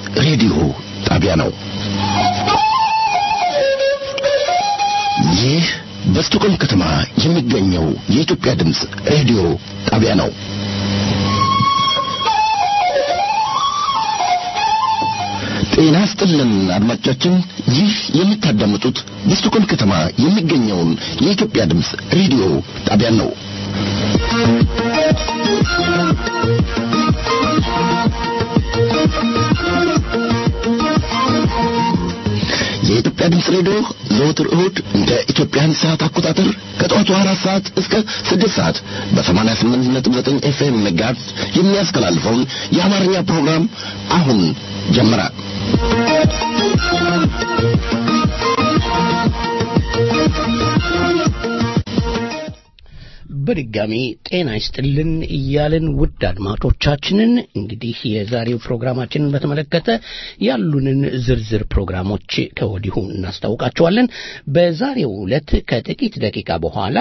ሬዲዮ ጣቢያ ነው። ይህ በስቶኮልም ከተማ የሚገኘው የኢትዮጵያ ድምፅ ሬዲዮ ጣቢያ ነው። ጤና ስጥልን አድማጮቻችን፣ ይህ የምታዳምጡት በስቶኮልም ከተማ የሚገኘውን የኢትዮጵያ ድምፅ ሬዲዮ ጣቢያን ነው። የኢትዮጵያ ድምፅ ሬዲዮ ዘወትር እሁድ እንደ ኢትዮጵያን ሰዓት አቆጣጠር ከጠዋቱ አራት ሰዓት እስከ ስድስት ሰዓት በሰማንያ ስምንት ነጥብ ዘጠኝ ኤፍኤም ሜጋሄርዝ የሚያስተላልፈውን የአማርኛ ፕሮግራም አሁን ጀመረ። በድጋሚ ጤና ይስጥልን እያልን ውድ አድማጮቻችንን እንግዲህ የዛሬው ፕሮግራማችንን በተመለከተ ያሉንን ዝርዝር ፕሮግራሞች ከወዲሁ እናስታውቃቸዋለን። በዛሬው ዕለት ከጥቂት ደቂቃ በኋላ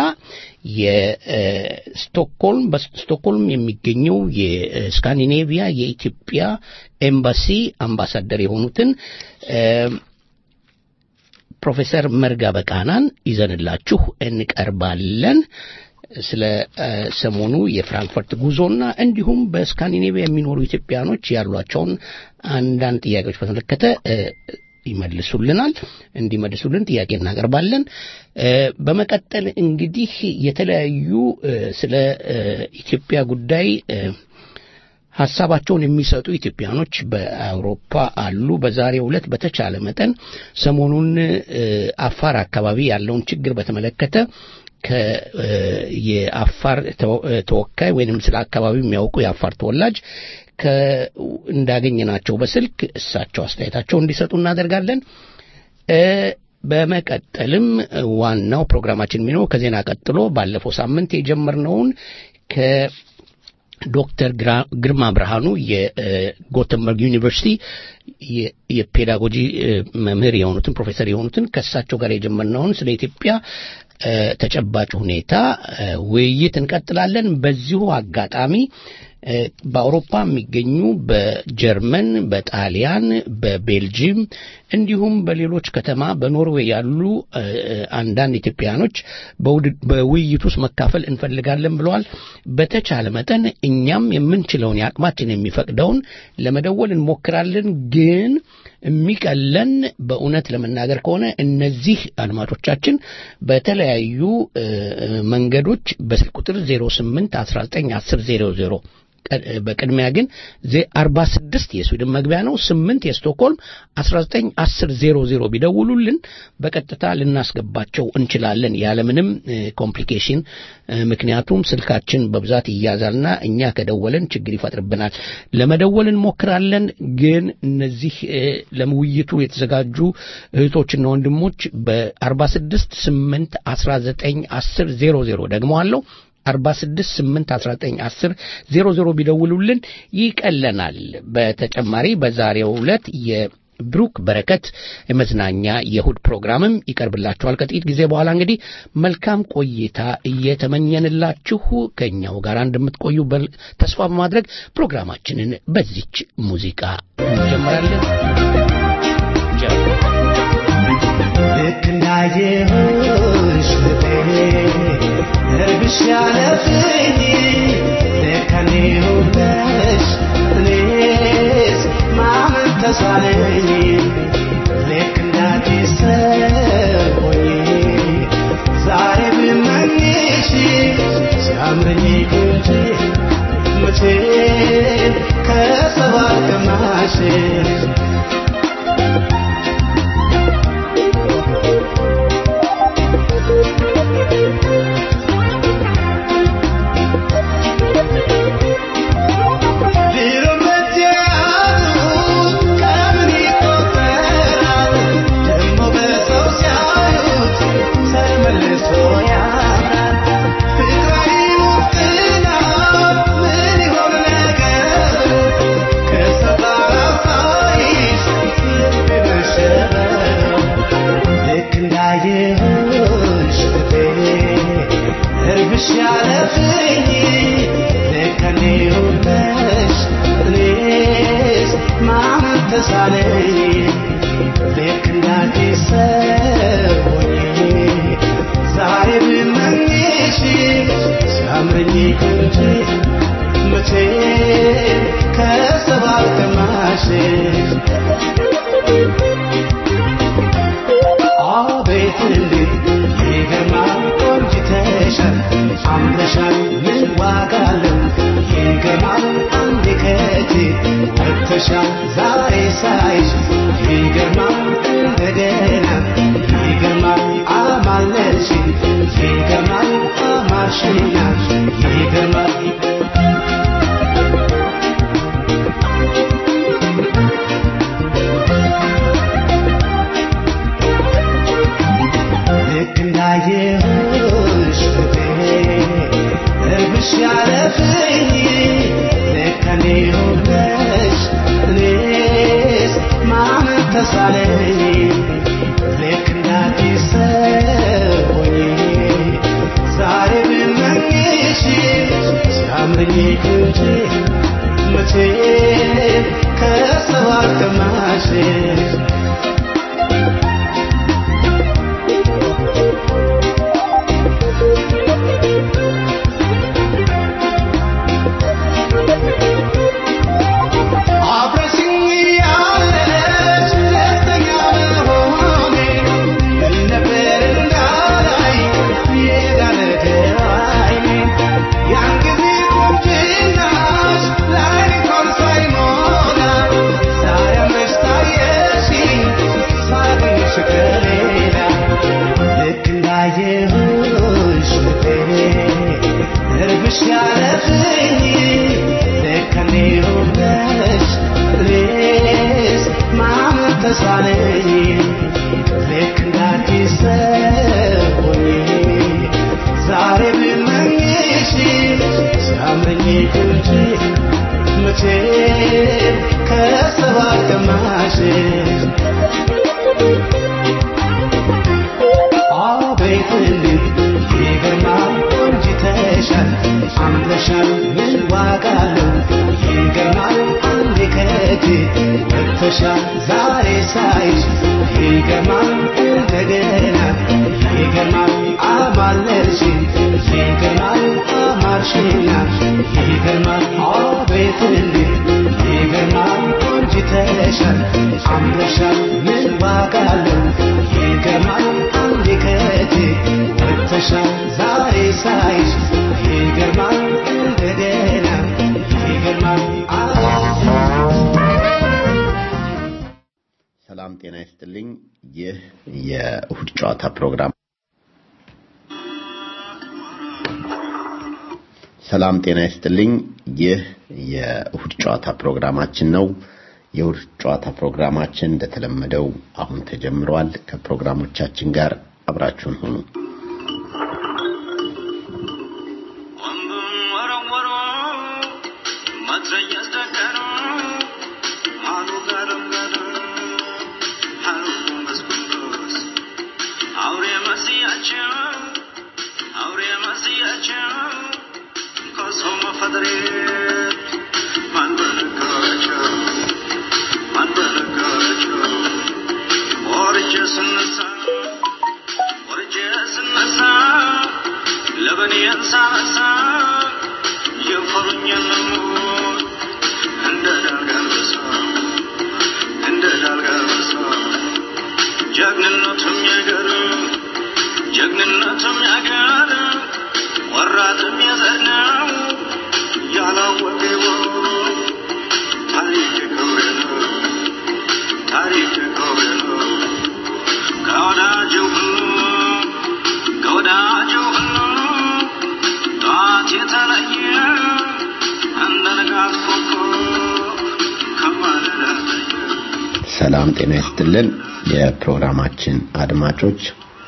የስቶክሆልም በስቶክሆልም የሚገኘው የስካንዲኔቪያ የኢትዮጵያ ኤምባሲ አምባሳደር የሆኑትን ፕሮፌሰር መርጋ በቃናን ይዘንላችሁ እንቀርባለን። ስለ ሰሞኑ የፍራንክፈርት ጉዞና እንዲሁም በስካንዲኔቪያ የሚኖሩ ኢትዮጵያኖች ያሏቸውን አንዳንድ ጥያቄዎች በተመለከተ ይመልሱልናል። እንዲመልሱልን ጥያቄ እናቀርባለን። በመቀጠል እንግዲህ የተለያዩ ስለ ኢትዮጵያ ጉዳይ ሀሳባቸውን የሚሰጡ ኢትዮጵያኖች በአውሮፓ አሉ። በዛሬው ዕለት በተቻለ መጠን ሰሞኑን አፋር አካባቢ ያለውን ችግር በተመለከተ የአፋር ተወካይ ወይንም ስለ አካባቢው የሚያውቁ የአፋር ተወላጅ እንዳገኘናቸው በስልክ እሳቸው አስተያየታቸው እንዲሰጡ እናደርጋለን። በመቀጠልም ዋናው ፕሮግራማችን የሚኖረው ከዜና ቀጥሎ ባለፈው ሳምንት የጀመርነውን ከዶክተር ግርማ ብርሃኑ የጎተንበርግ ዩኒቨርሲቲ የፔዳጎጂ መምህር የሆኑትን ፕሮፌሰር የሆኑትን ከእሳቸው ጋር የጀመርነውን ስለ ኢትዮጵያ ተጨባጭ ሁኔታ ውይይት እንቀጥላለን። በዚሁ አጋጣሚ በአውሮፓ የሚገኙ በጀርመን፣ በጣሊያን፣ በቤልጂየም እንዲሁም በሌሎች ከተማ በኖርዌይ ያሉ አንዳንድ ኢትዮጵያኖች በውይይት ውስጥ መካፈል እንፈልጋለን ብለዋል። በተቻለ መጠን እኛም የምንችለውን የአቅማችን የሚፈቅደውን ለመደወል እንሞክራለን ግን የሚቀለን በእውነት ለመናገር ከሆነ እነዚህ አድማጮቻችን በተለያዩ መንገዶች በስልክ ቁጥር 08 19 10 00 በቅድሚያ ግን አርባ ስድስት የስዊድን መግቢያ ነው። ስምንት የስቶክሆልም አስራ ዘጠኝ አስር ዜሮ ዜሮ ቢደውሉልን በቀጥታ ልናስገባቸው እንችላለን ያለምንም ኮምፕሊኬሽን። ምክንያቱም ስልካችን በብዛት ይያዛልና እኛ ከደወልን ችግር ይፈጥርብናል። ለመደወል እንሞክራለን። ግን እነዚህ ለውይይቱ የተዘጋጁ እህቶችና ወንድሞች በአርባ ስድስት ስምንት አስራ ዘጠኝ አስር ዜሮ ዜሮ ደግመዋለሁ 46 8 19 10 00 ቢደውሉልን ይቀለናል። በተጨማሪ በዛሬው ዕለት የብሩክ በረከት የመዝናኛ የእሁድ ፕሮግራምም ይቀርብላችኋል ከጥቂት ጊዜ በኋላ። እንግዲህ መልካም ቆይታ እየተመኘንላችሁ ከእኛው ጋር እንደምትቆዩ ተስፋ በማድረግ ፕሮግራማችንን በዚች ሙዚቃ እንጀምራለን። ልክ እንዳየሁሽ ልብሽ ያለፍኝ ለከኔ ውበሽ እኔስ ማመን ተሳነኝ ልክ እንዳዲስ ሰው ሆኜ ዛሬ ብመኝሽ ሲያምረኝ ጉንጭ መቼ ከሰባ ግማሽ Cause ተሳነኝ ልክ እንዳዲስ ሰው ሆኜ ዛሬ ብመኝሽ ሲያምረኝ እንጂ መቼ ከሰባ አልቀማሽሽ አቤት እንዴት ይገርማል ቆንጅተሻል አምረሻል ምን ዋጋ አለው ይገርማል አንዴ ከእጄ ወጥተሻል ዛሬ ሳይሽ ይገርማል እንደገና ይገርማል አማለልሽ ይገርማል አማርሽኛ ይገርማል ልክ እንዳየሁሽ ፍቴ እርብሽ ያለፍኝ ልክ እኔ ሆነሽ እኔስ ማመን ተሳነኝ ልክ እንዳዲስ ሰው ሆኜ ዛሬ ብመኝሽ ሲያምረኝ እንጂ መቼ ከሰው አልቀማሽሽ አብረሽኝ ያለሽ ደስተኛ መሆኔ ምን ነበር እንዳላይ የዳነደራይኔ ያን ጊዜ ቁንጅናሽ ላይ እንኳን ሳይሞላ ዛሬ አምረሽ ታየሽኝ ሳገኝሽ ከሌላ ልክ እንዳየሁሽ ፍቴ እርብሽ ያለፍኝ ልክ እኔ ሆነሽ እኔስ ማመን ተሳነኝ ልክ እንዳዲስ ሰው ሆኜ ዛሬ ብመኝሽ ሲያምረኝ እንጂ መቼ ከሰባ አልቀማሽሽ አቤት እንዴት ይገርማል ቆንጅተሻል አምረሻል ምን ዋጋ አለው ይገርማል አንዴ ከእጄ ወጥተሻል ዛሬ ሳይሽ ይገርማል እንደገና ይገርማል አማለልሽ ይገርማል አማርሽና ይገርማል አቤት እንዴት ይገርማል ቆንጅተሻል አምረሻል ምን ዋጋ አለው ይገርማል አንዴ ከእጄ ወጥተሻል ዛሬ ሳይሽ ይገርማል እንደገና ይገርማል ሰላም ጤና ይስጥልኝ። ይህ የእሁድ ጨዋታ ፕሮግራም ሰላም ጤና ይስጥልኝ። ይህ የእሁድ ጨዋታ ፕሮግራማችን ነው። የእሁድ ጨዋታ ፕሮግራማችን እንደተለመደው አሁን ተጀምሯል። ከፕሮግራሞቻችን ጋር አብራችሁን ሁኑ። ወንቡን ወረወሩ መትረየስ ደቀኑ አሉ ገረገሩ አሉ ጉንበስጉንበስ አውሬ መስያቸው አውሬ መስያቸው ከሰው መፈጠሬ ማን በነገራቸው ማን በነገራቸው ወርጄ ስነሳ ወርጄ ስነሳ ለበኔን ሳነሳ የፈሩኝን ሞት እንደ ዳልጋልበሳ እንደ ዳልጋልበሳ ጀግንነቱም ያገር ጀግንነቱም ያገር ወራትም የዘነው ያላወቀ ታሪክ ክብሬ ነው ታሪክ ክብሬ ነው ከወዳጁ ሁሉ ከወዳጁ ሁሉ ጠዋት የተለየ እንደ ንጋት ኮከብ ከማለዳ ታየ። ሰላም ጤና ይስጥልን የፕሮግራማችን አድማጮች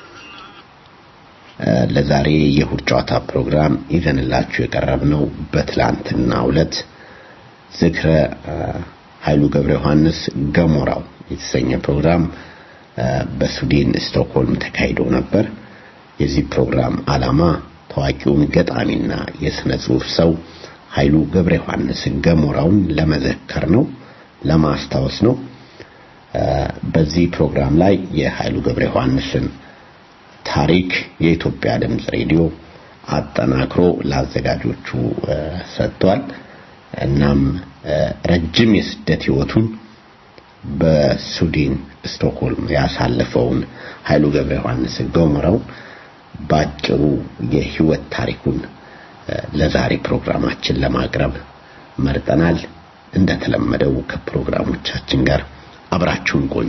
እ፣ ለዛሬ የእሁድ ጨዋታ ፕሮግራም ይዘንላችሁ የቀረብነው በትላንትና ዕለት ዝክረ እ፣ ኃይሉ ገብረ ዮሐንስ ገሞራው የተሰኘ ፕሮግራም እ፣ በስዊድን ስቶክሆልም ተካሂዶ ነበር። የዚህ ፕሮግራም ዓላማ ታዋቂውን ገጣሚና የሥነ ጽሑፍ ሰው ኃይሉ ገብረ ዮሐንስ ገሞራውን ለመዘከር ነው። ለማስታወስ ነው። በዚህ ፕሮግራም ላይ የኃይሉ ገብረ ዮሐንስን ታሪክ የኢትዮጵያ ድምፅ ሬዲዮ አጠናክሮ ለአዘጋጆቹ ሰጥቷል። እናም ረጅም የስደት ህይወቱን በስዊድን ስቶክሆልም ያሳለፈውን ኃይሉ ገብረ ዮሐንስ ገሞራው ባጭሩ የህይወት ታሪኩን ለዛሬ ፕሮግራማችን ለማቅረብ መርጠናል። እንደተለመደው ከፕሮግራሞቻችን ጋር አብራችሁን ቆዩ።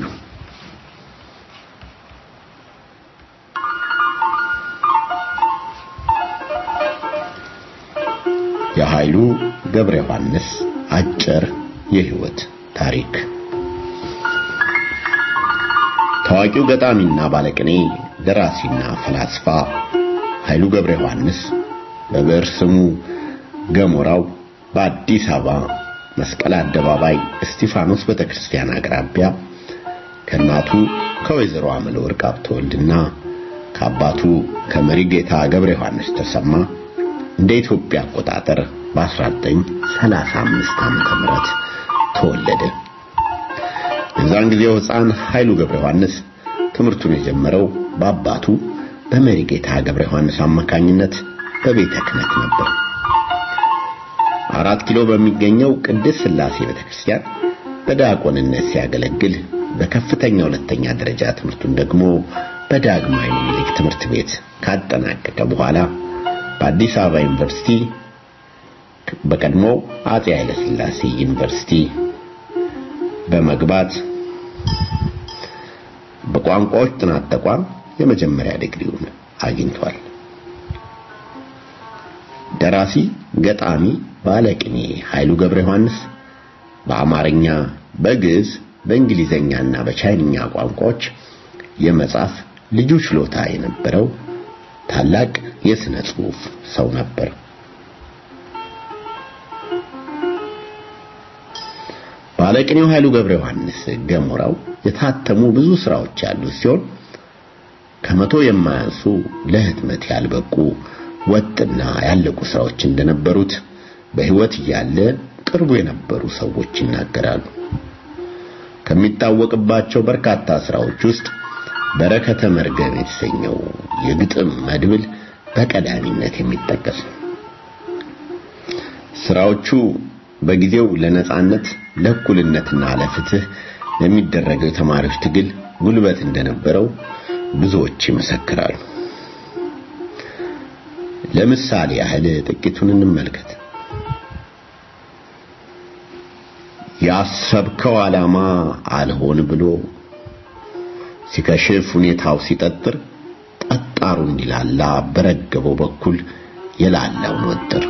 የኃይሉ ገብረ ዮሐንስ አጭር የህይወት ታሪክ ታዋቂው ገጣሚና ባለቅኔ ደራሲና ፈላስፋ ኃይሉ ገብረ ዮሐንስ በብዕር ስሙ ገሞራው በአዲስ አበባ መስቀል አደባባይ እስጢፋኖስ ቤተክርስቲያን አቅራቢያ ከእናቱ ከወይዘሮ አመለ ወርቅ ሀብተወልድና ከአባቱ ከመሪጌታ ገብረ ዮሐንስ ተሰማ እንደ ኢትዮጵያ አቆጣጠር በ1935 ዓመተ ምህረት ተወለደ። የዛን ጊዜው ሕፃን ኃይሉ ገብረ ዮሐንስ ትምህርቱን የጀመረው በአባቱ በመሪጌታ ገብረ ዮሐንስ አማካኝነት በቤተ ክህነት ነበር። አራት ኪሎ በሚገኘው ቅድስት ሥላሴ ቤተክርስቲያን በዲያቆንነት ሲያገለግል በከፍተኛ ሁለተኛ ደረጃ ትምህርቱን ደግሞ በዳግማዊ ምኒልክ ትምህርት ቤት ካጠናቀቀ በኋላ በአዲስ አበባ ዩኒቨርሲቲ በቀድሞ አጼ ኃይለ ሥላሴ ዩኒቨርሲቲ በመግባት በቋንቋዎች ጥናት ተቋም የመጀመሪያ ዲግሪውን አግኝቷል። ደራሲ፣ ገጣሚ፣ ባለቅኔ ኃይሉ ገብረ ዮሐንስ በአማርኛ፣ በግዕዝ፣ በእንግሊዘኛና በቻይንኛ ቋንቋዎች የመጻፍ ልዩ ችሎታ የነበረው ታላቅ የሥነ ጽሑፍ ሰው ነበር። ባለቅኔው ኃይሉ ገብረ ዮሐንስ ገሞራው የታተሙ ብዙ ስራዎች ያሉት ሲሆን ከመቶ የማያንሱ ለህትመት ያልበቁ ወጥና ያለቁ ስራዎች እንደነበሩት በህይወት እያለ ቅርቡ የነበሩ ሰዎች ይናገራሉ። ከሚታወቅባቸው በርካታ ስራዎች ውስጥ በረከተ መርገም የተሰኘው የግጥም መድብል በቀዳሚነት የሚጠቀስ ነው። ስራዎቹ በጊዜው ለነጻነት ለእኩልነትና ለፍትህ ለሚደረገው የተማሪዎች ትግል ጉልበት እንደነበረው ብዙዎች ይመሰክራሉ። ለምሳሌ ያህል ጥቂቱን እንመልከት። ያሰብከው ዓላማ አልሆን ብሎ ሲከሽፍ ሁኔታው ሲጠጥር ጠጣሩ እንዲላላ በረገበው በኩል የላላውን ወጥር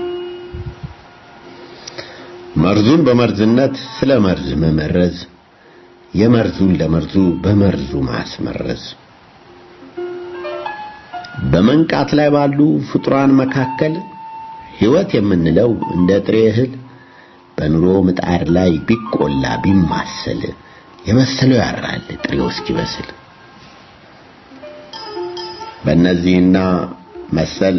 መርዙን በመርዝነት ስለ መርዝ መመረዝ የመርዙን ለመርዙ በመርዙ ማስመረዝ በመንቃት ላይ ባሉ ፍጡራን መካከል ሕይወት የምንለው እንደ ጥሬ እህል በኑሮ ምጣድ ላይ ቢቆላ ቢማሰል የመሰለው ያራል ጥሬው እስኪበስል። በእነዚህና መሰል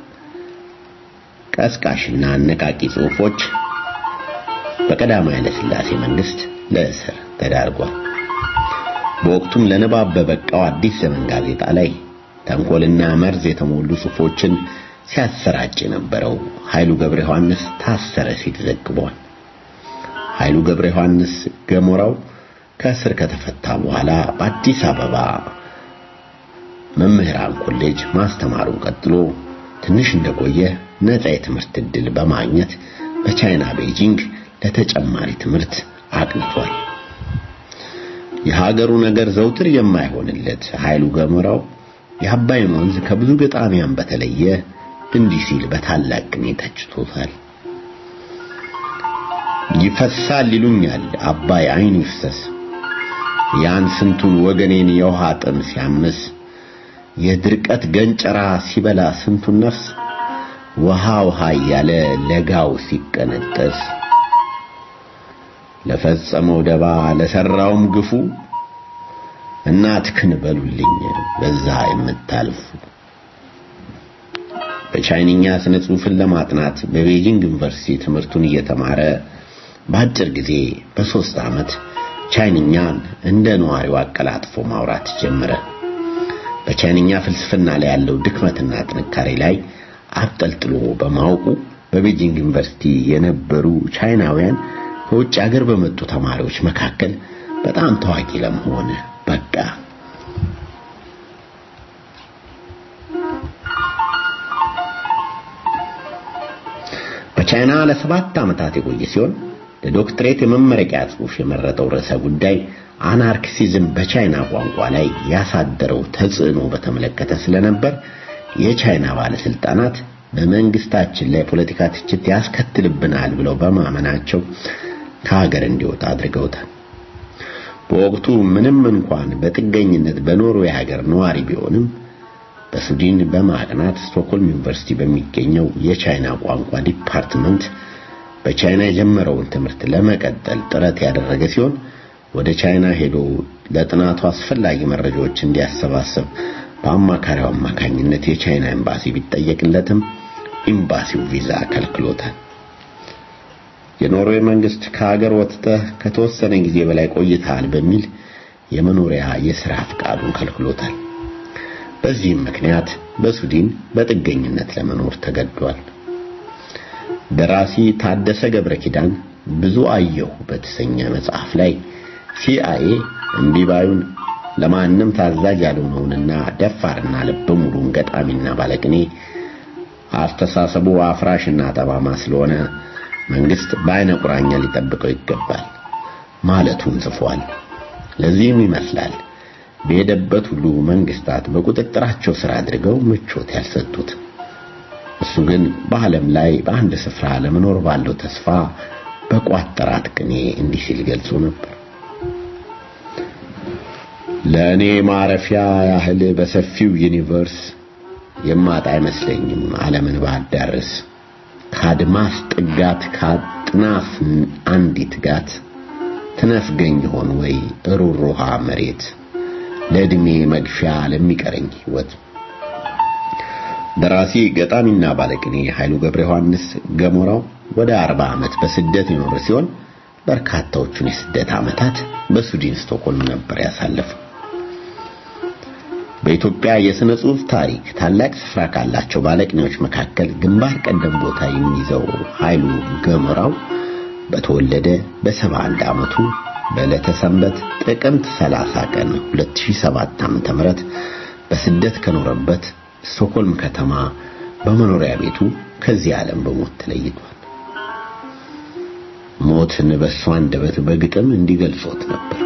ቀስቃሽና አነቃቂ ጽሑፎች በቀዳማዊ ኃይለ ሥላሴ መንግስት ለእስር ተዳርጓል። በወቅቱም ለንባብ በበቃው አዲስ ዘመን ጋዜጣ ላይ ተንኮልና መርዝ የተሞሉ ጽሑፎችን ሲያሰራጭ የነበረው ኃይሉ ገብረ ዮሐንስ ታሰረ ሲል ዘግቧል። ኃይሉ ገብረ ዮሐንስ ገሞራው ከእስር ከተፈታ በኋላ በአዲስ አበባ መምህራን ኮሌጅ ማስተማሩን ቀጥሎ ትንሽ እንደቆየ ነፃ የትምህርት ዕድል በማግኘት በቻይና ቤጂንግ ለተጨማሪ ትምህርት አቅንቷል። የሀገሩ ነገር ዘውትር የማይሆንለት ኃይሉ ገሞራው የአባይን ወንዝ ከብዙ ገጣሚያን በተለየ እንዲህ ሲል በታላቅ ቅኔ ተችቶታል። ይፈሳል ይሉኛል አባይ አይኑ ይፍሰስ ያን ስንቱን ወገኔን የውሃ ጥም ሲያምስ የድርቀት ገንጨራ ሲበላ ስንቱን ነፍስ ውሃ ውሃ እያለ ለጋው ሲቀነጠስ ለፈጸመው ደባ ለሰራውም ግፉ እናትክን በሉልኝ በዛ የምታልፉ በቻይንኛ ስነ ጽሑፍን ለማጥናት በቤጂንግ ዩኒቨርሲቲ ትምህርቱን እየተማረ በአጭር ጊዜ በሶስት ዓመት ቻይንኛን እንደ ነዋሪው አቀላጥፎ ማውራት ጀመረ። በቻይንኛ ፍልስፍና ላይ ያለው ድክመትና ጥንካሬ ላይ አብጠልጥሎ በማወቁ በቤጂንግ ዩኒቨርሲቲ የነበሩ ቻይናውያን ከውጭ ሀገር በመጡ ተማሪዎች መካከል በጣም ታዋቂ ለመሆን በቃ። በቻይና ለሰባት ዓመታት የቆየ ሲሆን ለዶክትሬት የመመረቂያ ጽሑፍ የመረጠው ርዕሰ ጉዳይ አናርክሲዝም በቻይና ቋንቋ ላይ ያሳደረው ተጽዕኖ በተመለከተ ስለነበር የቻይና ባለስልጣናት በመንግስታችን ላይ ፖለቲካ ትችት ያስከትልብናል ብለው በማመናቸው ከሀገር እንዲወጣ አድርገውታል። በወቅቱ ምንም እንኳን በጥገኝነት በኖርዌይ ሀገር ነዋሪ ቢሆንም በሱዲን በማቅናት ስቶክሆልም ዩኒቨርሲቲ በሚገኘው የቻይና ቋንቋ ዲፓርትመንት በቻይና የጀመረውን ትምህርት ለመቀጠል ጥረት ያደረገ ሲሆን ወደ ቻይና ሄዶ ለጥናቱ አስፈላጊ መረጃዎች እንዲያሰባስብ በአማካሪው አማካኝነት የቻይና ኤምባሲ ቢጠየቅለትም ኤምባሲው ቪዛ ከልክሎታል። የኖርዌይ መንግስት ከሀገር ወጥተህ ከተወሰነ ጊዜ በላይ ቆይተሃል በሚል የመኖሪያ የሥራ ፍቃዱን ከልክሎታል። በዚህም ምክንያት በሱዲን በጥገኝነት ለመኖር ተገዷል። ደራሲ ታደሰ ገብረ ኪዳን ብዙ አየሁ በተሰኘ መጽሐፍ ላይ ሲአይኤ እምቢባዩን ለማንም ታዛዥ ያልሆነውንና ደፋርና ልበ ሙሉን ገጣሚና ባለቅኔ አስተሳሰቡ አፍራሽና ጠማማ ስለሆነ መንግስት በአይነ ቁራኛ ሊጠብቀው ይገባል ማለቱን ጽፏል። ለዚህም ይመስላል በሄደበት ሁሉ መንግስታት በቁጥጥራቸው ስር አድርገው ምቾት ያልሰጡት። እሱ ግን በዓለም ላይ በአንድ ስፍራ ለመኖር ባለው ተስፋ በቋጠራት ቅኔ እንዲህ ሲል ገልጾ ነበር። ለእኔ ማረፊያ ያህል በሰፊው ዩኒቨርስ የማጣ አይመስለኝም ዓለምን ባዳርስ ከአድማስ ጥጋት ከአጥናፍ አንዲት ጋት ትነፍገኝ ሆን ወይ ሩሩሃ መሬት ለዕድሜ መግፊያ ለሚቀረኝ ሕይወት። ደራሲ ገጣሚና ባለቅኔ ኃይሉ ገብረ ዮሐንስ ገሞራው ወደ አርባ ዓመት በስደት የኖረ ሲሆን በርካታዎቹን የስደት ዓመታት በሱዲን ስቶክሆልም ነበር ያሳለፈው። በኢትዮጵያ የሥነ ጽሑፍ ታሪክ ታላቅ ስፍራ ካላቸው ባለቅኔዎች መካከል ግንባር ቀደም ቦታ የሚይዘው ኃይሉ ገሞራው በተወለደ በሰባ አንድ ዓመቱ በዕለተ ሰንበት ጥቅምት 30 ቀን 2007 ዓ.ም በስደት ከኖረበት ስቶክሆልም ከተማ በመኖሪያ ቤቱ ከዚህ ዓለም በሞት ተለይቷል። ሞትን በእሱ አንደበት በግጥም እንዲገልጾት ነበር።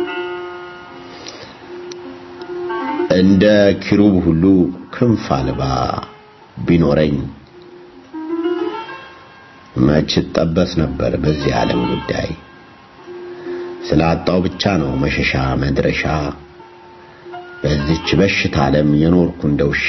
እንደ ኪሩብ ሁሉ ክንፍ አልባ ቢኖረኝ መች ጠበስ ነበር በዚህ ዓለም ጉዳይ ስላጣው ብቻ ነው መሸሻ መድረሻ በዚች በሽታ ዓለም የኖርኩ እንደ ውሻ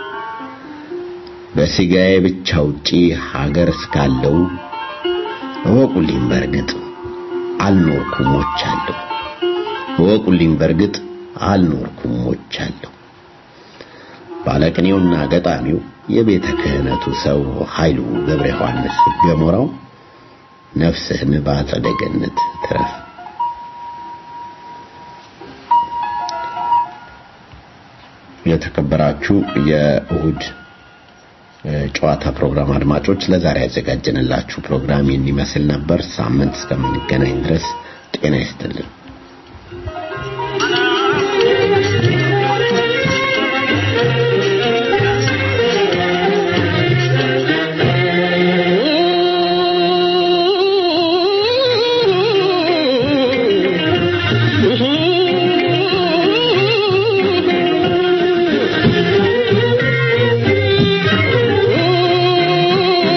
በስጋዬ ብቻ ውጪ ሀገር እስካለው እወቁልኝ በርግጥ አልኖርኩም ሞቻለሁ እወቁልኝ በርግጥ አልኖርኩም ሞቻለሁ ባለቅኔውና ገጣሚው የቤተ ክህነቱ ሰው ኃይሉ ገብረ ዮሐንስ ገሞራው ነፍስህን በአጸደ ገነት ትረፍ የተከበራችሁ የእሁድ ጨዋታ ፕሮግራም አድማጮች ለዛሬ ያዘጋጀንላችሁ ፕሮግራም ይህን ይመስል ነበር። ሳምንት እስከምንገናኝ ድረስ ጤና ይስጥልን።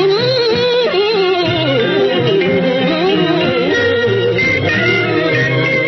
Thank you.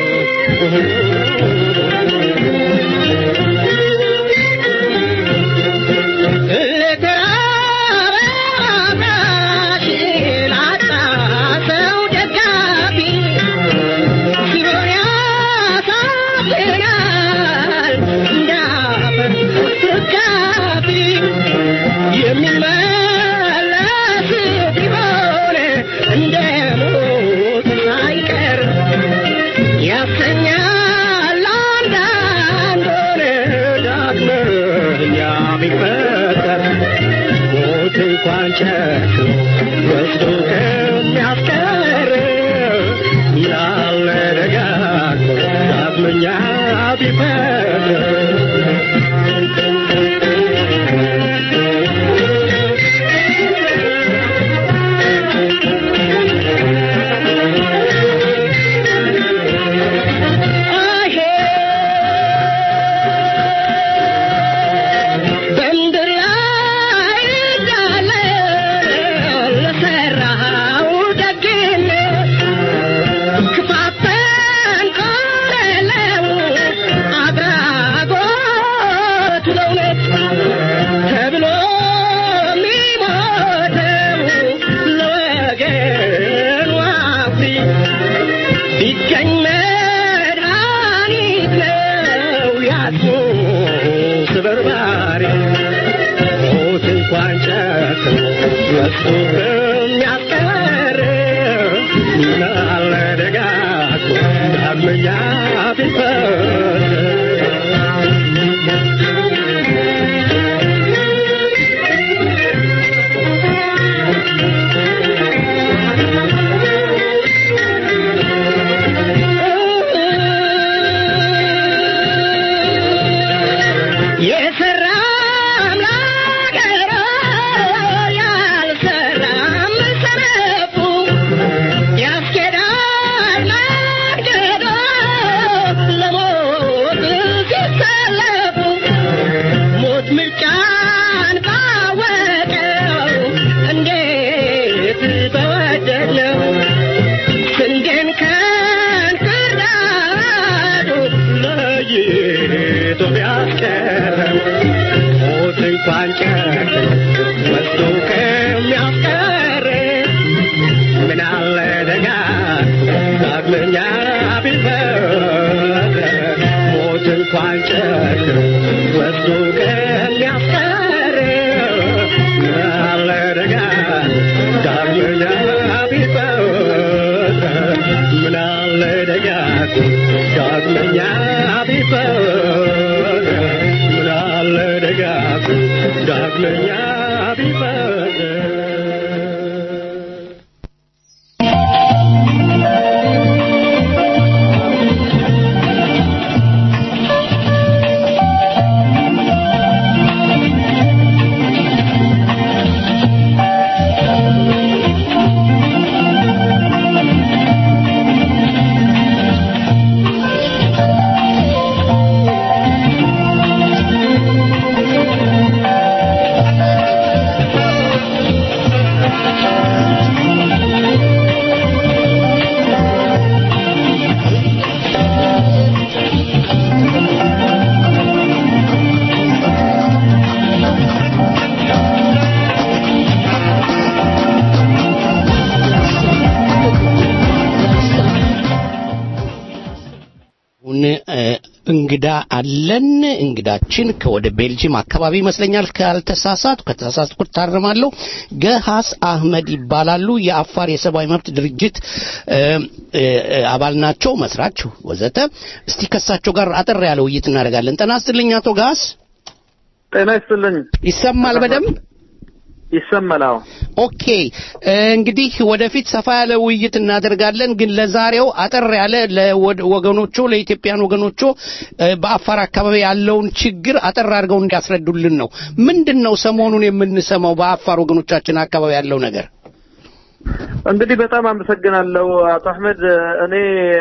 ሞት እንኳን ጨክኖ ወስዶ ከሚያስቀር ያለ ደጋግሞ ዳግመኛ ቢፈር በምድር ላይ እንዳለ ለሠራኸው ደግነት ክፋት ተንኮል የለው አድራጎት ለእውነት ተብሎ የሚሞተው ለወገኑ አፍሪ ቢገኝ መድኃኒት ነው ያጡ ስበርባሪ ሞት እንኳን ጨክኖ ወስዶ ከሚያስቀር ምናለ ደጋግሞ ዳግመኛ ቢፈር የሰራም ለአገሩ ያልሰራም ሰነፉ ያስኬዳል መንገዱ ለሞት ሲሰለፉ ሞት ምርጫን ባወቀው እንዴት በወደድነው ስንዴን ከእንክርዳዱ ለይቶ ቢያስቀረው ሞት እንኳን ጨክኖ ወስዶ ከሚያስቀር ምን አለ ደጋግሞ ዳግመኛ ቢፈር ሞት እንኳን ጨክኖ ወስዶ ከሚያስቀር ምን አለ ደጋግሞ ዳግመኛ ቢፈር ምን አለ ደጋግሞ ዳግመኛ ቢፈር ምን አለ ደጋግሞ ዳግመኛ ቢፈር አሁን እ፣ እንግዳ አለን። እንግዳችን ከወደ ቤልጂየም አካባቢ ይመስለኛል ካልተሳሳቱ፣ ከተሳሳትኩ ታርማለሁ። ገሃስ አህመድ ይባላሉ። የአፋር የሰብአዊ መብት ድርጅት እ፣ እ፣ አባል ናቸው፣ መስራች ወዘተ። እስቲ ከሳቸው ጋር አጠር ያለ ውይይት እናደርጋለን። ጤና ይስጥልኝ አቶ ገሃስ። ጤና ይስጥልኝ። ይሰማል በደንብ? ይሰማል። አዎ። ኦኬ እ፣ እንግዲህ ወደፊት ሰፋ ያለ ውይይት እናደርጋለን። ግን ለዛሬው አጠር ያለ ለወገኖቹ ለኢትዮጵያን ወገኖቹ እ፣ በአፋር አካባቢ ያለውን ችግር አጠር አድርገው እንዲያስረዱልን ነው። ምንድን ነው ሰሞኑን የምንሰማው በአፋር ወገኖቻችን አካባቢ ያለው ነገር? እንግዲህ በጣም አመሰግናለሁ አቶ አህመድ። እኔ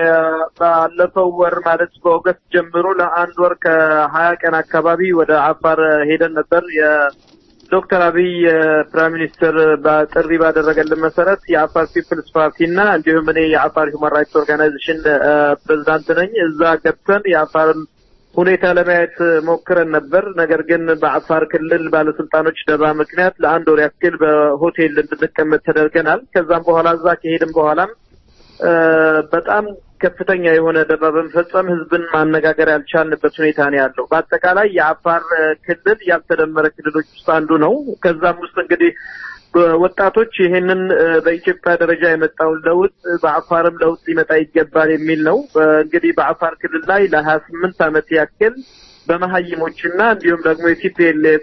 ባለፈው ወር ማለት በኦገስት ጀምሮ ለአንድ ወር ከሀያ ቀን አካባቢ ወደ አፋር ሄደን ነበር። የዶክተር አብይ ፕራይም ሚኒስትር በጥሪ ባደረገልን መሰረት የአፋር ፒፕልስ ፓርቲ እና እንዲሁም እኔ የአፋር ሁማን ራይትስ ኦርጋናይዜሽን ፕሬዚዳንት ነኝ። እዛ ገብተን የአፋርን ሁኔታ ለማየት ሞክረን ነበር። ነገር ግን በአፋር ክልል ባለስልጣኖች ደባ ምክንያት ለአንድ ወር ያክል በሆቴል እንድንቀመጥ ተደርገናል። ከዛም በኋላ እዛ ከሄድን በኋላም እ፣ በጣም ከፍተኛ የሆነ ደባ በመፈጸም ህዝብን ማነጋገር ያልቻልንበት ሁኔታ ነው ያለው። በአጠቃላይ የአፋር እ፣ ክልል ያልተደመረ ክልሎች ውስጥ አንዱ ነው። ከዛም ውስጥ እንግዲህ ወጣቶች ይሄንን እ፣ በኢትዮጵያ ደረጃ የመጣውን ለውጥ እ፣ በአፋርም ለውጥ ሊመጣ ይገባል የሚል ነው። እ፣ እንግዲህ በአፋር ክልል ላይ ለሀያ ስምንት ዓመት ያክል በመሀይሞችና እንዲሁም ደግሞ የቲፒኤልኤፍ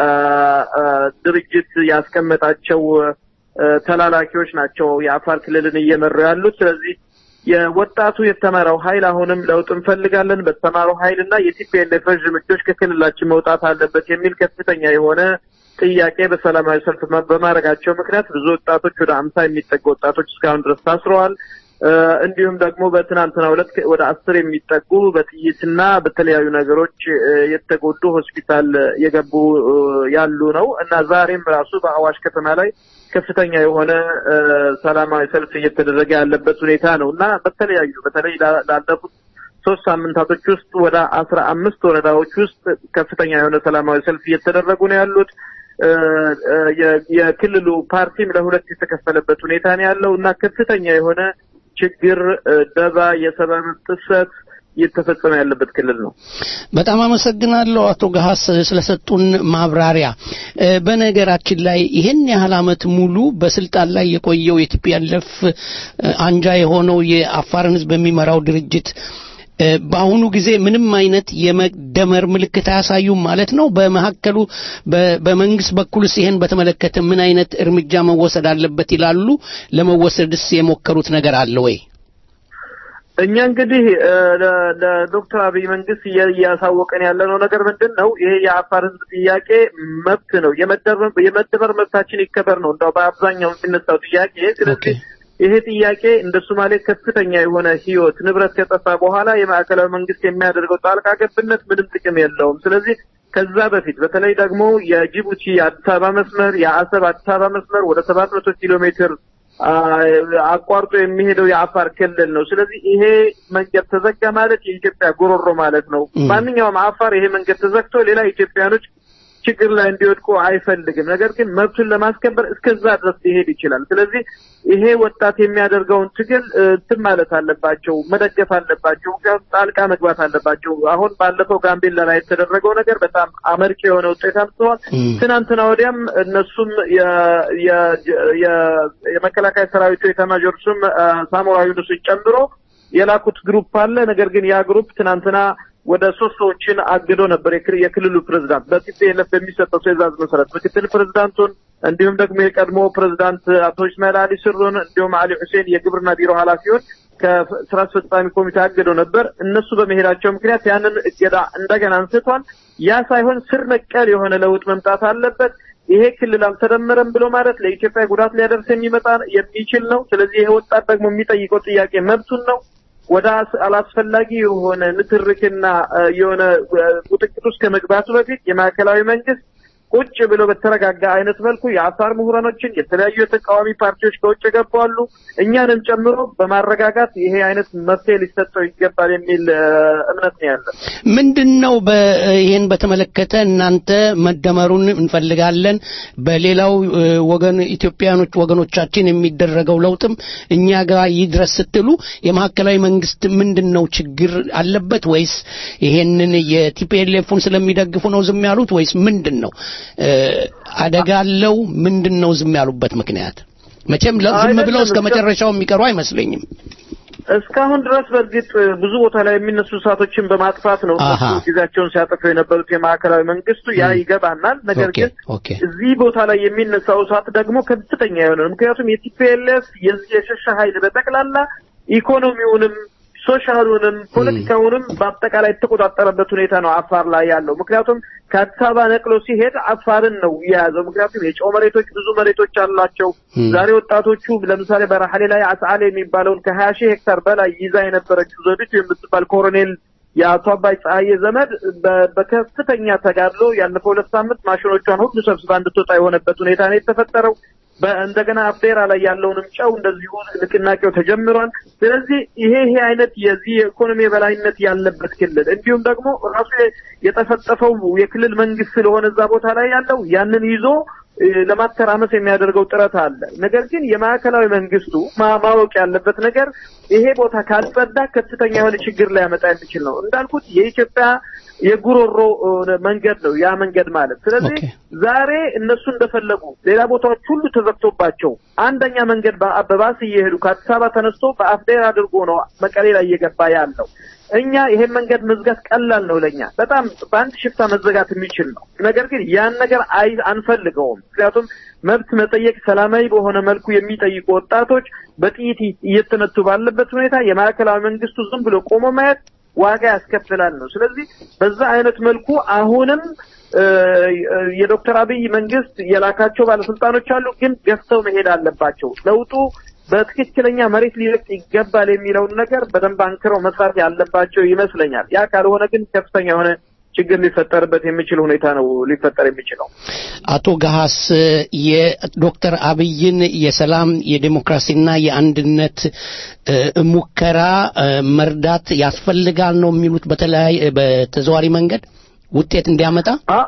ድርጅት ያስቀመጣቸው አ፣ ተላላኪዎች ናቸው የአፋር ክልልን እየመሩ ያሉት። ስለዚህ የወጣቱ የተማረው ኃይል አሁንም ለውጥ እንፈልጋለን፣ በተማረው ኃይል እና የቲፒኤልኤፍ ረዥም እጆች ከክልላችን መውጣት አለበት የሚል ከፍተኛ የሆነ ጥያቄ በሰላማዊ ሰልፍ መ- በማድረጋቸው ምክንያት ብዙ ወጣቶች ወደ አምሳ የሚጠጉ ወጣቶች እስካሁን ድረስ ታስረዋል። እ፣ እንዲሁም ደግሞ በትናንትናው ዕለት ከ- ወደ አስር የሚጠጉ በጥይትና በተለያዩ ነገሮች እ፣ የተጎዱ ሆስፒታል የገቡ እ፣ ያሉ ነው እና ዛሬም ራሱ በአዋሽ ከተማ ላይ ከፍተኛ የሆነ እ፣ ሰላማዊ ሰልፍ እየተደረገ ያለበት ሁኔታ ነው እና በተለያዩ በተለይ ላ- ላለፉት ሶስት ሳምንታቶች ውስጥ ወደ አስራ አምስት ወረዳዎች ውስጥ ከፍተኛ የሆነ ሰላማዊ ሰልፍ እየተደረጉ ነው ያሉት። እ፣ እ፣ የ- የክልሉ ፓርቲም ለሁለት የተከፈለበት ሁኔታ ነው ያለው እና ከፍተኛ የሆነ ችግር፣ እ፣ ደባ፣ የሰብአዊ መብት ጥሰት እየተፈጸመ ያለበት ክልል ነው። በጣም አመሰግናለሁ አቶ ገሀስ ስለሰጡን ማብራሪያ። እ፣ በነገራችን ላይ ይህን ያህል ዓመት ሙሉ በስልጣን ላይ የቆየው የቲፒኤልኤፍ አንጃ የሆነው የአፋርን ሕዝብ የሚመራው ድርጅት እ፣ በአሁኑ ጊዜ ምንም አይነት የመደመር ምልክት አያሳዩም ማለት ነው። በመካከሉ በ- በመንግስት በኩልስ ይህን በተመለከተ ምን አይነት እርምጃ መወሰድ አለበት ይላሉ? ለመወሰድስ የሞከሩት ነገር አለ ወይ? እኛ እንግዲህ እ፣ ለ- ለዶክተር አብይ መንግስት እያ- እያሳወቀን ያለነው ነገር ምንድን ነው? ይሄ የአፋር ህዝብ ጥያቄ መብት ነው። የመደመር የመደመር መብታችን ይከበር ነው እንደው በአብዛኛው የሚነሳው ጥያቄ። ስለዚህ ይሄ ጥያቄ እንደ ሶማሌ ከፍተኛ የሆነ ህይወት ንብረት ከጠፋ በኋላ የማዕከላዊ መንግስት የሚያደርገው ጣልቃ ገብነት ምንም ጥቅም የለውም። ስለዚህ ከዛ በፊት በተለይ ደግሞ የጅቡቲ አዲስ አበባ መስመር የአሰብ አዲስ አበባ መስመር ወደ ሰባት መቶ ኪሎ ሜትር አ፣ አቋርጦ የሚሄደው የአፋር ክልል ነው። ስለዚህ ይሄ መንገድ ተዘጋ ማለት የኢትዮጵያ ጉሮሮ ማለት ነው። ማንኛውም አፋር ይሄ መንገድ ተዘግቶ ሌላ ኢትዮጵያኖች ችግር ላይ እንዲወድቁ አይፈልግም። ነገር ግን መብቱን ለማስከበር እስከዛ ድረስ ሊሄድ ይችላል። ስለዚህ ይሄ ወጣት የሚያደርገውን ትግል እ፣ እንትን ማለት አለባቸው፣ መደገፍ አለባቸው፣ ምክንያቱም ጣልቃ መግባት አለባቸው። አሁን ባለፈው ጋምቤላ ላይ የተደረገው ነገር በጣም አመርቂ የሆነ ውጤት አምጥተዋል። ትናንትና ወዲያም እነሱም የ- የ- የ- የመከላከያ ሰራዊቱ ኤታማዦር ሹም አ፣ ሳሞራ ዩኑስን ጨምሮ የላኩት ግሩፕ አለ። ነገር ግን ያ ግሩፕ ትናንትና ወደ ሶስት ሰዎችን አግዶ ነበር። የክል- የክልሉ ፕሬዝዳንት በቲፒኤልኤፍ በሚሰጠው ትዕዛዝ መሰረት ምክትል ፕሬዝዳንቱን እንዲሁም ደግሞ የቀድሞ ፕሬዝዳንት አቶ እስማኤል አሊ ስሩን እንዲሁም አሊ ሁሴን የግብርና ቢሮ ኃላፊውን ከስራ አስፈጻሚ ኮሚቴ አግደው ነበር። እነሱ በመሄዳቸው ምክንያት ያንን እገዳ እንደገና አንስቷል። ያ ሳይሆን ስር ነቀል የሆነ ለውጥ መምጣት አለበት። ይሄ ክልል አልተደመረም ብሎ ማለት ለኢትዮጵያ ጉዳት ሊያደርስ የሚመጣ የሚችል ነው። ስለዚህ ይሄ ወጣት ደግሞ የሚጠይቀው ጥያቄ መብቱን ነው። ወደ አስ- አላስፈላጊ የሆነ ንትርክና እ፣ የሆነ እ፣ ቁጥቅጥ ውስጥ ከመግባቱ በፊት የማዕከላዊ መንግስት ቁጭ ብሎ በተረጋጋ አይነት መልኩ የአፋር ምሁራኖችን የተለያዩ የተቃዋሚ ፓርቲዎች ከውጭ የገቡ አሉ እኛንም ጨምሮ በማረጋጋት ይሄ አይነት መፍትሄ ሊሰጠው ይገባል የሚል እ፣ እምነት ነው ያለን። ምንድን ነው በ- ይሄን በተመለከተ እናንተ መደመሩን እንፈልጋለን፣ በሌላው እ፣ ወገን ኢትዮጵያኖች ወገኖቻችን የሚደረገው ለውጥም እኛ ጋር ይድረስ ስትሉ የማዕከላዊ መንግስት ምንድን ነው ችግር አለበት ወይስ ይሄንን የቲፒኤልኤፉን ስለሚደግፉ ነው ዝም ያሉት ወይስ ምንድን ነው እ፣ አደጋ አለው? ምንድን ነው ዝም ያሉበት ምክንያት? መቼም ለ- ዝም ብለው አይደለም፣ እስከ እስከ- መጨረሻው የሚቀሩ አይመስለኝም። እስካሁን ድረስ በእርግጥ ብዙ ቦታ ላይ የሚነሱ እሳቶችን በማጥፋት ነው አሃ። እነሱ ጊዜያቸውን ሲያጠፉ የነበሩት የማዕከላዊ መንግስቱ ያ ይገባናል። ነገር ኦኬ ግን ኦኬ እዚህ ቦታ ላይ የሚነሳው እሳት ደግሞ ከፍተኛ የሆነ ነው። ምክንያቱም የቲፒኤልኤፍ የዚህ የሸሻ ኃይል በጠቅላላ ኢኮኖሚውንም ሶሻሉንም ፖለቲካውንም በአጠቃላይ የተቆጣጠረበት ሁኔታ ነው አፋር ላይ ያለው። ምክንያቱም ከአዲስ አበባ ነቅሎ ሲሄድ አፋርን ነው የያዘው። ምክንያቱም የጨው መሬቶች ብዙ መሬቶች አላቸው። ዛሬ ወጣቶቹ ለምሳሌ በራሐሌ ላይ አስዓሌ የሚባለውን ከሀያ ሺህ ሄክታር በላይ ይዛ የነበረችው ዘውዲቱ የምትባል ኮሎኔል የአቶ አባይ ፀሐዬ ዘመድ በ- በከፍተኛ ተጋድሎ ያለፈው ሁለት ሳምንት ማሽኖቿን ሁሉ ሰብስባ እንድትወጣ የሆነበት ሁኔታ ነው የተፈጠረው። በ- እንደገና አፍዴራ ላይ ያለውንም ጨው እንደዚሁ ንቅናቄው ተጀምሯል። ስለዚህ ይሄ ይሄ አይነት የዚህ የኢኮኖሚ የበላይነት ያለበት ክልል እንዲሁም ደግሞ ራሱ የ- የጠፈጠፈው የክልል መንግስት ስለሆነ እዛ ቦታ ላይ ያለው ያንን ይዞ እ፣ ለማተራመስ የሚያደርገው ጥረት አለ። ነገር ግን የማዕከላዊ መንግስቱ ማ- ማወቅ ያለበት ነገር ይሄ ቦታ ካልጸዳ ከፍተኛ የሆነ ችግር ሊያመጣ የሚችል ነው። እንዳልኩት የኢትዮጵያ የጉሮሮ እ፣ መንገድ ነው ያ መንገድ ማለት። ስለዚህ ኦኬ። ዛሬ እነሱ እንደፈለጉ ሌላ ቦታዎች ሁሉ ተዘግቶባቸው አንደኛ መንገድ በ- በባስ እየሄዱ ከአዲስ አበባ ተነስቶ በአፍዴር አድርጎ ነው መቀሌ ላይ እየገባ ያለው። እኛ ይሄን መንገድ መዝጋት ቀላል ነው ለኛ በጣም በአንድ ሽፍታ መዘጋት የሚችል ነው። ነገር ግን ያን ነገር አይ አንፈልገውም። ምክንያቱም መብት መጠየቅ ሰላማዊ በሆነ መልኩ የሚጠይቁ ወጣቶች በጥይት እየተመቱ ባለበት ሁኔታ የማዕከላዊ መንግስቱ ዝም ብሎ ቆሞ ማየት ዋጋ ያስከፍላል ነው። ስለዚህ በዛ አይነት መልኩ አሁንም እ፣ የዶክተር አብይ መንግስት የላካቸው ባለስልጣኖች አሉ፣ ግን ገፍተው መሄድ አለባቸው። ለውጡ በትክክለኛ መሬት ሊለቅ ይገባል የሚለውን ነገር በደንብ አንክረው መስራት ያለባቸው ይመስለኛል። ያ ካልሆነ ግን ከፍተኛ የሆነ ችግር ሊፈጠርበት የሚችል ሁኔታ ነው ሊፈጠር የሚችለው። አቶ ገሐስ የዶክተር አብይን የሰላም የዴሞክራሲና የአንድነት እ፣ ሙከራ እ፣ መርዳት ያስፈልጋል ነው የሚሉት በተለያየ በተዘዋሪ መንገድ ውጤት እንዲያመጣ አ-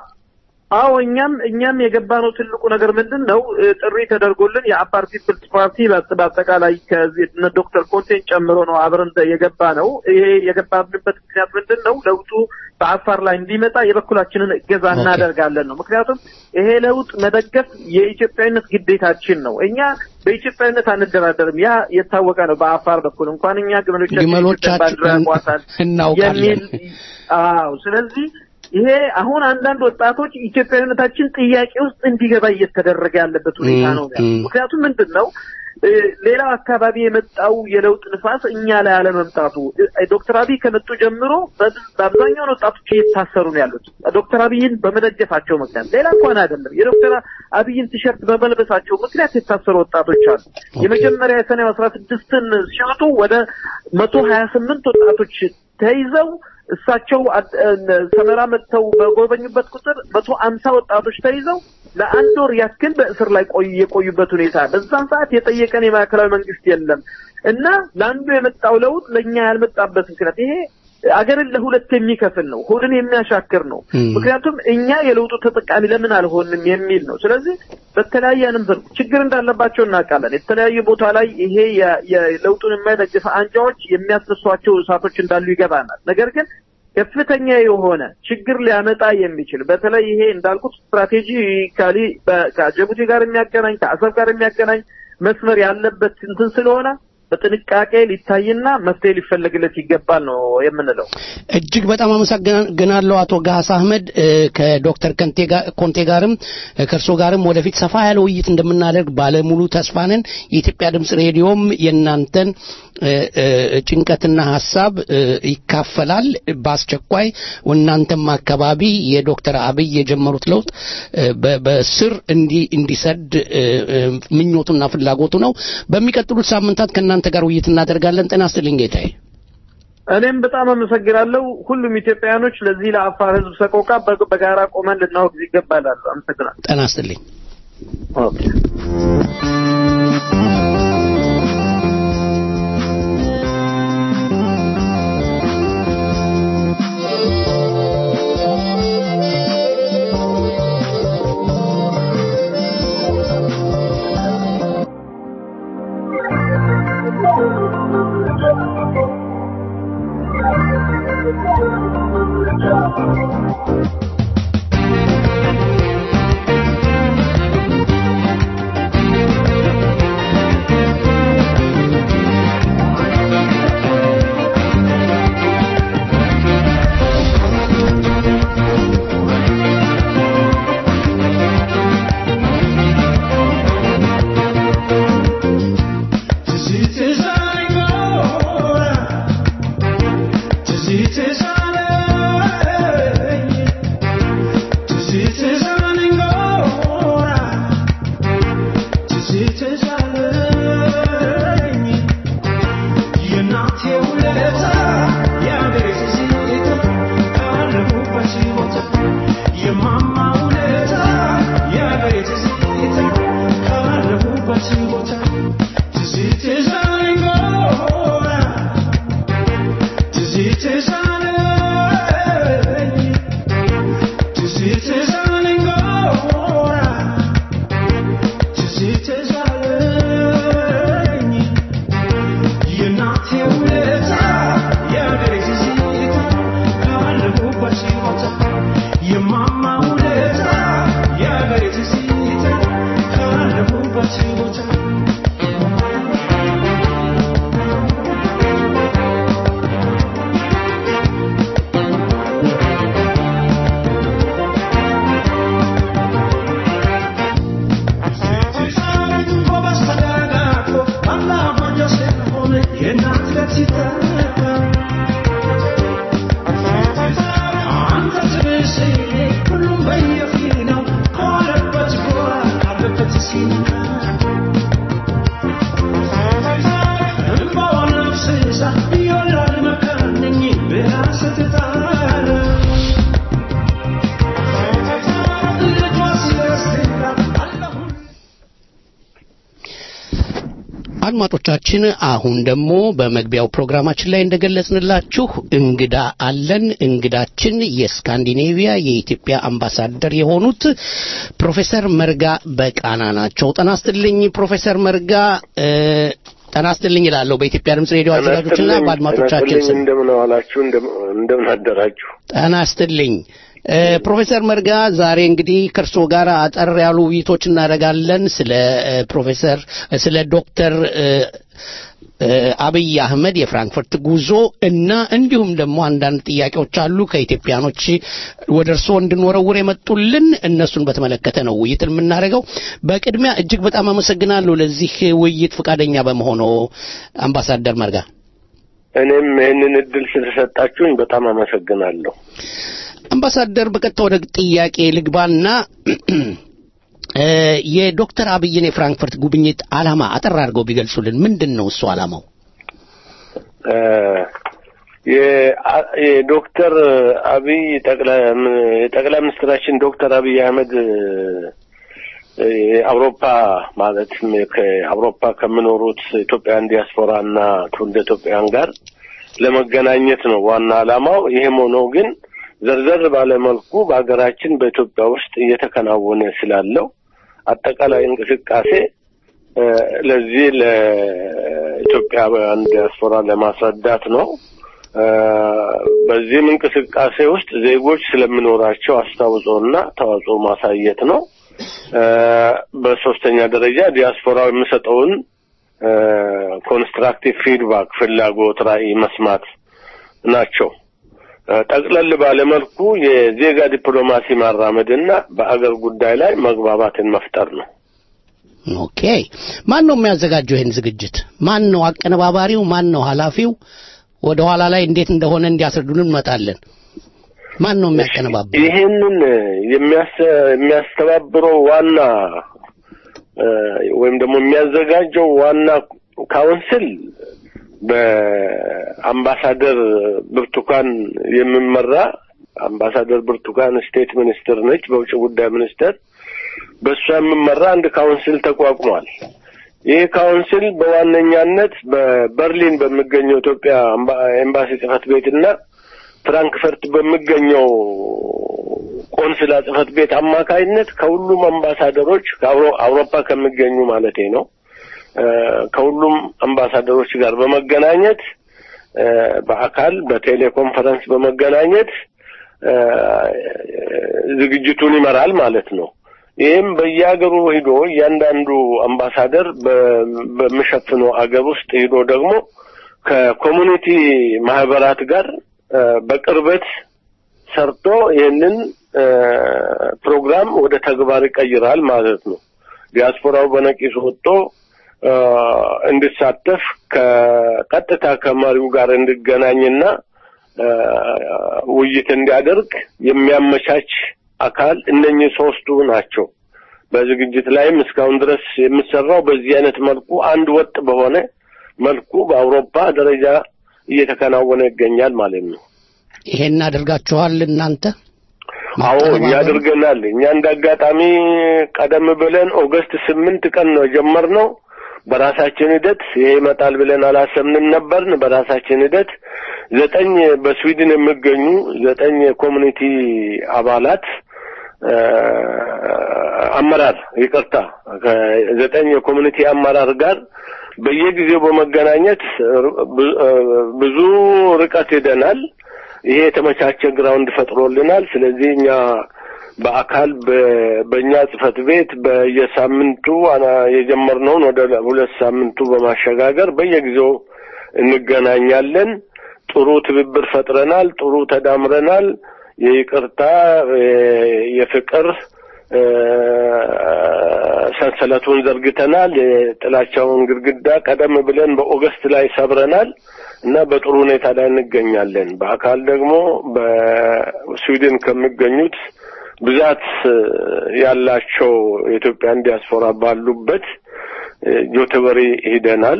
አዎ እኛም እኛም የገባነው ትልቁ ነገር ምንድን ነው እ፣ ጥሪ ተደርጎልን የአፋር ፒፕልስ ፓርቲ በአጠ- በአጠቃላይ ከዚህ እነ ዶክተር ኮንቴን ጨምሮ ነው አብረን የገባ ነው። ይሄ የገባንበት ምክንያት ምንድን ነው? ለውጡ በአፋር ላይ እንዲመጣ የበኩላችንን እገዛ ኦኬ። እናደርጋለን ነው። ምክንያቱም ይሄ ለውጥ መደገፍ የኢትዮጵያዊነት ግዴታችን ነው። እኛ በኢትዮጵያዊነት አንደራደርም። ያ የታወቀ ነው። በአፋር በኩል እንኳን እኛ ግመሎቻችን ግመሎቻችን ባንዲራ ያቋታል እናውቃለን። የሚል አዎ። ስለዚህ ይሄ አሁን አንዳንድ ወጣቶች ኢትዮጵያዊነታችን ጥያቄ ውስጥ እንዲገባ እየተደረገ ያለበት ሁኔታ ነው። ም፣ ም። ምክንያቱም ምንድን ነው እ፣ ሌላው አካባቢ የመጣው የለውጥ ንፋስ እኛ ላይ አለመምጣቱ እ፣ ዶክተር አብይ ከመጡ ጀምሮ በብ- በአብዛኛውን ወጣቶች እየታሰሩ ነው ያሉት ዶክተር አብይን በመደገፋቸው ምክንያት፣ ሌላ እንኳን አይደለም የዶክተር አብይን ቲሸርት በመልበሳቸው ምክንያት የታሰሩ ወጣቶች አሉ። የመጀመሪያ የሰኔ አስራ ስድስትን ሲወጡ ወደ መቶ ሀያ ስምንት ወጣቶች ተይዘው እሳቸው አድ- እ፣ ሰመራ መጥተው በጎበኙበት ቁጥር መቶ አምሳ ወጣቶች ተይዘው ለአንድ ወር ያክል በእስር ላይ ቆዩ የቆዩበት ሁኔታ በዛን ሰዓት የጠየቀን የማዕከላዊ መንግስት የለም እና ለአንዱ የመጣው ለውጥ ለእኛ ያልመጣበት ምክንያት ይሄ አገርን ለሁለት የሚከፍል ነው፣ ሆድን የሚያሻክር ነው። ም። ምክንያቱም እኛ የለውጡ ተጠቃሚ ለምን አልሆንም የሚል ነው። ስለዚህ በተለያየ ንብር ችግር እንዳለባቸው እናውቃለን። የተለያዩ ቦታ ላይ ይሄ የ- የለውጡን የማይደግፍ አንጃዎች የሚያስነሷቸው እሳቶች እንዳሉ ይገባናል። ነገር ግን ከፍተኛ የሆነ ችግር ሊያመጣ የሚችል በተለይ ይሄ እንዳልኩት ስትራቴጂካሊ በ- ከጅቡቲ ጋር የሚያገናኝ ከአሰብ ጋር የሚያገናኝ መስመር ያለበት እንትን ስለሆነ በጥንቃቄ ሊታይና መፍትሄ ሊፈለግለት ይገባል ነው የምንለው። እጅግ በጣም አመሰግናለሁ አቶ ጋስ አህመድ እ፣ ከዶክተር ከንቴ ጋር ኮንቴ ጋርም እ፣ ከእርሶ ጋርም ወደፊት ሰፋ ያለ ውይይት እንደምናደርግ ባለሙሉ ተስፋ ነን። የኢትዮጵያ ድምጽ ሬዲዮም የእናንተን እ፣ እ፣ ጭንቀትና ሀሳብ እ፣ ይካፈላል። በአስቸኳይ እናንተም አካባቢ የዶክተር አብይ የጀመሩት ለውጥ እ፣ በ- በስር እንዲ እንዲሰድ እ፣ እ፣ ምኞቱና ፍላጎቱ ነው። በሚቀጥሉት ሳምንታት ከእናንተ ጋር ውይይት እናደርጋለን። ጤና ይስጥልኝ ጌታዬ። እኔም በጣም አመሰግናለሁ። ሁሉም ኢትዮጵያውያኖች ለዚህ ለአፋር ሕዝብ ሰቆቃ በ- በጋራ ቆመን ልናወግዝ ይገባላሉ። አመሰግናለሁ። ጤና ይስጥልኝ። ኦኬ። ትዝትሽ አለኝ አድማጮቻችን አሁን ደግሞ በመግቢያው ፕሮግራማችን ላይ እንደገለጽንላችሁ እንግዳ አለን። እንግዳችን የስካንዲኔቪያ የኢትዮጵያ አምባሳደር የሆኑት ፕሮፌሰር መርጋ በቃና ናቸው። ጤና ይስጥልኝ ፕሮፌሰር መርጋ እ፣ ጤና ይስጥልኝ እላለሁ በኢትዮጵያ ድምጽ ሬዲዮ አዘጋጆችና በአድማጮቻችን ስም እንደምን ዋላችሁ፣ እንደምን አደራችሁ። ጤና ይስጥልኝ እ፣ ፕሮፌሰር መርጋ ዛሬ እንግዲህ ከእርስዎ ጋር አጠር ያሉ ውይይቶች እናደርጋለን ስለ እ፣ ፕሮፌሰር እ፣ ስለ ዶክተር እ፣ እ፣ አብይ አህመድ የፍራንክፈርት ጉዞ እና እንዲሁም ደግሞ አንዳንድ ጥያቄዎች አሉ ከኢትዮጵያኖች ወደ እርስዎ እንድንወረውር የመጡልን እነሱን በተመለከተ ነው ውይይት የምናደርገው። በቅድሚያ እጅግ በጣም አመሰግናለሁ ለዚህ ውይይት ፈቃደኛ በመሆኑ አምባሳደር መርጋ። እኔም ይህንን እድል ስለሰጣችሁኝ በጣም አመሰግናለሁ። አምባሳደር በቀጥታ ወደ ጥያቄ ልግባና እ፣ የዶክተር አብይን የፍራንክፈርት ጉብኝት ዓላማ አጠር አድርገው ቢገልጹልን ምንድን ነው እሱ ዓላማው? እ፣ የአ- የዶክተር አብይ ጠቅላይ የጠቅላይ ሚኒስትራችን ዶክተር አብይ አህመድ እ፣ የአውሮፓ ማለትም ከአውሮፓ ከሚኖሩት ኢትዮጵያውያን ዲያስፖራ እና ትውልደ ኢትዮጵያውያን ጋር ለመገናኘት ነው ዋና ዓላማው። ይህም ሆኖ ግን ዘርዘር ባለ መልኩ በሀገራችን በኢትዮጵያ ውስጥ እየተከናወነ ስላለው አጠቃላይ እንቅስቃሴ እ፣ ለዚህ ለኢትዮጵያውያን ዲያስፖራ ለማስረዳት ነው። እ፣ በዚህም እንቅስቃሴ ውስጥ ዜጎች ስለሚኖራቸው አስተዋጽኦና ተዋጽኦ ማሳየት ነው። እ፣ በሶስተኛ ደረጃ ዲያስፖራው የሚሰጠውን ኮንስትራክቲቭ ፊድባክ፣ ፍላጎት፣ ራዕይ መስማት ናቸው። እ፣ ጠቅለል ባለ መልኩ የዜጋ ዲፕሎማሲ ማራመድና በአገር ጉዳይ ላይ መግባባትን መፍጠር ነው። ኦኬ ማን ነው የሚያዘጋጀው ይህን ዝግጅት? ማን ነው አቀነባባሪው? ማን ነው ኃላፊው? ወደ ኋላ ላይ እንዴት እንደሆነ እንዲያስረዱን እንመጣለን። ማን ነው የሚያቀነባብረው? ይህንን የሚያስ- የሚያስተባብረው ዋና እ፣ ወይም ደግሞ የሚያዘጋጀው ዋና ካውንስል በአምባሳደር ብርቱካን የሚመራ አምባሳደር ብርቱካን ስቴት ሚኒስትር ነች፣ በውጭ ጉዳይ ሚኒስቴር በእሷ የሚመራ አንድ ካውንስል ተቋቁሟል። ይህ ካውንስል በዋነኛነት በበርሊን በሚገኘው ኢትዮጵያ አምባ- ኤምባሲ ጽህፈት ቤትና ፍራንክፈርት በሚገኘው ቆንስላ ጽህፈት ቤት አማካይነት ከሁሉም አምባሳደሮች ከአውሮ- አውሮፓ ከሚገኙ ማለቴ ነው እ፣ ከሁሉም አምባሳደሮች ጋር በመገናኘት እ፣ በአካል በቴሌኮንፈረንስ በመገናኘት እ፣ ዝግጅቱን ይመራል ማለት ነው። ይህም በየሀገሩ ሂዶ እያንዳንዱ አምባሳደር በ- በሚሸፍነው አገር ውስጥ ሂዶ ደግሞ ከኮሚኒቲ ማህበራት ጋር እ፣ በቅርበት ሰርቶ ይህንን እ፣ ፕሮግራም ወደ ተግባር ይቀይራል ማለት ነው። ዲያስፖራው በነቂስ ወጥቶ እ፣ እንዲሳተፍ ከቀጥታ ከመሪው ጋር እንዲገናኝና እ፣ ውይይት እንዲያደርግ የሚያመቻች አካል እነኚህ ሶስቱ ናቸው። በዝግጅት ላይም እስካሁን ድረስ የሚሰራው በዚህ አይነት መልኩ አንድ ወጥ በሆነ መልኩ በአውሮፓ ደረጃ እየተከናወነ ይገኛል ማለት ነው። ይሄን አድርጋችኋል እናንተ? አዎ እኛ አድርገናል። እኛ እንደ አጋጣሚ ቀደም ብለን ኦገስት ስምንት ቀን ነው የጀመርነው። በራሳችን ሂደት ይሄ ይመጣል ብለን አላሰብንም ነበርን። በራሳችን ሂደት ዘጠኝ በስዊድን የሚገኙ ዘጠኝ የኮሚኒቲ አባላት እ፣ አመራር ይቅርታ ከዘጠኝ የኮሚኒቲ አመራር ጋር በየጊዜው በመገናኘት ብ- እ፣ ብዙ ርቀት ሄደናል። ይሄ የተመቻቸ ግራውንድ ፈጥሮልናል። ስለዚህ እኛ በአካል በ- በእኛ ጽህፈት ቤት በየሳምንቱ አና- የጀመርነውን ወደ ሁለት ሳምንቱ በማሸጋገር በየጊዜው እንገናኛለን። ጥሩ ትብብር ፈጥረናል። ጥሩ ተዳምረናል። የይቅርታ የ- የፍቅር እ፣ ሰንሰለቱን ዘርግተናል። የጥላቻውን ግድግዳ ቀደም ብለን በኦገስት ላይ ሰብረናል እና በጥሩ ሁኔታ ላይ እንገኛለን። በአካል ደግሞ በስዊድን ከሚገኙት ብዛት ያላቸው የኢትዮጵያን ዲያስፖራ ባሉበት እ፣ ጆተበሪ ሂደናል።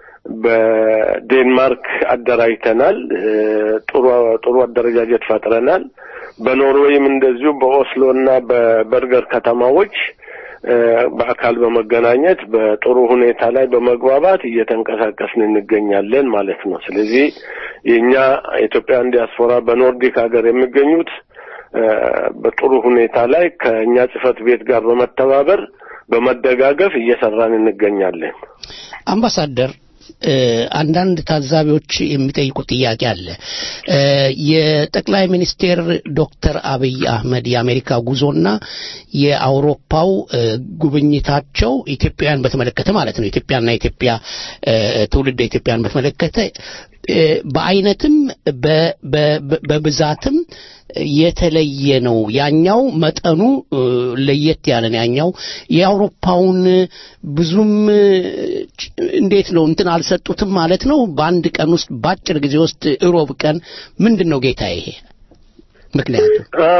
በዴንማርክ አደራጅተናል። እ፣ ጥሩ ጥሩ አደረጃጀት ፈጥረናል። በኖርዌይም እንደዚሁ በኦስሎ እና በበርገር ከተማዎች እ፣ በአካል በመገናኘት በጥሩ ሁኔታ ላይ በመግባባት እየተንቀሳቀስን እንገኛለን ማለት ነው። ስለዚህ የእኛ ኢትዮጵያን ዲያስፖራ በኖርዲክ ሀገር የሚገኙት እ፣ በጥሩ ሁኔታ ላይ ከእኛ ጽህፈት ቤት ጋር በመተባበር በመደጋገፍ እየሰራን እንገኛለን። አምባሳደር እ፣ አንዳንድ ታዛቢዎች የሚጠይቁት ጥያቄ አለ። እ፣ የጠቅላይ ሚኒስቴር ዶክተር አብይ አህመድ የአሜሪካ ጉዞና የአውሮፓው እ፣ ጉብኝታቸው ኢትዮጵያውያን በተመለከተ ማለት ነው ኢትዮጵያና ኢትዮጵያ እ፣ ትውልደ ኢትዮጵያን በተመለከተ እ፣ በአይነትም በ- በ- በ- በብዛትም የተለየ ነው። ያኛው መጠኑ እ፣ ለየት ያለ ነው። ያኛው የአውሮፓውን ብዙም እ፣ ጭ- እንዴት ነው እንትን አልሰጡትም ማለት ነው። በአንድ ቀን ውስጥ በአጭር ጊዜ ውስጥ እሮብ ቀን ምንድን ነው ጌታ ይሄ ምክንያቱ? አ፣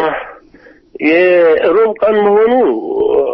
የሮብ ቀን መሆኑ አ፣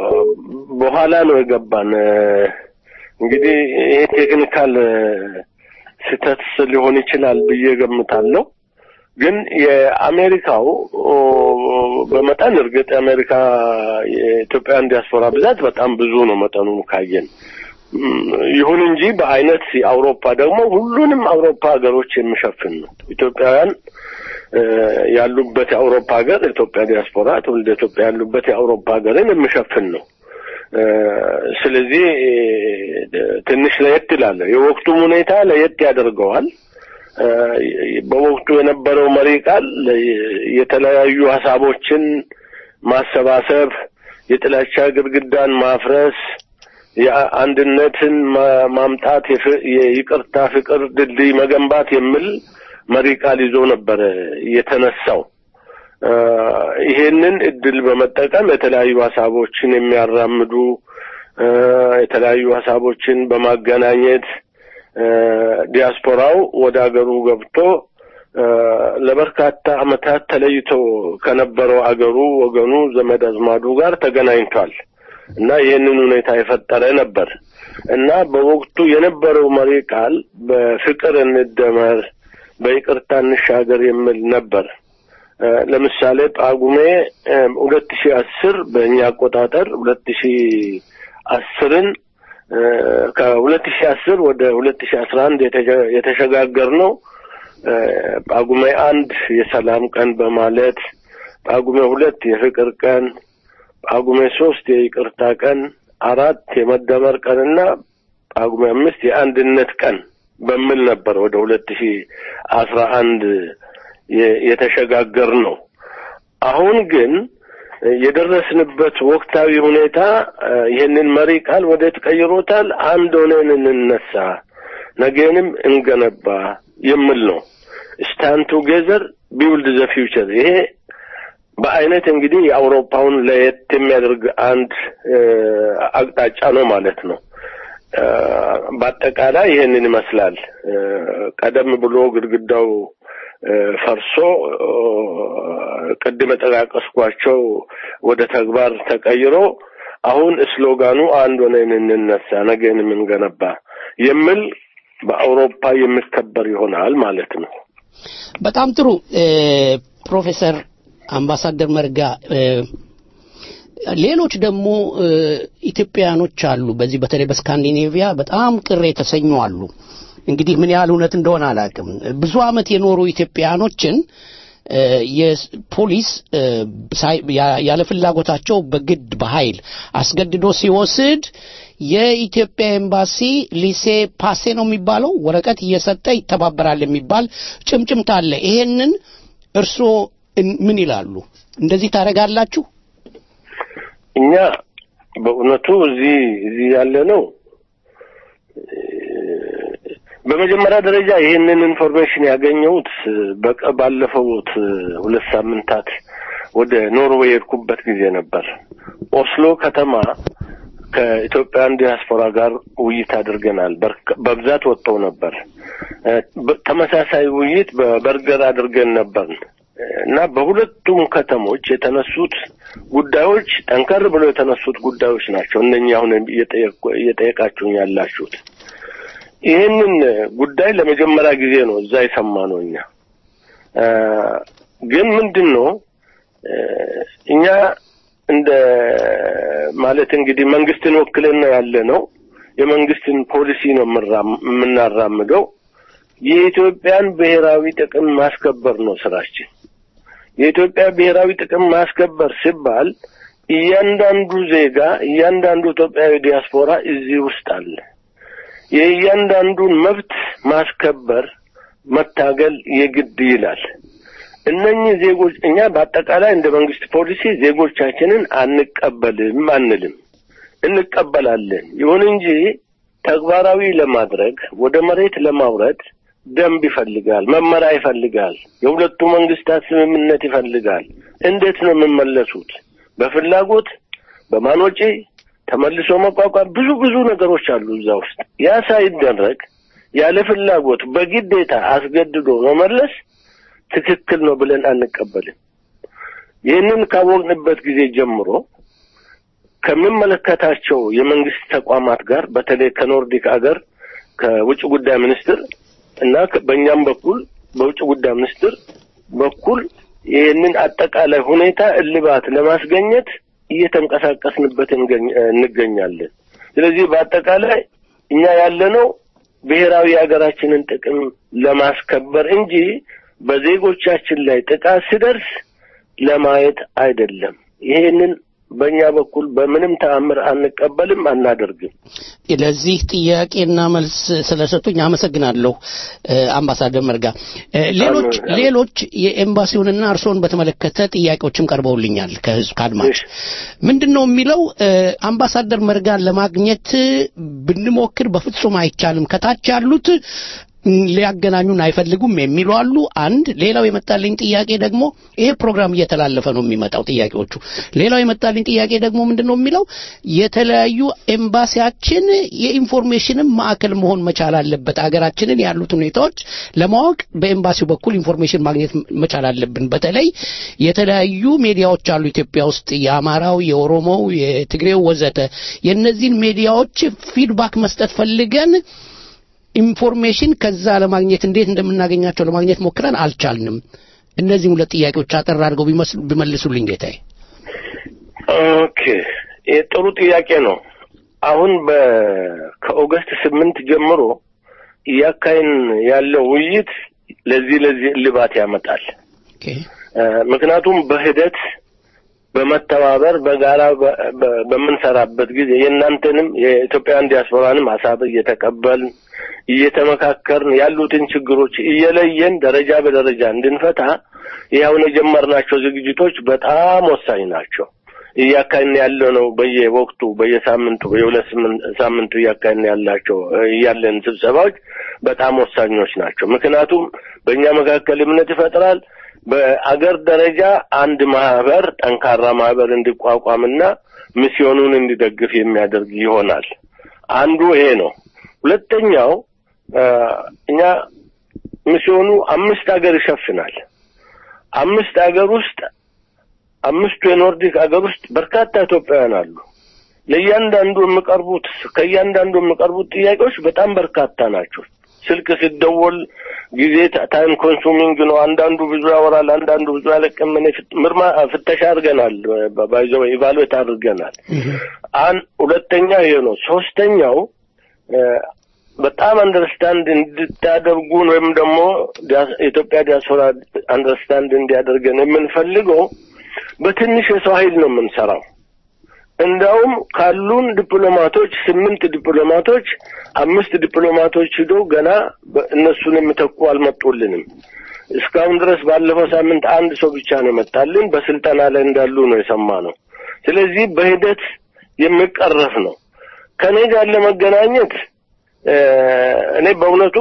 በኋላ ነው የገባን። አ፣ እንግዲህ ይሄ ቴክኒካል አ፣ ስህተት ሊሆን ይችላል ብዬ ገምታለሁ። ግን የአሜሪካው ኦ፣ በመጠን እርግጥ የአሜሪካ የኢትዮጵያን ዲያስፖራ ብዛት በጣም ብዙ ነው መጠኑን ካየን። እም፣ ይሁን እንጂ በአይነት የአውሮፓ ደግሞ ሁሉንም አውሮፓ ሀገሮች የሚሸፍን ነው። ኢትዮጵያውያን እ፣ ያሉበት የአውሮፓ ሀገር የኢትዮጵያ ዲያስፖራ ትውልደ ኢትዮጵያ ያሉበት የአውሮፓ ሀገርን የሚሸፍን ነው። እ፣ ስለዚህ እ፣ ትንሽ ለየት ይላል። የወቅቱም ሁኔታ ለየት ያደርገዋል። እ፣ በወቅቱ የነበረው መሪ ቃል የተለያዩ ሀሳቦችን ማሰባሰብ፣ የጥላቻ ግድግዳን ማፍረስ፣ የአንድነትን ማ- ማምጣት፣ የፍ- የይቅርታ ፍቅር ድልድይ መገንባት የሚል መሪ ቃል ይዞ ነበረ የተነሳው። እ፣ ይሄንን እድል በመጠቀም የተለያዩ ሀሳቦችን የሚያራምዱ እ፣ የተለያዩ ሀሳቦችን በማገናኘት እ፣ ዲያስፖራው ወደ ሀገሩ ገብቶ እ፣ ለበርካታ ዓመታት ተለይቶ ከነበረው አገሩ ወገኑ ዘመድ አዝማዱ ጋር ተገናኝቷል እና ይህንን ሁኔታ የፈጠረ ነበር እና በወቅቱ የነበረው መሪ ቃል በፍቅር እንደመር፣ በይቅርታ እንሻገር የሚል ነበር። እ፣ ለምሳሌ ጳጉሜ ሁለት ሺህ አስር በእኛ አቆጣጠር ሁለት ሺህ አስርን ከሁለት ሺህ አስር ወደ ሁለት ሺህ አስራ አንድ የተሸጋገር ነው ጳጉሜ አንድ የሰላም ቀን በማለት ጳጉሜ ሁለት የፍቅር ቀን ጳጉሜ ሶስት የይቅርታ ቀን አራት የመደመር ቀንና ጳጉሜ አምስት የአንድነት ቀን በሚል ነበር ወደ ሁለት ሺህ አስራ አንድ የተሸጋገር ነው። አሁን ግን የደረስንበት ወቅታዊ ሁኔታ ይህንን መሪ ቃል ወዴት ቀይሮታል? አንድ ሆነን እንነሳ፣ ነገንም እንገነባ የሚል ነው። ስታንድ ቱጌዘር ቢውልድ ዘ ፊውቸር። ይሄ በአይነት እንግዲህ የአውሮፓውን ለየት የሚያደርግ አንድ አቅጣጫ ነው ማለት ነው። በአጠቃላይ ይህንን ይመስላል። ቀደም ብሎ ግድግዳው ፈርሶ ቅድም የጠቃቀስኳቸው ወደ ተግባር ተቀይሮ አሁን ስሎጋኑ አንድ ሆነን እንነሳ ነገን የምንገነባ የሚል በአውሮፓ የሚከበር ይሆናል ማለት ነው። በጣም ጥሩ ፕሮፌሰር አምባሳደር መርጋ ሌሎች ደግሞ ኢትዮጵያውያኖች አሉ። በዚህ በተለይ በስካንዲኔቪያ በጣም ቅር የተሰኙ አሉ። እንግዲህ ምን ያህል እውነት እንደሆነ አላውቅም። ብዙ ዓመት የኖሩ ኢትዮጵያውያኖችን የፖሊስ ያለ ፍላጎታቸው በግድ በኃይል አስገድዶ ሲወስድ የኢትዮጵያ ኤምባሲ ሊሴ ፓሴ ነው የሚባለው ወረቀት እየሰጠ ይተባበራል የሚባል ጭምጭምታ አለ። ይሄንን እርስዎ ምን ይላሉ? እንደዚህ ታደርጋላችሁ? እኛ በእውነቱ እዚህ እዚህ ያለ ነው በመጀመሪያ ደረጃ ይህንን ኢንፎርሜሽን ያገኘሁት ባለፈውት ሁለት ሳምንታት ወደ ኖርዌይ የሄድኩበት ጊዜ ነበር። ኦስሎ ከተማ ከኢትዮጵያን ዲያስፖራ ጋር ውይይት አድርገናል። በብዛት ወጥተው ነበር። ተመሳሳይ ውይይት በበርገር አድርገን ነበር እና በሁለቱም ከተሞች የተነሱት ጉዳዮች ጠንከር ብለው የተነሱት ጉዳዮች ናቸው። እነኚህ አሁን እየጠየቃችሁኝ ያላችሁት ይህንን ጉዳይ ለመጀመሪያ ጊዜ ነው እዛ የሰማ ነው። እኛ ግን ምንድን ነው እኛ እንደ ማለት እንግዲህ መንግስትን ወክለን ነው ያለ ነው። የመንግስትን ፖሊሲ ነው የምንራም- የምናራምደው። የኢትዮጵያን ብሔራዊ ጥቅም ማስከበር ነው ስራችን። የኢትዮጵያ ብሔራዊ ጥቅም ማስከበር ሲባል እያንዳንዱ ዜጋ እያንዳንዱ ኢትዮጵያዊ ዲያስፖራ እዚህ ውስጥ አለ። የእያንዳንዱን መብት ማስከበር መታገል የግድ ይላል። እነኚህ ዜጎች እኛ በአጠቃላይ እንደ መንግስት ፖሊሲ ዜጎቻችንን አንቀበልም አንልም፣ እንቀበላለን። ይሁን እንጂ ተግባራዊ ለማድረግ ወደ መሬት ለማውረድ ደንብ ይፈልጋል፣ መመሪያ ይፈልጋል፣ የሁለቱ መንግስታት ስምምነት ይፈልጋል። እንዴት ነው የሚመለሱት? በፍላጎት በማን ወጪ ተመልሶ መቋቋም ብዙ ብዙ ነገሮች አሉ እዛ ውስጥ። ያ ሳይደረግ ያለ ፍላጎት በግዴታ አስገድዶ መመለስ ትክክል ነው ብለን አንቀበልም። ይህንን ካወቅንበት ጊዜ ጀምሮ ከሚመለከታቸው የመንግስት ተቋማት ጋር በተለይ ከኖርዲክ አገር ከውጭ ጉዳይ ሚኒስትር እና ከ- በእኛም በኩል በውጭ ጉዳይ ሚኒስትር በኩል ይህንን አጠቃላይ ሁኔታ እልባት ለማስገኘት እየተንቀሳቀስንበት እንገኝ- እንገኛለን። ስለዚህ በአጠቃላይ እኛ ያለነው ብሔራዊ የሀገራችንን ጥቅም ለማስከበር እንጂ በዜጎቻችን ላይ ጥቃት ሲደርስ ለማየት አይደለም። ይሄንን በእኛ በኩል በምንም ተአምር አንቀበልም፣ አናደርግም። ለዚህ ጥያቄና መልስ ስለሰጡኝ አመሰግናለሁ እ፣ አምባሳደር መርጋ። እ፣ ሌሎች አመሰግናለሁ። ሌሎች የኤምባሲውንና እርስዎን በተመለከተ ጥያቄዎችም ቀርበውልኛል ከህዝብ ከአድማጭ እሺ። ምንድን ነው የሚለው እ፣ አምባሳደር መርጋን ለማግኘት ብንሞክር በፍጹም አይቻልም ከታች ያሉት ም፣ ሊያገናኙን አይፈልጉም የሚሉ አሉ። አንድ ሌላው የመጣልኝ ጥያቄ ደግሞ ይሄ ፕሮግራም እየተላለፈ ነው የሚመጣው ጥያቄዎቹ። ሌላው የመጣልኝ ጥያቄ ደግሞ ምንድን ነው የሚለው የተለያዩ ኤምባሲያችን የኢንፎርሜሽንም ማዕከል መሆን መቻል አለበት። አገራችንን ያሉት ሁኔታዎች ለማወቅ በኤምባሲው በኩል ኢንፎርሜሽን ማግኘት መቻል አለብን። በተለይ የተለያዩ ሚዲያዎች አሉ ኢትዮጵያ ውስጥ የአማራው፣ የኦሮሞው፣ የትግሬው ወዘተ የእነዚህን ሚዲያዎች ፊድባክ መስጠት ፈልገን ኢንፎርሜሽን ከዛ ለማግኘት እንዴት እንደምናገኛቸው ለማግኘት ሞክረን አልቻልንም። እነዚህም ሁለት ጥያቄዎች አጠር አድርገው ቢመስሉ ቢመልሱልኝ ጌታዬ። ኦኬ ይህ ጥሩ ጥያቄ ነው። አሁን በ ከኦገስት ስምንት ጀምሮ እያካሄን ያለው ውይይት ለዚህ ለዚህ እልባት ያመጣል። ኦኬ እ፣ ምክንያቱም በሂደት በመተባበር በጋራ በ- በ- በምንሰራበት ጊዜ የእናንተንም የኢትዮጵያን ዲያስፖራንም ሀሳብ እየተቀበልን እየተመካከርን ያሉትን ችግሮች እየለየን ደረጃ በደረጃ እንድንፈታ ይኸውን የጀመርናቸው ዝግጅቶች በጣም ወሳኝ ናቸው። እያካሄድን ያለ ነው። በየወቅቱ በየሳምንቱ በየሁለት ስምን- ሳምንቱ እያካሄድን ያላቸው ያለን ስብሰባዎች በጣም ወሳኞች ናቸው። ምክንያቱም በእኛ መካከል እምነት ይፈጥራል። በአገር ደረጃ አንድ ማህበር ጠንካራ ማህበር እንዲቋቋምና ሚስዮኑን እንዲደግፍ የሚያደርግ ይሆናል። አንዱ ይሄ ነው። ሁለተኛው እ፣ እኛ ሚስዮኑ አምስት ሀገር ይሸፍናል። አምስት ሀገር ውስጥ አምስቱ የኖርዲክ ሀገር ውስጥ በርካታ ኢትዮጵያውያን አሉ። ለእያንዳንዱ የሚቀርቡት ከእያንዳንዱ የሚቀርቡት ጥያቄዎች በጣም በርካታ ናቸው። ስልክ ሲደወል ጊዜ ታ- ታይም ኮንሱሚንግ ነው። አንዳንዱ ብዙ ያወራል፣ አንዳንዱ ብዙ ያለቅም። እኔ ፍት- ምርማ ፍተሻ አድርገናል፣ ባይዘው ኢቫሉዌት አድርገናል። አን ሁለተኛ ይሄ ነው። ሶስተኛው እ፣ በጣም አንደርስታንድ እንድታደርጉን ወይም ደግሞ ዲያስ- የኢትዮጵያ ዲያስፖራ አንደርስታንድ እንዲያደርገን የምንፈልገው በትንሽ የሰው ኃይል ነው የምንሰራው። እንዳውም ካሉን ዲፕሎማቶች ስምንት ዲፕሎማቶች አምስት ዲፕሎማቶች ሂደው ገና በ- እነሱን የሚተኩ አልመጡልንም። እስካሁን ድረስ ባለፈው ሳምንት አንድ ሰው ብቻ ነው የመጣልን። በስልጠና ላይ እንዳሉ ነው የሰማነው። ስለዚህ በሂደት የሚቀረፍ ነው። ከኔ ጋር ለመገናኘት እ፣ እኔ በእውነቱ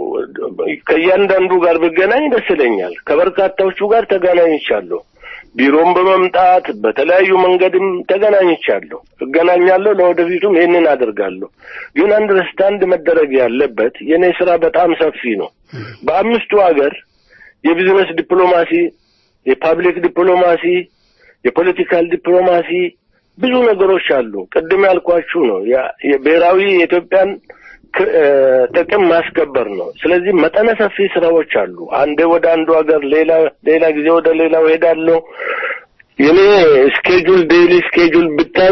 ከእያንዳንዱ ጋር ብገናኝ ደስ ይለኛል። ከበርካታዎቹ ጋር ተገናኝቻለሁ። ቢሮም በመምጣት በተለያዩ መንገድም ተገናኝቻለሁ፣ እገናኛለሁ። ለወደፊቱም ይህንን አደርጋለሁ። ግን አንደርስታንድ መደረግ ያለበት የእኔ ስራ በጣም ሰፊ ነው። በአምስቱ ሀገር የቢዝነስ ዲፕሎማሲ፣ የፓብሊክ ዲፕሎማሲ፣ የፖለቲካል ዲፕሎማሲ ብዙ ነገሮች አሉ። ቅድም ያልኳችሁ ነው ያ- የብሔራዊ የኢትዮጵያን ክ- እ፣ ጥቅም ማስከበር ነው። ስለዚህ መጠነ ሰፊ ስራዎች አሉ። አንዴ ወደ አንዱ ሀገር፣ ሌላ ሌላ ጊዜ ወደ ሌላው ሄዳለሁ። የኔ ስኬጁል ዴይሊ ስኬጁል ብታዩ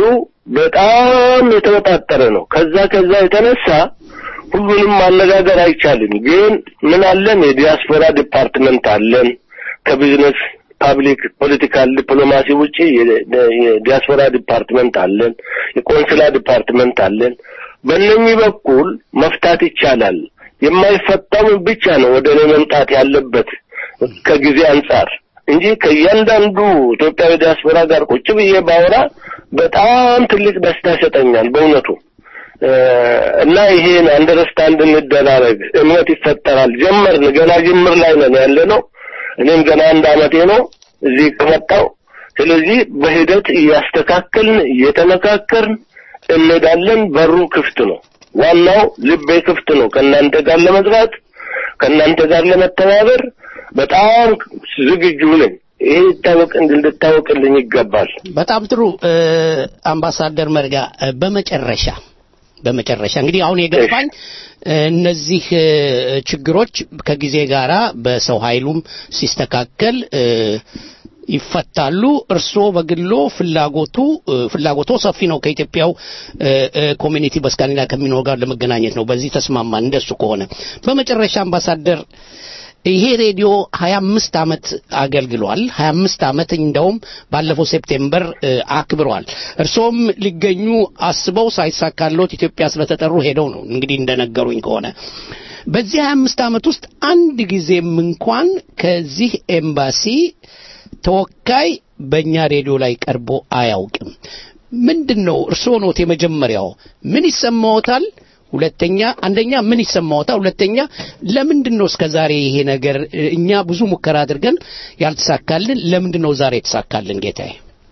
በጣም የተወጣጠረ ነው። ከዛ ከዛ የተነሳ ሁሉንም ማነጋገር አይቻልም። ግን ምን አለን? የዲያስፖራ ዲፓርትመንት አለን። ከቢዝነስ ፓብሊክ ፖለቲካል ዲፕሎማሲ ውጪ የዲያስፖራ ዲፓርትመንት አለን። የቆንስላ ዲፓርትመንት አለን። በእነኚህ በኩል መፍታት ይቻላል። የማይፈታው ብቻ ነው ወደ እኔ መምጣት ያለበት ከጊዜ አንጻር እንጂ ከእያንዳንዱ ኢትዮጵያዊ ዲያስፖራ ጋር ቁጭ ብዬ ባወራ በጣም ትልቅ ደስታ ይሰጠኛል በእውነቱ እና ይሄን አንደርስታንድ እንደራረግ፣ እምነት ይፈጠራል። ጀመርን፣ ገና ጅምር ላይ ነን ያለ ነው። እኔም ገና አንድ አመቴ ነው እዚህ ከመጣው። ስለዚህ በሂደት እያስተካከልን እየተመካከርን እንሄዳለን። በሩ ክፍት ነው። ዋናው ልቤ ክፍት ነው ከእናንተ ጋር ለመስራት ከእናንተ ጋር ለመተባበር በጣም ዝግጁ ነኝ። ይሄ ይታወቅ እንድታወቅልኝ ይገባል። በጣም ጥሩ አምባሳደር መርጋ በመጨረሻ በመጨረሻ እንግዲህ አሁን የገባኝ እነዚህ ችግሮች ከጊዜ ጋራ በሰው ኃይሉም ሲስተካከል ይፈታሉ። እርስዎ በግሎ ፍላጎቱ ፍላጎቶ ሰፊ ነው። ከኢትዮጵያው ኮሚኒቲ በስካንዲና ከሚኖር ጋር ለመገናኘት ነው። በዚህ ተስማማን። እንደሱ ከሆነ በመጨረሻ አምባሳደር ይሄ ሬዲዮ 25 ዓመት አገልግሏል። 25 ዓመት እንደውም ባለፈው ሴፕቴምበር አክብሯል። እርሶም ሊገኙ አስበው ሳይሳካሎት ኢትዮጵያ ስለተጠሩ ሄደው ነው እንግዲህ እንደነገሩኝ ከሆነ በዚህ 25 ዓመት ውስጥ አንድ ጊዜም እንኳን ከዚህ ኤምባሲ ተወካይ በእኛ ሬዲዮ ላይ ቀርቦ አያውቅም። ምንድን ነው እርስዎ ኖት የመጀመሪያው? ምን ይሰማዎታል? ሁለተኛ አንደኛ ምን ይሰማዎታል? ሁለተኛ ለምንድን ነው እስከ ዛሬ ይሄ ነገር እኛ ብዙ ሙከራ አድርገን ያልተሳካልን ለምንድን ነው ዛሬ የተሳካልን? ጌታዬ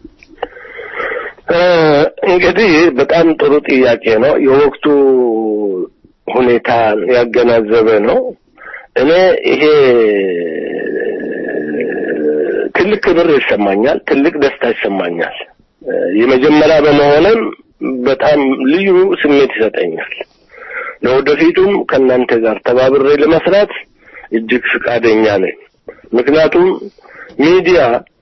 እንግዲህ በጣም ጥሩ ጥያቄ ነው። የወቅቱ ሁኔታ ያገናዘበ ነው። እኔ ይሄ ትልቅ ክብር ይሰማኛል፣ ትልቅ ደስታ ይሰማኛል። የመጀመሪያ በመሆንም በጣም ልዩ ስሜት ይሰጠኛል። ለወደፊቱም ከእናንተ ጋር ተባብሬ ለመስራት እጅግ ፍቃደኛ ነኝ። ምክንያቱም ሚዲያ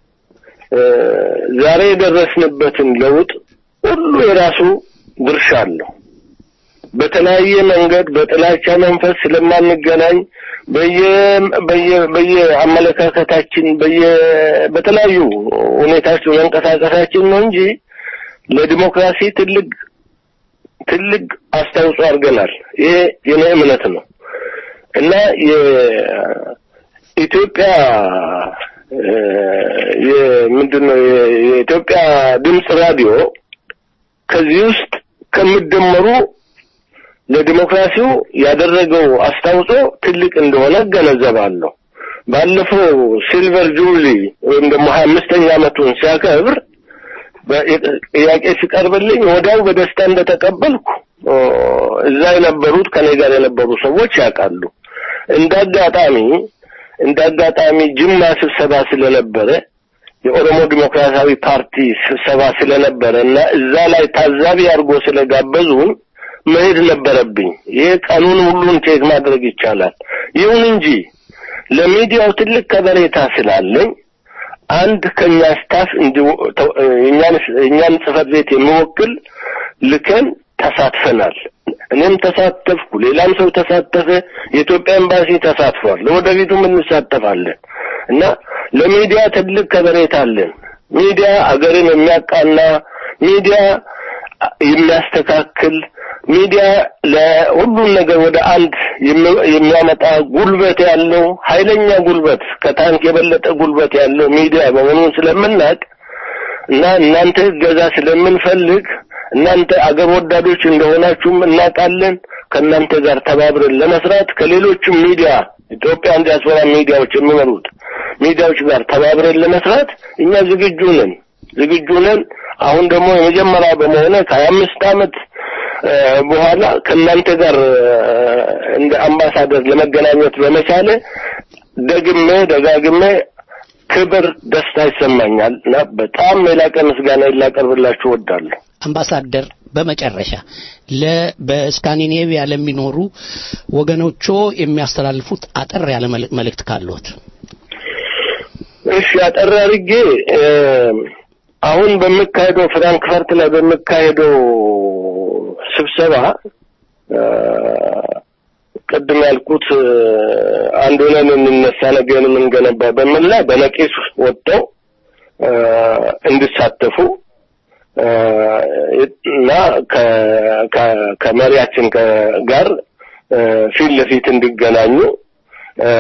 ዛሬ የደረስንበትን ለውጥ ሁሉ የራሱ ድርሻ አለው። በተለያየ መንገድ በጥላቻ መንፈስ ስለማንገናኝ በየ በየ በየአመለካከታችን በየ በተለያዩ ሁኔታዎች መንቀሳቀሳችን ነው እንጂ ለዲሞክራሲ ትልቅ ትልቅ አስተዋጽኦ አድርገናል። ይሄ የኔ እምነት ነው እና የኢትዮጵያ የምንድን ነው የኢትዮጵያ ድምፅ ራዲዮ ከዚህ ውስጥ ከሚደመሩ ለዲሞክራሲው ያደረገው አስተዋጽኦ ትልቅ እንደሆነ እገነዘባለሁ። ባለፈው ሲልቨር ጁብሊ ወይም ደግሞ ሀያ አምስተኛ ዓመቱን ሲያከብር ጥያቄ ሲቀርብልኝ ወዲያው በደስታ እንደተቀበልኩ እዛ የነበሩት ከኔ ጋር የነበሩ ሰዎች ያውቃሉ። እንደ አጋጣሚ እንደ አጋጣሚ ጅማ ስብሰባ ስለነበረ የኦሮሞ ዲሞክራሲያዊ ፓርቲ ስብሰባ ስለነበረ እና እዛ ላይ ታዛቢ አድርጎ ስለጋበዙን መሄድ ነበረብኝ። ይሄ ቀኑን ሁሉን ቼክ ማድረግ ይቻላል። ይሁን እንጂ ለሚዲያው ትልቅ ከበሬታ ስላለኝ አንድ ከኛ ስታፍ እኛን እኛን ጽህፈት ቤት የሚወክል ልከን ተሳትፈናል። እኔም ተሳተፍኩ፣ ሌላም ሰው ተሳተፈ። የኢትዮጵያ ኤምባሲ ተሳትፏል። ለወደፊቱም እንሳተፋለን እና ለሚዲያ ትልቅ ከበሬታ አለን። ሚዲያ አገርን የሚያቃና ሚዲያ የሚያስተካክል ሚዲያ ለሁሉም ነገር ወደ አንድ የሚያመጣ ጉልበት ያለው ኃይለኛ ጉልበት ከታንክ የበለጠ ጉልበት ያለው ሚዲያ በመሆኑን ስለምናውቅ እና እናንተ እገዛ ስለምንፈልግ እናንተ አገር ወዳዶች እንደሆናችሁም እናውቃለን። ከእናንተ ጋር ተባብረን ለመስራት ከሌሎችም ሚዲያ ኢትዮጵያን ዲያስፖራ ሚዲያዎች የሚመሩት ሚዲያዎች ጋር ተባብረን ለመስራት እኛ ዝግጁ ነን ዝግጁ ነን። አሁን ደግሞ የመጀመሪያ በመሆነ ከሀያ አምስት ዓመት በኋላ ከእናንተ ጋር እንደ አምባሳደር ለመገናኘት በመቻለ ደግሜ ደጋግሜ ክብር፣ ደስታ ይሰማኛል እና በጣም የላቀ ምስጋና ላቀርብላችሁ እወዳለሁ። አምባሳደር በመጨረሻ ለ በስካንዲኔቪያ ለሚኖሩ ወገኖቹ የሚያስተላልፉት አጠር ያለ መልእክት ካለዎት? እሺ፣ አጠር አድርጌ አሁን በሚካሄደው ፍራንክፈርት ላይ በሚካሄደው ስብሰባ እ፣ ቅድም ያልኩት እ፣ አንድ ሆነን እንነሳ ነገን የምንገነባ በሚል ላይ በነቂስ ወጥተው እ፣ እንዲሳተፉ እ፣ እና ከ- ከ- ከመሪያችን ከ- ጋር እ፣ ፊት ለፊት እንዲገናኙ እ፣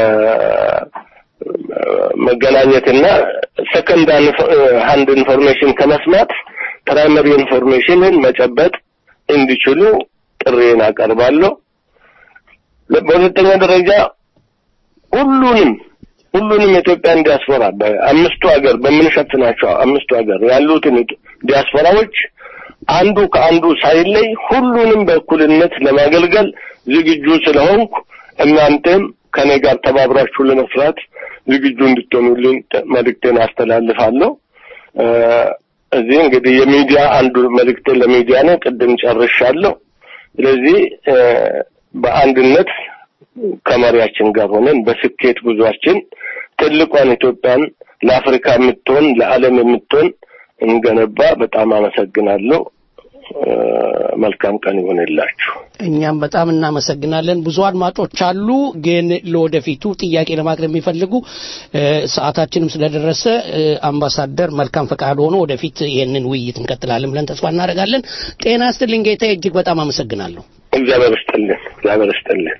መገናኘትና ሰከንድ ሃንድ ኢንፎርሜሽን ከመስማት ፕራይመሪ ኢንፎርሜሽንን መጨበጥ እንዲችሉ ጥሪን አቀርባለሁ። በሁለተኛ ደረጃ ሁሉንም ሁሉንም የኢትዮጵያን ዲያስፖራ በአምስቱ ሀገር በምንሸፍናቸው አምስቱ ሀገር ያሉትን ዲያስፖራዎች አንዱ ከአንዱ ሳይለይ ሁሉንም በእኩልነት ለማገልገል ዝግጁ ስለሆንኩ እናንተም ከኔ ጋር ተባብራችሁ ለመስራት ዝግጁ እንድትሆኑልኝ መልእክቴን አስተላልፋለሁ። እ፣ እዚህ እንግዲህ የሚዲያ አንዱ መልእክቴ ለሚዲያ ነው። ቅድም ጨርሻለሁ። ስለዚህ እ፣ በአንድነት ከመሪያችን ጋር ሆነን በስኬት ጉዟችን ትልቋን ኢትዮጵያን ለአፍሪካ የምትሆን ለዓለም የምትሆን እንገነባ። በጣም አመሰግናለሁ። እ፣ መልካም ቀን ይሆንላችሁ። እኛም በጣም እናመሰግናለን። ብዙ አድማጮች አሉ፣ ግን ለወደፊቱ ጥያቄ ለማቅረብ የሚፈልጉ እ፣ ሰዓታችንም ስለደረሰ እ፣ አምባሳደር መልካም ፈቃድ ሆኖ ወደፊት ይህንን ውይይት እንቀጥላለን ብለን ተስፋ እናደርጋለን። ጤና ይስጥልኝ ጌታዬ፣ እጅግ በጣም አመሰግናለሁ። እግዚአብሔር ይስጥልን። እግዚአብሔር ይስጥልን።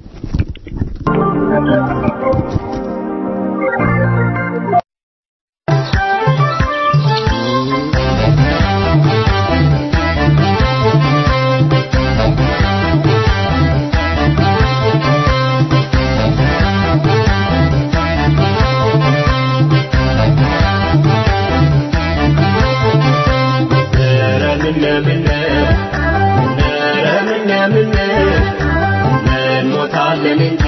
እንሞታለን እንጂ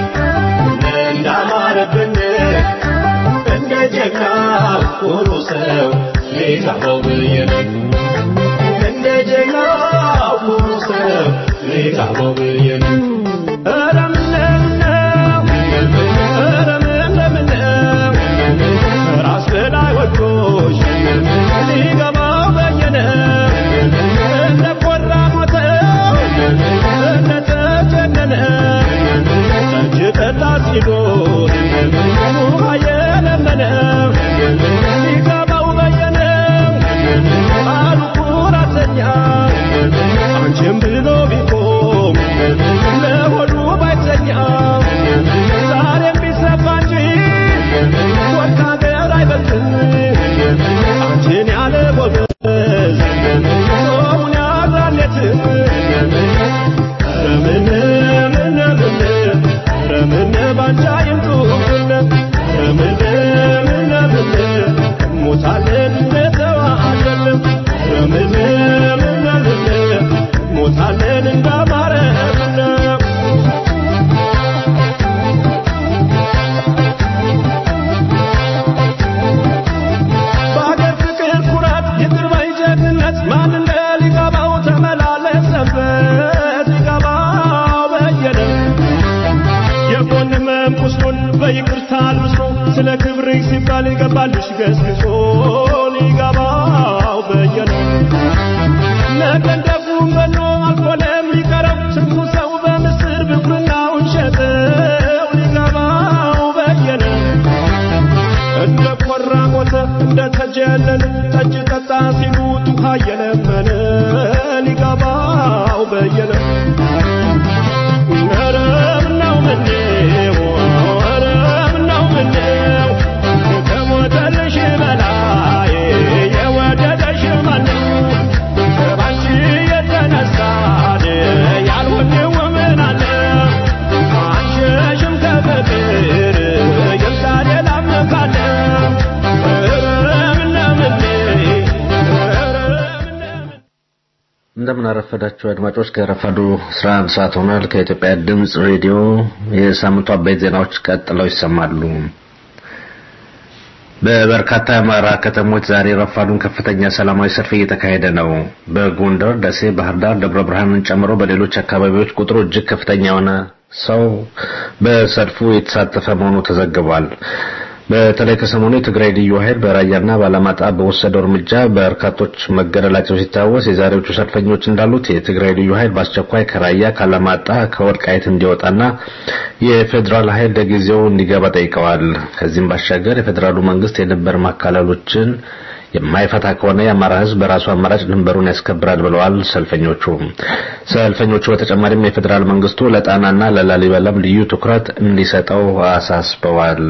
እንዳማረብን እንደ ጀግና ኩሩ ሰው ሊታበው ብዬ ነው። እንደ ጀግና ኩሩ ሰው ሊታበው ብዬ ነው። ኧረ ምነው ኧረ ምነው ራስ በላይ ወዶሽ ሊገባው በየነ እንደ ኮራ ሞተው እንደተጀነነ ጠጅ ጠጣ ሲሉት ውሃ የለመነ ሊገባው በየነ አሉ ኩራተኛ አንቺም ብሎ ቢቆም ለሆዱ ባይተኛ ዛሬም ቢሰፋ እንጂ ወርቅ ሀገር አይበልጥም አንቺን ያለ ጎበዝ ሰውን ያዛሌትም ኧረ ምን ምን ምን ኧረ ምን ባንቺ አይምጡብን ኧረ ምን ምን ምን ሞታለን እንደተዋለን ኧረ ምን ምን ምን ሞታለን እንዳማረብን በሀገር ፍቅር ኩራት ይቅር ባይ ጀግንነት ማን እንደ ሊገባው ተመላለሰበት ሊገባው በየነ የጎን ህመም ቁስሉን በይቅርታ አልብሶ ስለ ክብርህ ሲባል ይገባልሽ ገስግሶ ሊገባው በየነ ነገ እንደ ጉንበኖ አልፎ ለሚቀረው ስንቱ ሰው በምስር ብኩርናውን ሸጠው ሊገባው በየነ እንደ ኮራ ሞተ እንደ ተጀነነ ጠጅ ጠጣ ሲሉት ውሃ እየለመነ ሊገባው በየነ ኧረ ምነው ምነው ኧረ ምነው ምነው ከሞተልሽ በላይ የወደደሽ ማነው ባንቺ የተነሳ ያልሆነው ምን አለ አንሸሽም ከፍቅር ይምጣ ሌላም ካለ ኧረ ምነው ምነው ኧረ ምነው እንደምን አረፈዳችሁ አድማጮች። ከረፋዱ 11 ሰዓት ሆኗል። ከኢትዮጵያ ድምፅ ሬዲዮ የሳምንቱ አበይት ዜናዎች ቀጥለው ይሰማሉ። በበርካታ የአማራ ከተሞች ዛሬ ረፋዱን ከፍተኛ ሰላማዊ ሰልፍ እየተካሄደ ነው። በጎንደር፣ ደሴ፣ ባህር ዳር፣ ደብረ ብርሃንን ጨምሮ በሌሎች አካባቢዎች ቁጥሩ እጅግ ከፍተኛ የሆነ ሰው በሰልፉ የተሳተፈ መሆኑ ተዘግቧል። በተለይ ከሰሞኑ የትግራይ ልዩ ኃይል በራያና ባላማጣ በወሰደው እርምጃ በርካቶች መገደላቸው ሲታወስ የዛሬዎቹ ሰልፈኞች እንዳሉት የትግራይ ልዩ ኃይል በአስቸኳይ ከራያ ካላማጣ ከወልቃይት እንዲወጣና የፌዴራል ኃይል ለጊዜው እንዲገባ ጠይቀዋል። ከዚህም ባሻገር የፌዴራሉ መንግስት የድንበር ማካለሎችን የማይፈታ ከሆነ የአማራ ሕዝብ በራሱ አማራጭ ድንበሩን ያስከብራል ብለዋል ሰልፈኞቹ። ሰልፈኞቹ በተጨማሪም የፌዴራል መንግስቱ ለጣናና ለላሊበላም ልዩ ትኩረት እንዲሰጠው አሳስበዋል።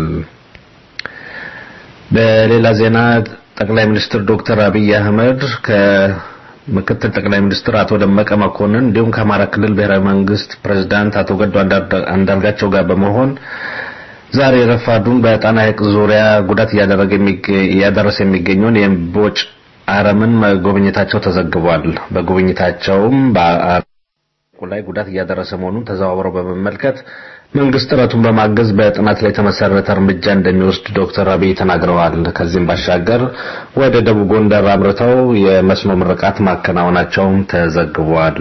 በሌላ ዜና ጠቅላይ ሚኒስትር ዶክተር አብይ አህመድ ከምክትል ጠቅላይ ሚኒስትር አቶ ደመቀ መኮንን እንዲሁም ከአማራ ክልል ብሔራዊ መንግስት ፕሬዝዳንት አቶ ገዱ አንዳርጋቸው ጋር በመሆን ዛሬ ረፋዱን በጣና ሐይቅ ዙሪያ ጉዳት እያደረገ እያደረሰ የሚገኘውን የእምቦጭ አረምን መጎብኘታቸው ተዘግቧል። በጉብኝታቸውም በአረቁ ላይ ጉዳት እያደረሰ መሆኑን ተዘዋውረው በመመልከት መንግስት ጥረቱን በማገዝ በጥናት ላይ የተመሰረተ እርምጃ እንደሚወስድ ዶክተር አብይ ተናግረዋል። ከዚህም ባሻገር ወደ ደቡብ ጎንደር አምርተው የመስኖ ምርቃት ማከናወናቸውም ተዘግቧል።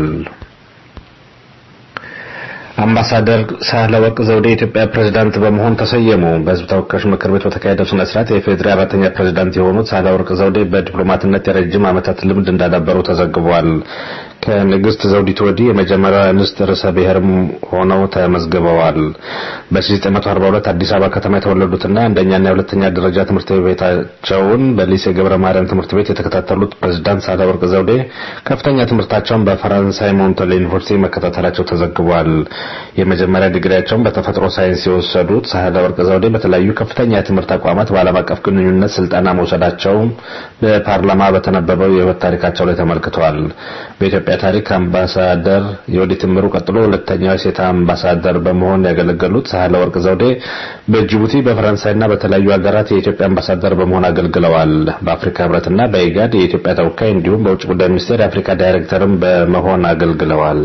አምባሳደር ሳህለወርቅ ዘውዴ የኢትዮጵያ ፕሬዝዳንት በመሆን ተሰየሙ። በሕዝብ ተወካዮች ምክር ቤት በተካሄደው ስነ ስርዓት የፌዴሪ አራተኛ ፕሬዝዳንት የሆኑት ሳህለወርቅ ዘውዴ በዲፕሎማትነት የረጅም ዓመታት ልምድ እንዳዳበሩ ተዘግቧል። ከንግስት ዘውዲቱ ወዲህ የመጀመሪያ እንስት ርዕሰ ብሔርም ሆነው ተመዝግበዋል። በ1942 አዲስ አበባ ከተማ የተወለዱትና አንደኛና የሁለተኛ ደረጃ ትምህርት ቤታቸውን በሊሴ ገብረ ማርያም ትምህርት ቤት የተከታተሉት ፕሬዝዳንት ሳህለወርቅ ዘውዴ ከፍተኛ ትምህርታቸውን በፈረንሳይ ሞንቶሌ ዩኒቨርሲቲ መከታተላቸው ተዘግቧል። የመጀመሪያ ዲግሪያቸውን በተፈጥሮ ሳይንስ የወሰዱት ሳህለወርቅ ዘውዴ በተለያዩ ከፍተኛ የትምህርት ተቋማት በዓለም አቀፍ ግንኙነት ስልጠና መውሰዳቸው በፓርላማ በተነበበው የህይወት ታሪካቸው ላይ ተመልክቷል። በኢትዮጵያ ታሪክ አምባሳደር የወዲት ምሩ ቀጥሎ ሁለተኛዋ ሴት አምባሳደር በመሆን ያገለገሉት ሳህለወርቅ ዘውዴ በጅቡቲ በፈረንሳይና በተለያዩ ሀገራት የኢትዮጵያ አምባሳደር በመሆን አገልግለዋል። በአፍሪካ ህብረትና በኢጋድ የኢትዮጵያ ተወካይ እንዲሁም በውጭ ጉዳይ ሚኒስቴር የአፍሪካ ዳይሬክተርም በመሆን አገልግለዋል።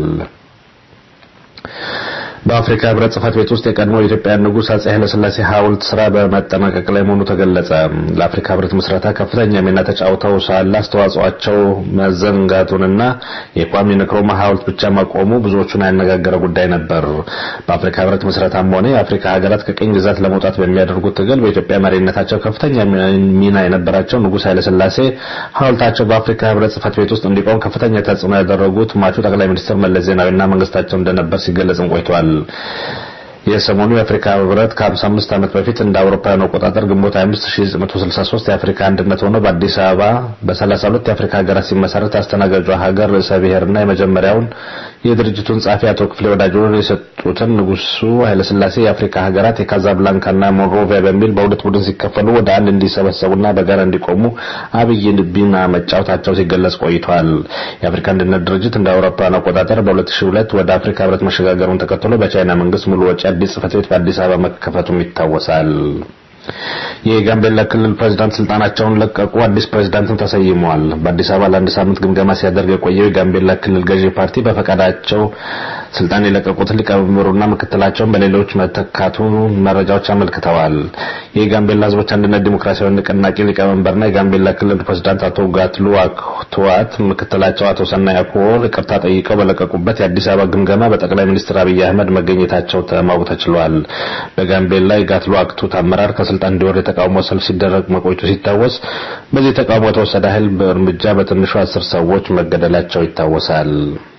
በአፍሪካ ህብረት ጽህፈት ቤት ውስጥ የቀድሞ የኢትዮጵያ ንጉሥ አጼ ኃይለሥላሴ ሐውልት ስራ በመጠናቀቅ ላይ መሆኑ ተገለጸ። ለአፍሪካ ህብረት ምስረታ ከፍተኛ ሚና ተጫውተው ሳለ አስተዋጽኦአቸው መዘንጋቱንና የኳሚ ንክሩማ ሐውልት ብቻ መቆሙ ብዙዎቹን ያነጋገረ ጉዳይ ነበር። በአፍሪካ ህብረት ምስረታም ሆነ የአፍሪካ ሀገራት ከቅኝ ግዛት ለመውጣት በሚያደርጉት ትግል በኢትዮጵያ መሪነታቸው ከፍተኛ ሚና የነበራቸው ንጉሥ ኃይለሥላሴ ሐውልታቸው በአፍሪካ ህብረት ጽህፈት ቤት ውስጥ እንዲቆም ከፍተኛ ተጽዕኖ ያደረጉት ሟቹ ጠቅላይ ሚኒስትር መለስ ዜናዊና መንግስታቸው እንደነበር ሲገለጽም ቆይቷል። የሰሞኑ የአፍሪካ ህብረት ከ55 ዓመት በፊት እንደ አውሮፓውያን አቆጣጠር ግንቦት 5963 የአፍሪካ አንድነት ሆኖ በአዲስ አበባ በ32 የአፍሪካ ሀገራት ሲመሰረት አስተናጋጇ ሀገር ርዕሰ ብሔርና የመጀመሪያውን የድርጅቱን ጸሐፊ አቶ ክፍሌ ወዳጆን የሰጡትን ንጉሱ ኃይለሥላሴ የአፍሪካ ሀገራት የካዛብላንካና ሞንሮቪያ በሚል በሁለት ቡድን ሲከፈሉ ወደ አንድ እንዲሰበሰቡና በጋራ እንዲቆሙ አብይ ሚና መጫወታቸው ሲገለጽ ቆይቷል። የአፍሪካ አንድነት ድርጅት እንደ አውሮፓውያን አቆጣጠር በ2002 ወደ አፍሪካ ህብረት መሸጋገሩን ተከትሎ በቻይና መንግስት ሙሉ ወጪ አዲስ ጽህፈት ቤት በአዲስ አበባ መከፈቱም ይታወሳል። የጋምቤላ ክልል ፕሬዝዳንት ስልጣናቸውን ለቀቁ። አዲስ ፕሬዝዳንትም ተሰይመዋል። በአዲስ አበባ ለአንድ ሳምንት ግምገማ ሲያደርግ የቆየው የጋምቤላ ክልል ገዢ ፓርቲ በፈቃዳቸው ስልጣን የለቀቁትን ሊቀመንበሩና ምክትላቸውን በሌሎች መተካቱ መረጃዎች አመልክተዋል። የጋምቤላ ህዝቦች አንድነት ዲሞክራሲያዊ ንቅናቄ ሊቀመንበርና የጋምቤላ ክልል ፕሬዝዳንት አቶ ጋትሉ አክቱዋት ምክትላቸው አቶ ሰናይ አኩወር ይቅርታ ጠይቀው በለቀቁበት የአዲስ አበባ ግምገማ በጠቅላይ ሚኒስትር አብይ አህመድ መገኘታቸው ማወቅ ተችሏል። በጋምቤላ የጋትሉ አክቱት አመራር ከስልጣን እንዲወርድ የተቃውሞ ሰልፍ ሲደረግ መቆየቱ ሲታወስ በዚህ ተቃውሞ የተወሰደ ኃይል እርምጃ በትንሹ አስር ሰዎች መገደላቸው ይታወሳል።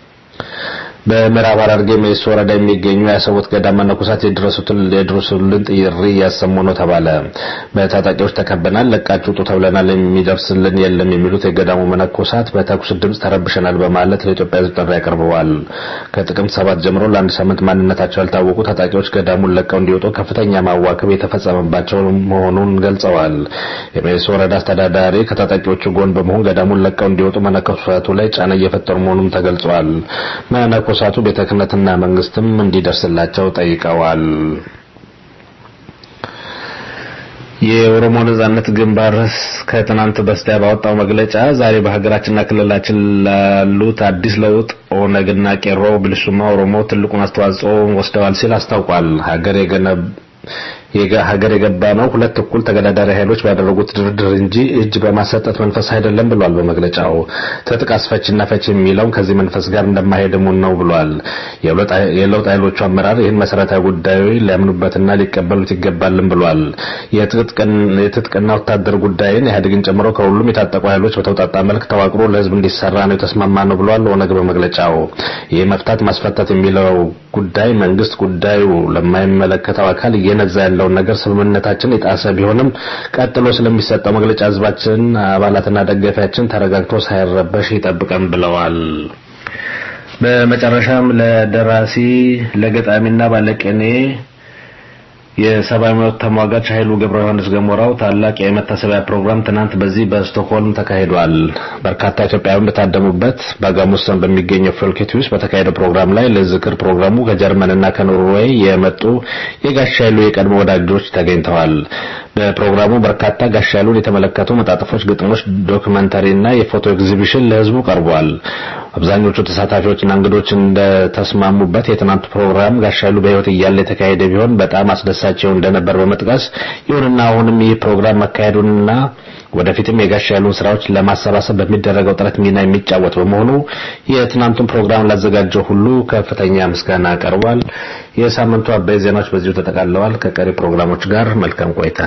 በምዕራብ ሐረርጌ ሜሶ ወረዳ የሚገኙ የአሰቦት ገዳም መነኮሳት የድረሱትን የድረሱልን ጥሪ እያሰሙ ነው ተባለ። በታጣቂዎች ተከበናል፣ ለቃችሁ ውጡ ተብለናል፣ የሚደርስልን የለም የሚሉት የገዳሙ መነኮሳት በተኩስ ድምፅ ተረብሸናል በማለት ለኢትዮጵያ ሕዝብ ጥሪ አቅርበዋል። ከጥቅምት ሰባት ጀምሮ ለአንድ ሳምንት ማንነታቸው ያልታወቁ ታጣቂዎች ገዳሙን ለቀው እንዲወጡ ከፍተኛ ማዋከብ የተፈጸመባቸው መሆኑን ገልጸዋል። የሜሶ ወረዳ አስተዳዳሪ ከታጣቂዎቹ ጎን በመሆን ገዳሙን ለቀው እንዲወጡ መነኮሳቱ ላይ ጫና እየፈጠሩ መሆኑን ተገልጿል። መነኮሳቱ ቤተ ክህነትና መንግስትም እንዲደርስላቸው ጠይቀዋል። የኦሮሞ ነጻነት ግንባር ከትናንት በስቲያ ባወጣው መግለጫ ዛሬ በሀገራችንና ክልላችን ላሉት አዲስ ለውጥ ኦነግና ቄሮ ብልሱማ ኦሮሞ ትልቁን አስተዋጽኦ ወስደዋል ሲል አስታውቋል። ሀገር ሀገር የገባ ነው ሁለት እኩል ተገዳዳሪ ኃይሎች ባደረጉት ድርድር እንጂ እጅ በማሰጠት መንፈስ አይደለም ብሏል። በመግለጫው ትጥቅ አስፈችና ፈች የሚለውን ከዚህ መንፈስ ጋር እንደማይሄድሙን ነው ብሏል። የለውጥ ኃይሎቹ አመራር ይህን መሰረታዊ ጉዳዩ ሊያምኑበትና ሊቀበሉት ይገባልም ብሏል። የትጥቅና ወታደር ጉዳይን ኢህአዴግን ጨምሮ ከሁሉም የታጠቁ ኃይሎች በተውጣጣ መልክ ተዋቅሮ ለህዝብ እንዲሰራ ነው የተስማማ ነው ብሏል። ኦነግ በመግለጫው ይህ መፍታት ማስፈታት የሚለው ጉዳይ መንግስት ጉዳዩ ለማይመለከተው አካል እየነዛ ያለውን ነገር ስምምነታችን የጣሰ ቢሆንም ቀጥሎ ስለሚሰጠው መግለጫ ህዝባችን አባላትና ደጋፊያችን ተረጋግቶ ሳይረበሽ ይጠብቀን ብለዋል። በመጨረሻም ለደራሲ ለገጣሚና ባለቅኔ የሰብአዊ መብት ተሟጋች ኃይሉ ገብረ ዮሐንስ ገሞራው ታላቅ የመታሰቢያ ፕሮግራም ትናንት በዚህ በስቶክሆልም ተካሂዷል። በርካታ ኢትዮጵያውያን በታደሙበት በጋሙስተን በሚገኘው ፎልኬት ውስጥ በተካሄደው ፕሮግራም ላይ ለዝክር ፕሮግራሙ ከጀርመንና ከኖርዌይ የመጡ የጋሽ ኃይሉ የቀድሞ ወዳጆች ተገኝተዋል። በፕሮግራሙ በርካታ ጋሽ ኃይሉን የተመለከቱ መጣጥፎች፣ ግጥሞች፣ ዶክመንተሪና የፎቶ ኤግዚቢሽን ለህዝቡ ቀርቧል። አብዛኞቹ ተሳታፊዎችና እንግዶች እንደተስማሙበት የትናንቱ ፕሮግራም ጋሽ ኃይሉ በህይወት እያለ የተካሄደ ቢሆን በጣም አስደሳቸው እንደነበር በመጥቀስ ይሁንና አሁንም ይህ ፕሮግራም መካሄዱንና ወደፊትም የጋሽ ኃይሉን ስራዎች ለማሰባሰብ በሚደረገው ጥረት ሚና የሚጫወት በመሆኑ የትናንቱን ፕሮግራም ላዘጋጀው ሁሉ ከፍተኛ ምስጋና ቀርቧል። የሳምንቱ አበይ ዜናዎች በዚሁ ተጠቃለዋል። ከቀሪ ፕሮግራሞች ጋር መልካም ቆይታ።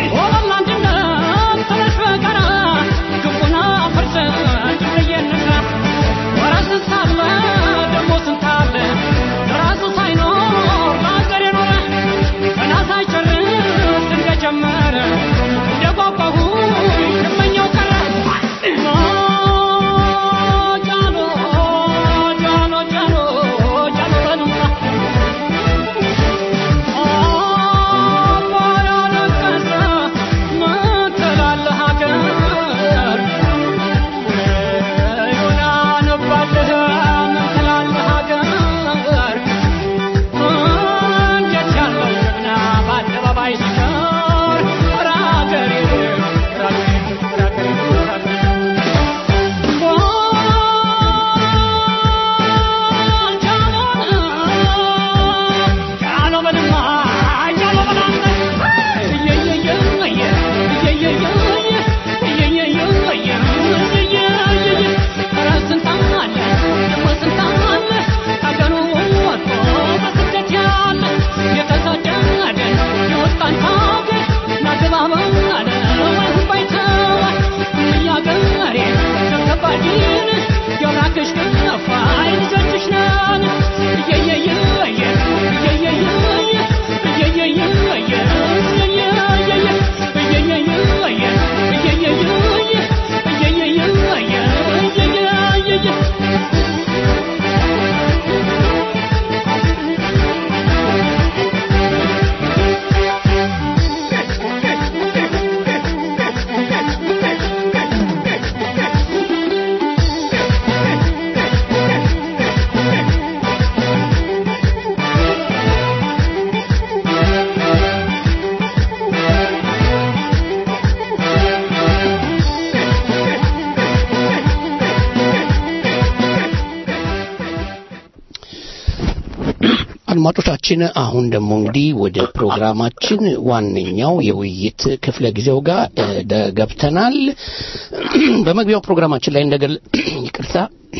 Thank you. አድማጮቻችን አሁን ደግሞ እንግዲህ ወደ ፕሮግራማችን ዋነኛው የውይይት ክፍለ ጊዜው ጋር እ፣ ደ- ገብተናል። በመግቢያው ፕሮግራማችን ላይ እንደገለ ይቅርታ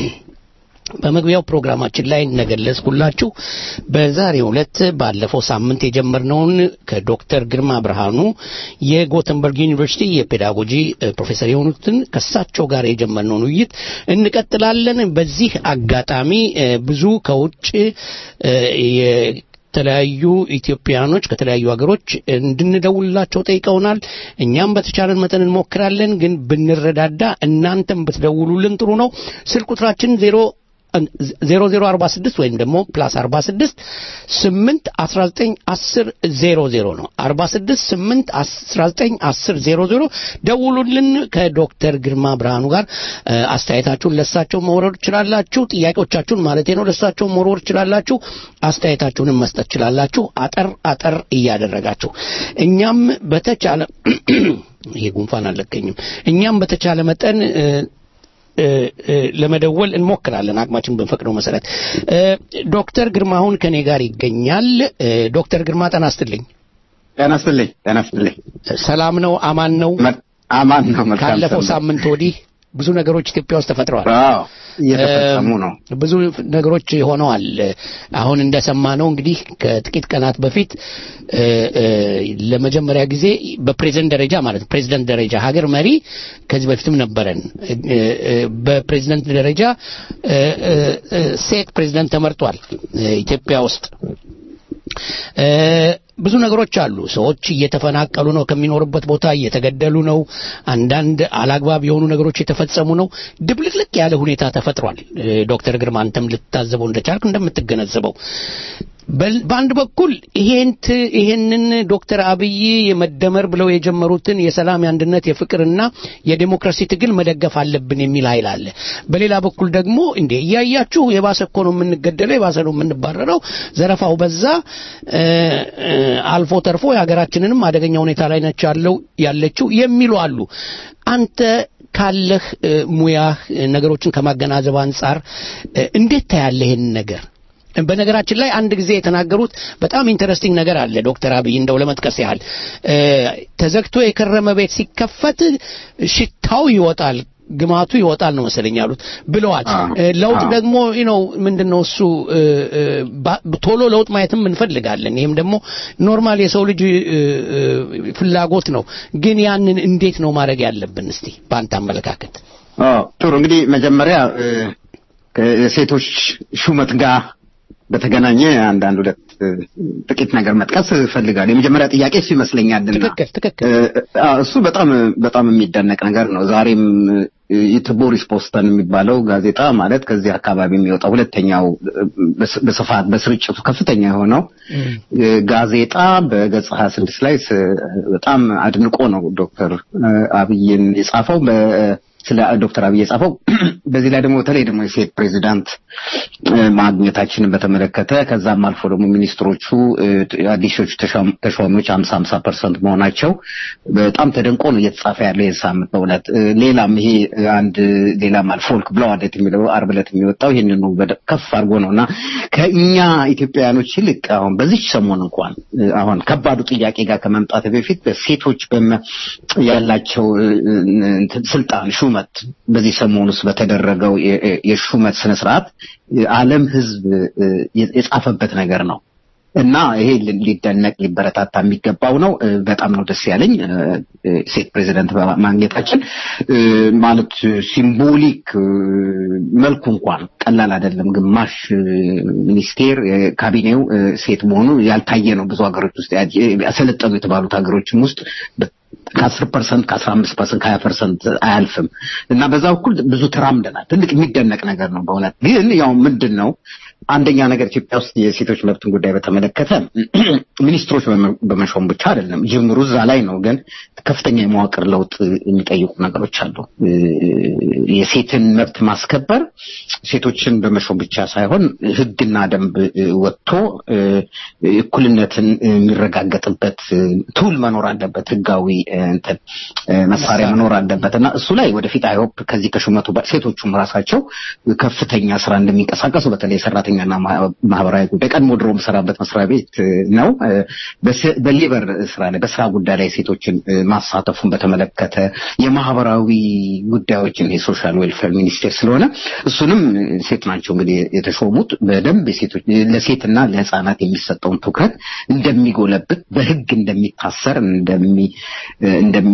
በመግቢያው ፕሮግራማችን ላይ እንደገለጽኩላችሁ በዛሬው ዕለት ባለፈው ሳምንት የጀመርነውን ከዶክተር ግርማ ብርሃኑ የጎተንበርግ ዩኒቨርሲቲ የፔዳጎጂ እ፣ ፕሮፌሰር የሆኑትን ከሳቸው ጋር የጀመርነውን ውይይት እንቀጥላለን። በዚህ አጋጣሚ እ፣ ብዙ ከውጭ እ፣ የተለያዩ ኢትዮጵያኖች ከተለያዩ ሀገሮች እንድንደውልላቸው ጠይቀውናል። እኛም በተቻለን መጠን እንሞክራለን። ግን ብንረዳዳ እናንተም ብትደውሉልን ጥሩ ነው። ስልክ ቁጥራችን ዜሮ ዜሮ ዜሮ አርባ ስድስት ወይም ደግሞ ፕላስ አርባ ስድስት ስምንት አስራ ዘጠኝ አስር ዜሮ ዜሮ ነው። አርባ ስድስት ስምንት አስራ ዘጠኝ አስር ዜሮ ዜሮ ደውሉልን። ከዶክተር ግርማ ብርሃኑ ጋር እ፣ አስተያየታችሁን ለሳቸው መውረድ ትችላላችሁ። ጥያቄዎቻችሁን ማለቴ ነው ለሳቸው መውረድ ትችላላችሁ። አስተያየታችሁንም መስጠት ትችላላችሁ። አጠር አጠር እያደረጋችሁ እኛም በተቻለ ይሄ ጉንፋን አልለቀኝም። እኛም በተቻለ መጠን እ፣ እ፣ እ፣ ለመደወል እንሞክራለን አቅማችን በፈቅደው መሰረት። እ፣ ዶክተር ግርማ አሁን ከኔ ጋር ይገኛል። እ፣ ዶክተር ግርማ ጤና ይስጥልኝ። ጤና ይስጥልኝ። ጤና ይስጥልኝ። ሰላም ነው? አማን ነው? አማን ነው። መልካም ካለፈው ሰንበት። ሳምንት ወዲህ ብዙ ነገሮች ኢትዮጵያ ውስጥ ተፈጥረዋል። አዎ እየተፈጸሙ እ፣ ነው። ብዙ ነገሮች ሆነዋል። አሁን እንደሰማነው እንግዲህ ከጥቂት ቀናት በፊት እ፣ እ፣ ለመጀመሪያ ጊዜ በፕሬዝደንት ደረጃ ማለት ነው ፕሬዝደንት ደረጃ ሀገር መሪ ከዚህ በፊትም ነበረን። እ፣ እ፣ በፕሬዝደንት ደረጃ እ፣ እ፣ እ፣ ሴት ፕሬዝደንት ተመርጧል እ፣ ኢትዮጵያ ውስጥ። እ፣ ብዙ ነገሮች አሉ። ሰዎች እየተፈናቀሉ ነው፣ ከሚኖርበት ቦታ እየተገደሉ ነው። አንዳንድ አላግባብ የሆኑ ነገሮች የተፈጸሙ ነው። ድብልቅልቅ ያለ ሁኔታ ተፈጥሯል። እ፣ ዶክተር ግርማ አንተም ልትታዘበው እንደቻልክ እንደምትገነዘበው በል- በአንድ በኩል ይሄን ት- ይሄንን ዶክተር አብይ የመደመር ብለው የጀመሩትን የሰላም የአንድነት የፍቅርና የዴሞክራሲ ትግል መደገፍ አለብን የሚል ኃይል አለ። በሌላ በኩል ደግሞ እንዴ እያያችሁ የባሰ እኮ ነው የምንገደለው፣ የባሰ ነው የምንባረረው፣ ዘረፋው በዛ፣ እ፣ እ፣ አልፎ ተርፎ የሀገራችንንም አደገኛ ሁኔታ ላይ ነች ያለው ያለችው የሚሉ አሉ። አንተ ካለህ እ፣ ሙያህ እ፣ ነገሮችን ከማገናዘብ አንጻር እ፣ እንዴት ታያለህ ይሄን ነገር? በነገራችን ላይ አንድ ጊዜ የተናገሩት በጣም ኢንተረስቲንግ ነገር አለ ዶክተር አብይ እንደው ለመጥቀስ ያህል እ፣ ተዘግቶ የከረመ ቤት ሲከፈት ሽታው ይወጣል ግማቱ ይወጣል ነው መሰለኝ ያሉት ብለዋል። እ፣ ለውጥ ደግሞ ነው ምንድነው እሱ እ፣ እ፣ ባ- ቶሎ ለውጥ ማየትም እንፈልጋለን። ይህም ደግሞ ኖርማል የሰው ልጅ እ፣ እ፣ ፍላጎት ነው። ግን ያንን እንዴት ነው ማድረግ ያለብን? እስቲ በአንተ አመለካከት። አዎ ጥሩ እንግዲህ መጀመሪያ እ፣ ከሴቶች ሹመት ጋር በተገናኘ አንዳንድ ሁለት እ፣ ጥቂት ነገር መጥቀስ እፈልጋለሁ። የመጀመሪያ ጥያቄ እሱ ይመስለኛልና ትክክል ትክክል። እ፣ አዎ፣ እሱ በጣም በጣም የሚደነቅ ነገር ነው። ዛሬም እ፣ የቦሪስ ፖስተን የሚባለው ጋዜጣ ማለት ከዚህ አካባቢ የሚወጣው ሁለተኛው እ፣ በስ- በስፋት በስርጭቱ ከፍተኛ የሆነው እ፣ ጋዜጣ በገጽ ሀያ ስድስት ላይ ስ- በጣም አድንቆ ነው ዶክተር እ፣ አብይን የጻፈው በ ስለ ዶክተር አብይ የጻፈው በዚህ ላይ ደግሞ በተለይ ደግሞ የሴት ፕሬዚዳንት እ፣ ማግኘታችንን በተመለከተ ከዛም አልፎ ደግሞ ሚኒስትሮቹ እ፣ አዲሶቹ ተሿም- ተሿሚዎች ሀምሳ ሀምሳ ፐርሰንት መሆናቸው በጣም ተደንቆ ነው እየተጻፈ ያለው ይህን ሳምንት በእውነት እ፣ ሌላም ይሄ እ፣ አንድ ሌላም አለ ፎልክ ብለው አለት የሚለው አርብ ዕለት የሚወጣው ይህንኑ በደ- ከፍ አድርጎ ነው እና ከእኛ ኢትዮጵያውያኖች ይልቅ አሁን በዚች ሰሞን እንኳን እ፣ አሁን ከባዱ ጥያቄ ጋር ከመምጣት በፊት በሴቶች በመ- ያላቸው እ፣ እ፣ እንትን ስልጣን ሹመት በዚህ ሰሞን ውስጥ በተደረገው የ- የ- የሹመት ስነ ስርዓት ዓለም ህዝብ እ፣ የ- የጻፈበት ነገር ነው። እና ይሄ ሊ- ሊደነቅ ሊበረታታ የሚገባው ነው። እ፣ በጣም ነው ደስ ያለኝ እ፣ እ፣ ሴት ፕሬዚደንት ማግኘታችን እ፣ ማለት ሲምቦሊክ እ፣ መልኩ እንኳን ቀላል አይደለም። ግማሽ እ፣ ሚኒስቴር እ፣ ካቢኔው እ፣ ሴት መሆኑ ያልታየ ነው። ብዙ ሀገሮች ውስጥ ያ- ያሰለጠኑ የተባሉት ሀገሮችም ውስጥ በ- ከአስር ፐርሰንት ከአስራ አምስት ፐርሰንት ከሀያ ፐርሰንት አያልፍም እና በዛ በኩል ብዙ ተራምደናል። ትልቅ የሚደነቅ ነገር ነው በእውነት ግን ያው ምንድን ነው አንደኛ ነገር ኢትዮጵያ ውስጥ የሴቶች መብትን ጉዳይ በተመለከተ ሚኒስትሮች በመ- በመሾም ብቻ አይደለም ጅምሩ እዛ ላይ ነው። ግን ከፍተኛ የመዋቅር ለውጥ የሚጠይቁ ነገሮች አሉ። እ፣ የሴትን መብት ማስከበር ሴቶችን በመሾም ብቻ ሳይሆን ሕግና ደንብ እ፣ ወጥቶ እ፣ እኩልነትን የሚረጋገጥበት እ፣ ቱል መኖር አለበት። ሕጋዊ እ፣ እንትን እ፣ መሳሪያ መኖር አለበት እና እሱ ላይ ወደፊት አይሆፕ ከዚህ ከሹመቱ በ- ሴቶቹም ራሳቸው ከፍተኛ ስራ እንደሚንቀሳቀሱ በተለይ ሰራተኛና ማ- ማህበራዊ ጉዳይ ቀድሞ ድሮ የምሰራበት መስሪያ ቤት እ፣ ነው እ፣ በስ- በሌበር ስራ ላይ በስራ ጉዳይ ላይ ሴቶችን እ፣ ማሳተፉን በተመለከተ የማህበራዊ ጉዳዮችን የሶሻል ዌልፌር ሚኒስቴር ስለሆነ እሱንም እ፣ ሴት ናቸው እንግዲህ የተሾሙት በደንብ የሴቶች ለሴትና ለህፃናት የሚሰጠውን ትኩረት እንደሚጎለብት በህግ እንደሚታሰር እንደሚ እ፣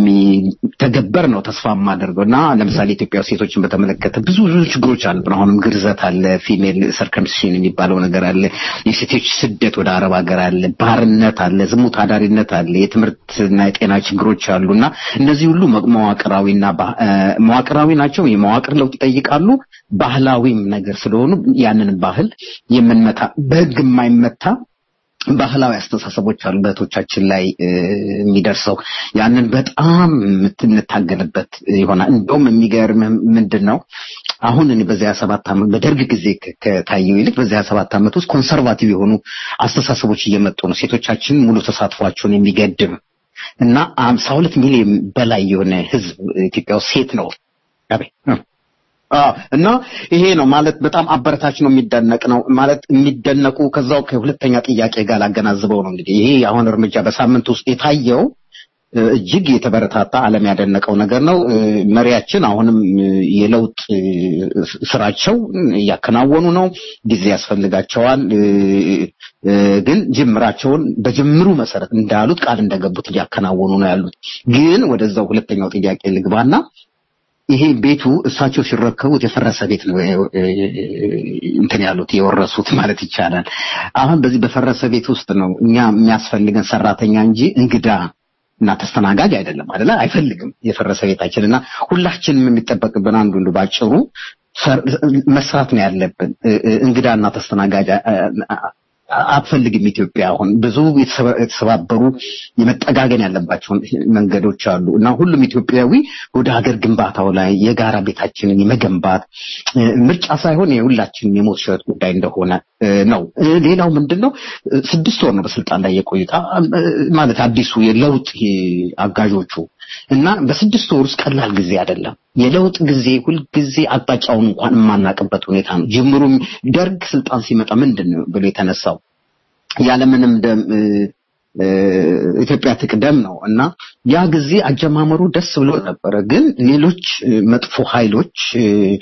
እንደሚተገበር ነው ተስፋ የማደርገው እና ለምሳሌ ኢትዮጵያ ውስጥ ሴቶችን በተመለከተ ብዙ ብዙ ችግሮች አሉብን። አሁንም ግርዘት አለ፣ ፊሜል ሰርከምሲሽን የሚባለው ነገር አለ፣ የሴቶች ስደት ወደ አረብ ሀገር አለ፣ ባርነት አለ፣ ዝሙት አዳሪነት አለ፣ የትምህርትና የጤና ችግሮች አሉ እና እነዚህ ሁሉ መ- መዋቅራዊና ባ- እ፣ መዋቅራዊ ናቸው። የመዋቅር ለውጥ ይጠይቃሉ። ባህላዊም ነገር ስለሆኑ ያንን ባህል የምንመታ በህግ የማይመታ ባህላዊ አስተሳሰቦች አሉ በእህቶቻችን ላይ እ፣ የሚደርሰው ያንን በጣም የምትንታገልበት ይሆናል። እንደውም የሚገርም ምንድን ነው አሁን እኔ በዚያ ሰባት ዓመት በደርግ ጊዜ ከ- ከታየው ይልቅ በዚያ ሰባት ዓመት ውስጥ ኮንሰርቫቲቭ የሆኑ አስተሳሰቦች እየመጡ ነው። ሴቶቻችን ሙሉ ተሳትፏቸውን የሚገድብ እና አምሳ ሁለት ሚሊዮን በላይ የሆነ ህዝብ ኢትዮጵያ ውስጥ ሴት ነው። አቤት እ። አዎ እና ይሄ ነው ማለት በጣም አበረታች ነው፣ የሚደነቅ ነው ማለት የሚደነቁ ከዛው ከሁለተኛ ጥያቄ ጋር ላገናዝበው ነው እንግዲህ ይሄ አሁን እርምጃ በሳምንት ውስጥ የታየው እ፣ እጅግ የተበረታታ ዓለም ያደነቀው ነገር ነው። እ፣ መሪያችን አሁንም እ፣ የለውጥ እ፣ ስራቸው እያከናወኑ ነው። ጊዜ ያስፈልጋቸዋል። እ፣ እ፣ ግን ጅምራቸውን በጅምሩ መሰረት እንዳሉት ቃል እንደገቡት እያከናወኑ ነው ያሉት። ግን ወደዛው ሁለተኛው ጥያቄ ልግባና ይሄ ቤቱ እሳቸው ሲረከቡት የፈረሰ ቤት ነው እ፣ እንትን ያሉት የወረሱት ማለት ይቻላል። አሁን በዚህ በፈረሰ ቤት ውስጥ ነው እኛ የሚያስፈልገን ሰራተኛ እንጂ እንግዳ እና ተስተናጋጅ አይደለም አይደለ? አይፈልግም የፈረሰ ቤታችን እና ሁላችንም የሚጠበቅብን አንዱ እንዱ ባጭሩ ሰር- መስራት ነው ያለብን። እ- እ- እንግዳና ተስተናጋጅ አ- አ- አትፈልግም ኢትዮጵያ። አሁን ብዙ የተሰባ- የተሰባበሩ የመጠጋገን ያለባቸውን መንገዶች አሉ እና ሁሉም ኢትዮጵያዊ ወደ ሀገር ግንባታው ላይ የጋራ ቤታችንን የመገንባት እ፣ ምርጫ ሳይሆን የሁላችንም የሞት ሽረት ጉዳይ እንደሆነ እ፣ ነው። እ፣ ሌላው ምንድን ነው እ፣ ስድስት ወር ነው በስልጣን ላይ የቆዩት አ- አ- ማለት አዲሱ የለውጥ እ፣ አጋዦቹ እና በስድስት ወር ውስጥ ቀላል ጊዜ አይደለም። የለውጥ ጊዜ ሁልጊዜ አቅጣጫውን እንኳን የማናቅበት ሁኔታ ነው። ጅምሩም ደርግ ስልጣን ሲመጣ ምንድን ነው ብሎ የተነሳው ያለምንም ደም እ፣ እ፣ ኢትዮጵያ ትቅደም ነው እና ያ ጊዜ አጀማመሩ ደስ ብሎ ነበረ። ግን ሌሎች እ፣ መጥፎ ኃይሎች እ፣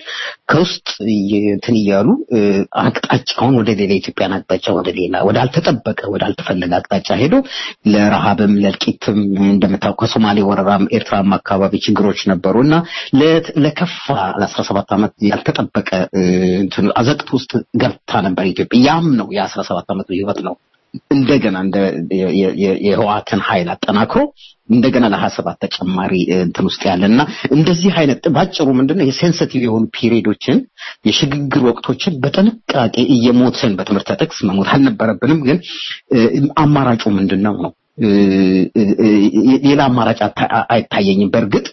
ከውስጥ እየ- እንትን እያሉ እ፣ አቅጣጫውን ወደ ሌላ ኢትዮጵያን አቅጣጫ ወደ ሌላ ወደ አልተጠበቀ ወደ አልተፈለገ አቅጣጫ ሄዶ ለረሃብም ለእልቂትም እንደምታውቀው ከሶማሌ ወረራም ኤርትራም አካባቢ ችግሮች ነበሩ እና ለ- ለከፋ ለአስራ ሰባት ዓመት ያልተጠበቀ እ፣ እንትን አዘቅት ውስጥ ገብታ ነበር ኢትዮጵያ። ያም ነው የአስራ ሰባት ዓመቱ ህይወት ነው እንደገና እንደ የ- የ- የ- የህወሓትን ኃይል አጠናክሮ እንደገና ለሀያ ሰባት ተጨማሪ እ፣ እንትን ውስጥ ያለ እና እንደዚህ አይነት ባጭሩ ምንድነው የሴንሲቲቭ የሆኑ ፒሪዮዶችን የሽግግር ወቅቶችን በጥንቃቄ እየሞትን በትምህርት ጥቅስ መሞት አልነበረብንም። ግን እ፣ አማራጩ ምንድን ነው ነው እ፣ እ፣ እ፣ ሌላ አማራጭ አታ- አይታየኝም። በእርግጥ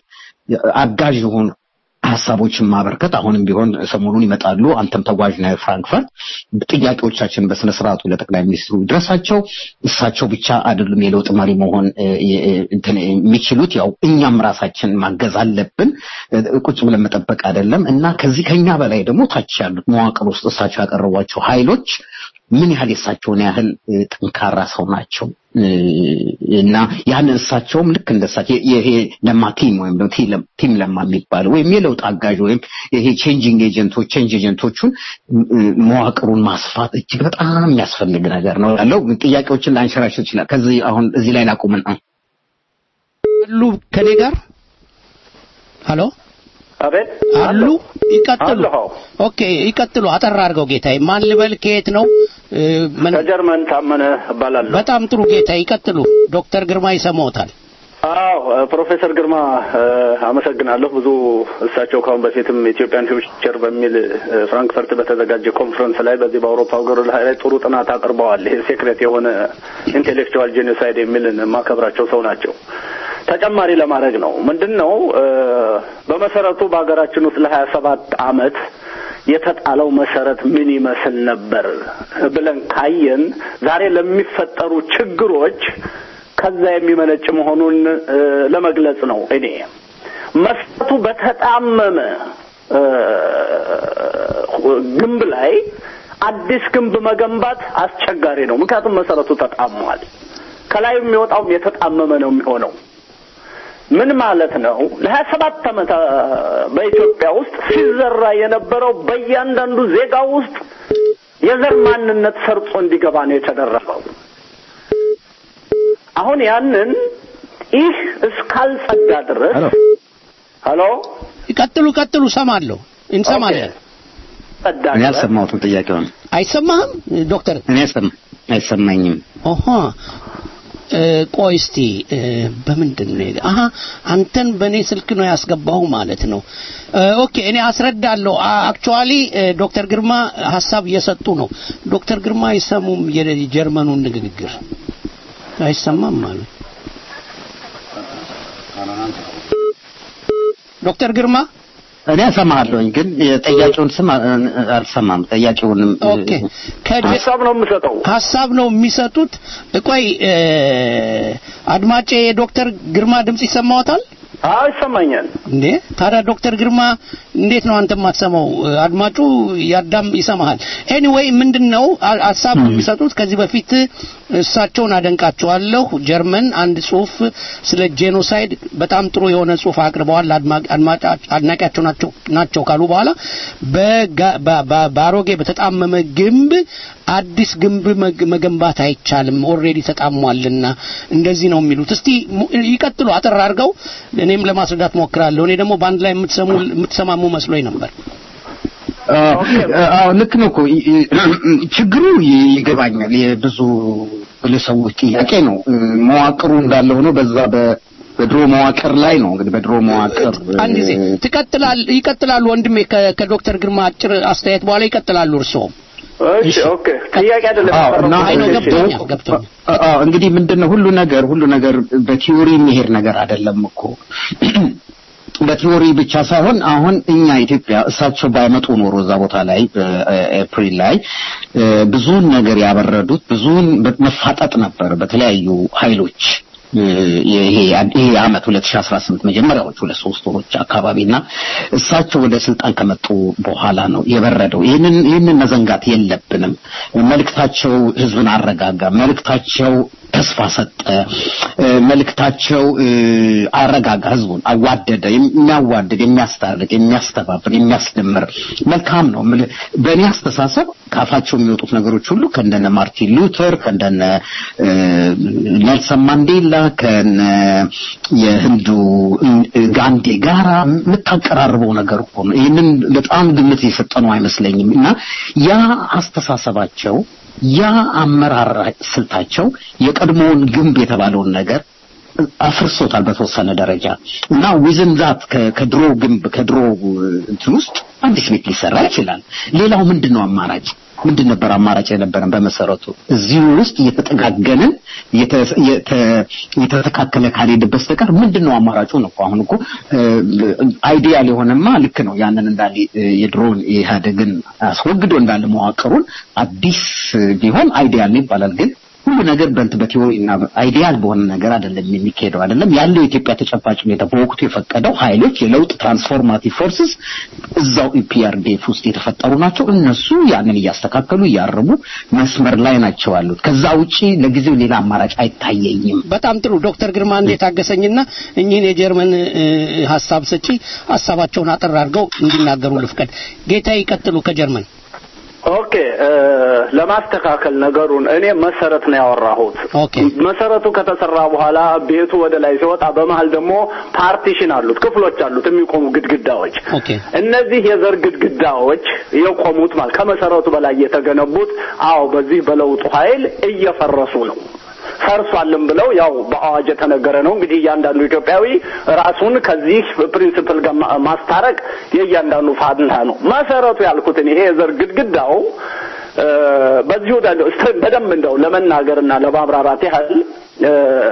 አጋዥ የሆኑ ሀሳቦችን ማበርከት አሁንም ቢሆን ሰሞኑን ይመጣሉ። አንተም ተጓዥ ነህ ፍራንክፈርት። ጥያቄዎቻችን በስነ ስርዓቱ ለጠቅላይ ሚኒስትሩ ድረሳቸው። እሳቸው ብቻ አይደሉም የለውጥ መሪ መሆን እ፣ እ፣ እንትን የሚችሉት ያው እኛም ራሳችን ማገዝ አለብን። እ፣ ቁጭ ብለን መጠበቅ አይደለም እና ከዚህ ከኛ በላይ ደግሞ ታች ያሉት መዋቅር ውስጥ እሳቸው ያቀረቧቸው ኃይሎች ምን ያህል የእሳቸውን ያህል እ፣ ጠንካራ ሰው ናቸው እ፣ እና ያንን እሳቸውም ልክ እንደ እሳቸው የ- ይሄ ለማ ቲም ወይም ደግሞ ቲ- ለም- ቲም ለማ የሚባለው ወይም የለውጥ አጋዥ ወይም ይሄ ቼንጂንግ ኤጀንቶች ቼንጅ ኤጀንቶቹን እ፣ መዋቅሩን ማስፋት እጅግ በጣም የሚያስፈልግ ነገር ነው ያለው። ጥያቄዎችን ላንሸራሽር ይችላል። ከዚህ አሁን እዚህ ላይ ላቁምና አሉ ከኔ ጋር ሄሎ አቤት አሉ ይቀጥሉ አለሁ። ኦኬ ይቀጥሉ አጠር አድርገው ጌታዬ ማን ልበል ከየት ነው እ፣ ምን ከጀርመን ታመነ እባላለሁ። በጣም ጥሩ ጌታዬ ይቀጥሉ ዶክተር ግርማ ይሰማዎታል አዎ ፕሮፌሰር ግርማ እ፣ አመሰግናለሁ። ብዙ እሳቸው ካሁን በፊትም ኢትዮጵያን ፊውቸር በሚል እ፣ ፍራንክፈርት በተዘጋጀ ኮንፈረንስ ላይ በዚህ በአውሮፓ ሀገር ላይ ጥሩ ጥናት አቅርበዋል። ይሄ ሴክሬት የሆነ ኢንቴሌክቹዋል ጄኖሳይድ የሚልን የማከብራቸው ሰው ናቸው። ተጨማሪ ለማድረግ ነው ምንድን ነው እ፣ በመሰረቱ በሀገራችን ውስጥ ለሀያ ሰባት አመት የተጣለው መሰረት ምን ይመስል ነበር ብለን ካየን ዛሬ ለሚፈጠሩ ችግሮች ከዛ የሚመነጭ መሆኑን እ፣ ለመግለጽ ነው። እኔ መሰረቱ በተጣመመ እ፣ ግንብ ላይ አዲስ ግንብ መገንባት አስቸጋሪ ነው። ምክንያቱም መሰረቱ ተጣሟል። ከላይ የሚወጣውም የተጣመመ ነው የሚሆነው። ምን ማለት ነው? ለሀያ ሰባት ዓመት አ፣ በኢትዮጵያ ውስጥ ሲዘራ የነበረው በእያንዳንዱ ዜጋ ውስጥ የዘር ማንነት ሰርጾ እንዲገባ ነው የተደረገው። አሁን ያንን ይህ እስካልጸዳ ድረስ ሄሎ ይቀጥሉ ቀጥሉ ሰማለሁ እንሰማለን ጸዳ እኔ ድረስ አልሰማሁትም ጥያቄውን። አይሰማህም ዶክተር እኔ አልሰማ- አይሰማኝም። ኦሆ እ፣ ቆይ እስቲ እ፣ በምንድን ነው የገ- አሀ አንተን በእኔ ስልክ ነው ያስገባሁ ማለት ነው እ፣ ኦኬ እኔ አስረዳለሁ አክቹዋሊ ዶክተር ግርማ ሀሳብ እየሰጡ ነው ዶክተር ግርማ አይሰሙም የጀርመኑን ንግግር አይሰማም ማለት ዶክተር ግርማ እኔ እሰማለሁኝ ግን የጠያቂውን ስም አ- አልሰማም። ጠያቂውንም ኦኬ ከጀ- ሀሳብ ነው የምሰጠው። ሀሳብ ነው የሚሰጡት ቆይ እ፣ አድማጬ የዶክተር ግርማ ድምጽ ይሰማዎታል አዎ ይሰማኛል። እንዴ ታዲያ ዶክተር ግርማ እንዴት ነው አንተ የማትሰማው? አድማጩ ያዳም ይሰማሃል። ኤኒዌይ ምንድነው አ- ሀሳብ ነው የሚሰጡት። ከዚህ በፊት እሳቸውን አደንቃቸዋለሁ። ጀርመን አንድ ጽሁፍ ስለ ጄኖሳይድ በጣም ጥሩ የሆነ ጽሁፍ አቅርበዋል። አድማ- አድማጫ- አድናቂያቸው ናቸው ናቸው ካሉ በኋላ በጋ- በ- በ- በአሮጌ በተጣመመ ግንብ አዲስ ግንብ መግ- መገንባት አይቻልም፣ ኦልሬዲ ተጣሟልና እንደዚህ ነው የሚሉት። እስቲ mu- ይቀጥሉ አጠር አድርገው፣ እኔም ለማስረዳት ሞክራለሁ። እኔ ደግሞ በአንድ ላይ የምትሰሙ የምትሰማሙ መስሎኝ ነበር። አዎ ልክ ነው እኮ ይ- ይ- ችግሩ ይ- ይገባኛል። የብዙ ግለሰቦች ጥያቄ ነው። መዋቅሩ እንዳለ ሆኖ በዛ በ- በድሮ መዋቅር ላይ ነው እንግዲህ በድሮ መዋቅር አንድ ጊዜ ትቀጥላል ይቀጥላሉ ወንድሜ ከ- ከዶክተር ግርማ አጭር አስተያየት በኋላ ይቀጥላሉ እርስዎም እሺ ኦኬ። ጥያቄ አይደለም አዎ እና አይ ነው እሺ። ገብቶኛል ገብቶኛል አዎ እንግዲህ ምንድነው ሁሉ ነገር ሁሉ ነገር በቲዮሪ የሚሄድ ነገር አይደለም እኮ በቲዮሪ ብቻ ሳይሆን አሁን እኛ ኢትዮጵያ እሳቸው ባይመጡ ኖሮ እዛ ቦታ ላይ በኤፕሪል ላይ እ፣ ብዙውን ነገር ያበረዱት ብዙውን መፋጠጥ ነበር በተለያዩ ኃይሎች እ፣ ይሄ ይሄ አመት 2018 መጀመሪያዎቹ ሁለት ሶስት ወሮች አካባቢና እሳቸው ወደ ስልጣን ከመጡ በኋላ ነው የበረደው። ይህንን ይህንን መዘንጋት የለብንም። መልእክታቸው ህዝብን አረጋጋ፣ መልእክታቸው ተስፋ ሰጠ፣ እ፣ መልእክታቸው እ፣ አረጋጋ፣ ህዝቡን አዋደደ። የሚያዋድድ፣ የሚያስታርቅ፣ የሚያስተባብር፣ የሚያስደምር መልካም ነው። የምልህ በእኔ አስተሳሰብ ካፋቸው የሚወጡት ነገሮች ሁሉ ከእንደነ ማርቲን ሉተር ከእንደነ እ፣ ኔልሰን ማንዴላ ከነ የህንዱ እ፣ ጋንዴ ጋራ የምታቀራርበው ነገር እኮ ነው። ይህንን በጣም ግምት የሰጠነው አይመስለኝም እና ያ አስተሳሰባቸው ያ አመራር ስልታቸው የቀድሞውን ግንብ የተባለውን ነገር አፍርሶታል በተወሰነ ደረጃ እና ዊዝን ዛት ከድሮ ግንብ ከድሮ እንትን ውስጥ አዲስ ቤት ሊሰራ ይችላል። ሌላው ምንድን ነው አማራጭ? ምንድን ነበር አማራጭ የነበረን? በመሰረቱ እዚሁ ውስጥ እየተጠጋገንን እየተ- እየተ- እየተተካከለ ካልሄደ በስተቀር ምንድን ነው አማራጩ ነው እኮ አሁን እኮ አይዲያል የሆነማ ልክ ነው። ያንን እንዳለ እ፣ የድሮውን የኢህአዴግን አስወግዶ እንዳለ መዋቅሩን አዲስ ቢሆን አይዲያል ነው ይባላል ግን ሁሉ ነገር በንት በቲዎሪና አይዲያል በሆነ ነገር አይደለም የሚካሄደው አይደለም ያለው የኢትዮጵያ ተጨባጭ ሁኔታ በወቅቱ የፈቀደው ኃይሎች የለውጥ ትራንስፎርማቲቭ ፎርስስ እዛው ኢፒአርዲኤፍ ውስጥ የተፈጠሩ ናቸው። እነሱ ያንን እያስተካከሉ እያረሙ መስመር ላይ ናቸው ያሉት። ከዛ ውጪ ለጊዜው ሌላ አማራጭ አይታየኝም። በጣም ጥሩ ዶክተር ግርማ እንዴት አገሰኝና እኚህን የጀርመን እ፣ ሀሳብ ሰጪ ሀሳባቸውን አጠር አድርገው እንዲናገሩ ልፍቀድ። ጌታ ይቀጥሉ ከጀርመን ኦኬ እ፣ ለማስተካከል ነገሩን እኔ መሰረት ነው ያወራሁት። ኦኬ መሰረቱ ከተሰራ በኋላ ቤቱ ወደ ላይ ሲወጣ በመሀል ደግሞ ፓርቲሽን አሉት፣ ክፍሎች አሉት፣ የሚቆሙ ግድግዳዎች። ኦኬ እነዚህ የዘር ግድግዳዎች የቆሙት ማለት ከመሰረቱ በላይ የተገነቡት አዎ በዚህ በለውጡ ኃይል እየፈረሱ ነው። ፈርሷልም ብለው ያው በአዋጅ የተነገረ ነው። እንግዲህ እያንዳንዱ ኢትዮጵያዊ ራሱን ከዚህ ፕሪንሲፕል ጋር ማ- ማስታረቅ የእያንዳንዱ ፋንታ ነው። መሰረቱ ያልኩትን ይሄ የዘር ግድግዳው እ፣ በዚሁ ዳለው በደንብ እንደው ለመናገርና ለማብራራት ያህል እ፣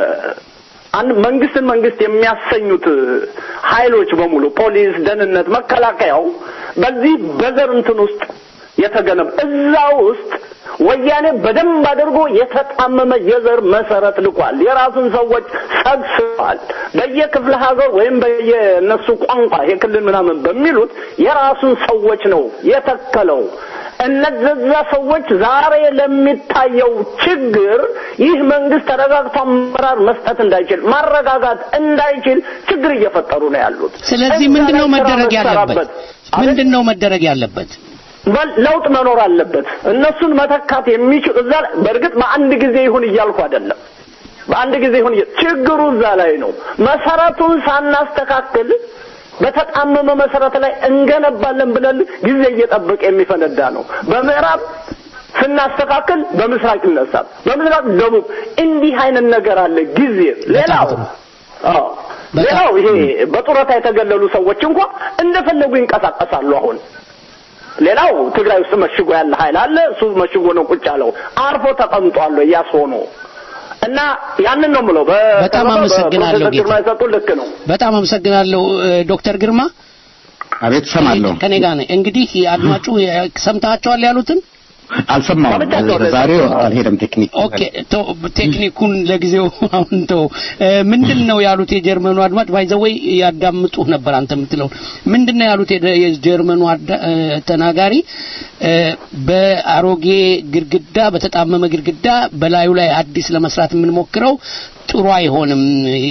አንድ መንግስትን መንግስት የሚያሰኙት ኃይሎች በሙሉ ፖሊስ፣ ደህንነት፣ መከላከያው በዚህ በዘር እንትን ውስጥ የተገነባ እዛ ውስጥ ወያኔ በደንብ አድርጎ የተጣመመ የዘር መሰረት ልቋል። የራሱን ሰዎች ሰግስቧል። በየክፍለ ሀገር ወይም በየእነሱ ቋንቋ የክልል ምናምን በሚሉት የራሱን ሰዎች ነው የተከለው። እነዛ ሰዎች ዛሬ ለሚታየው ችግር ይህ መንግስት ተረጋግቶ አመራር መስጠት እንዳይችል ማረጋጋት እንዳይችል ችግር እየፈጠሩ ነው ያሉት። ስለዚህ እዛ ምንድነው ላይ ስራ መደረግ ያለበት? መሰራበት። ምንድነው መደረግ ያለበት? በል- ለውጥ መኖር አለበት። እነሱን መተካት የሚችል እዛ ላይ- በእርግጥ በአንድ ጊዜ ይሁን እያልኩ አይደለም። በአንድ ጊዜ ይሁን እያ- ችግሩ እዛ ላይ ነው። መሰረቱን ሳናስተካክል በተጣመመ መሰረት ላይ እንገነባለን ብለን ጊዜ እየጠበቀ የሚፈነዳ ነው። በምዕራብ ስናስተካክል በምስራቅ ይነሳል፣ በምስራቅ ደቡብ። እንዲህ አይነት ነገር አለ ጊዜ ሌላው አዎ ሌላው ይሄ በጡረታ የተገለሉ ሰዎች እንኳ እንደፈለጉ ይንቀሳቀሳሉ አሁን ሌላው ትግራይ ውስጥ መሽጎ ያለ ኃይል አለ። እሱ መሽጎ ነው ቁጭ ያለው አርፎ ተቀምጧል። ያስሆኑ እና ያንን ነው የምለው። በ- በጣም በ- አመሰግናለሁ በፕሮፌሰር ጌታ። ግርማ የሰጡት ልክ ነው። በጣም አመሰግናለሁ እ፣ ዶክተር ግርማ አቤት ሰማለሁ። ከኔ ጋር ነኝ። እንግዲህ አድማጩ የ- ሰምታችኋል ያሉትን አልሰማሁም። ዛሬ አልሄደም ቴክኒክ ኦኬ ቶ- ቴክኒኩን ለጊዜው አሁን ተው። ምንድን ነው ያሉት የጀርመኑ አድማጭ ባይዘወይ ያዳምጡ ነበር አንተ የምትለው ምንድን ነው ያሉት የደ- የጀርመኑ አዳ- እ፣ ተናጋሪ እ፣ በአሮጌ ግድግዳ በተጣመመ ግድግዳ በላዩ ላይ አዲስ ለመስራት የምንሞክረው ጥሩ አይሆንም።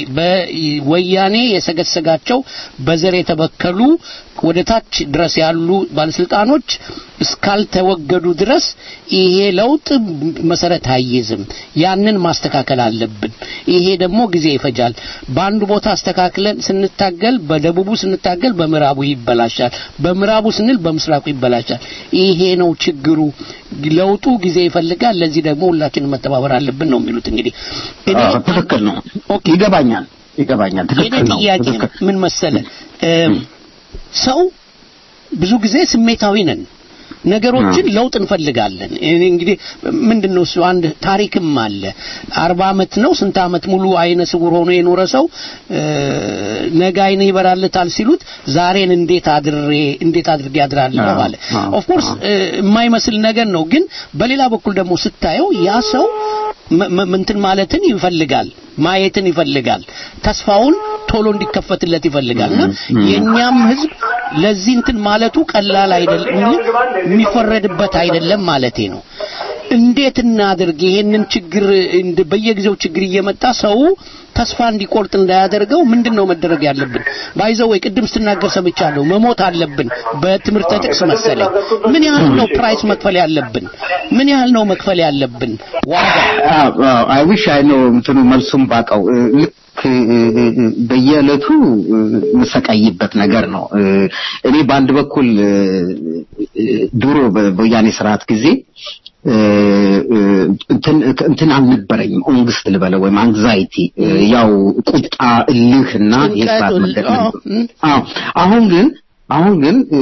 በወያኔ የሰገሰጋቸው በዘር የተበከሉ ወደ ታች ድረስ ያሉ ባለስልጣኖች እስካልተወገዱ ድረስ ይሄ ለውጥ መሰረት አይይዝም። ያንን ማስተካከል አለብን። ይሄ ደግሞ ጊዜ ይፈጃል። በአንዱ ቦታ አስተካክለን ስንታገል፣ በደቡቡ ስንታገል በምዕራቡ ይበላሻል፣ በምዕራቡ ስንል በምስራቁ ይበላሻል። ይሄ ነው ችግሩ። ለውጡ ጊዜ ይፈልጋል። ለዚህ ደግሞ ሁላችንም መተባበር አለብን ነው የሚሉት እንግዲህ እኔ አዎ፣ ትክክል ነው። ይገባኛል ይገባኛል። የኔ ትክክል ነው። ጥያቄ ትክክል ምን መሰለ እ፣ ሰው ብዙ ጊዜ ስሜታዊ ነን። ነገሮችን ለውጥ እንፈልጋለን። እኔ እንግዲህ ምንድን ነው እሱ አንድ ታሪክም አለ። አርባ አመት ነው ስንት አመት ሙሉ አይነ ስውር ሆኖ የኖረ ሰው እ፣ ነገ አይነ ይበራለታል ሲሉት ዛሬን እንዴት አድሬ እንዴት አድርጌ አድራለሁ አዎ፣ አለ። አዎ፣ ኦፍ ኮርስ የማይመስል ነገር ነው፣ ግን በሌላ በኩል ደግሞ ስታየው ያ ሰው መ- መ- እንትን ማለትን ይፈልጋል፣ ማየትን ይፈልጋል፣ ተስፋውን ቶሎ እንዲከፈትለት ይፈልጋል እና የኛም ህዝብ ለዚህ እንትን ማለቱ ቀላል አይደለም፣ የሚፈረድበት አይደለም ማለቴ ነው። እንዴት እናድርግ ይሄንን ችግር እንድ- በየጊዜው ችግር እየመጣ ሰው ተስፋ እንዲቆርጥ እንዳያደርገው ምንድን ነው መደረግ ያለብን? ባይዘው ወይ ቅድም ስትናገር ሰምቻለሁ። መሞት አለብን በትምህርተ ጥቅስ መሰለኝ። ምን ያህል ነው ፕራይስ መክፈል ያለብን? ምን ያህል ነው መክፈል ያለብን ዋጋ? አይ ዊሽ አይ ነው እንትኑ መልሱም ባቀው ልክ እ፣ እ፣ እ፣ በየዕለቱ እ፣ የምሰቃይበት ነገር ነው። እ፣ እኔ በአንድ በኩል እ፣ እ፣ ድሮ በ- በወያኔ ስርዓት ጊዜ እ፣ እ፣ እንትን እንትን አልነበረኝም ኦንግስት ልበለው ወይም አንግዛይቲ ያው ቁጣ፣ እልህ እና የስርዓት ጭንቀት፣ መደቅ አዎ፣ አዎ አሁን ግን አሁን ግን እ፣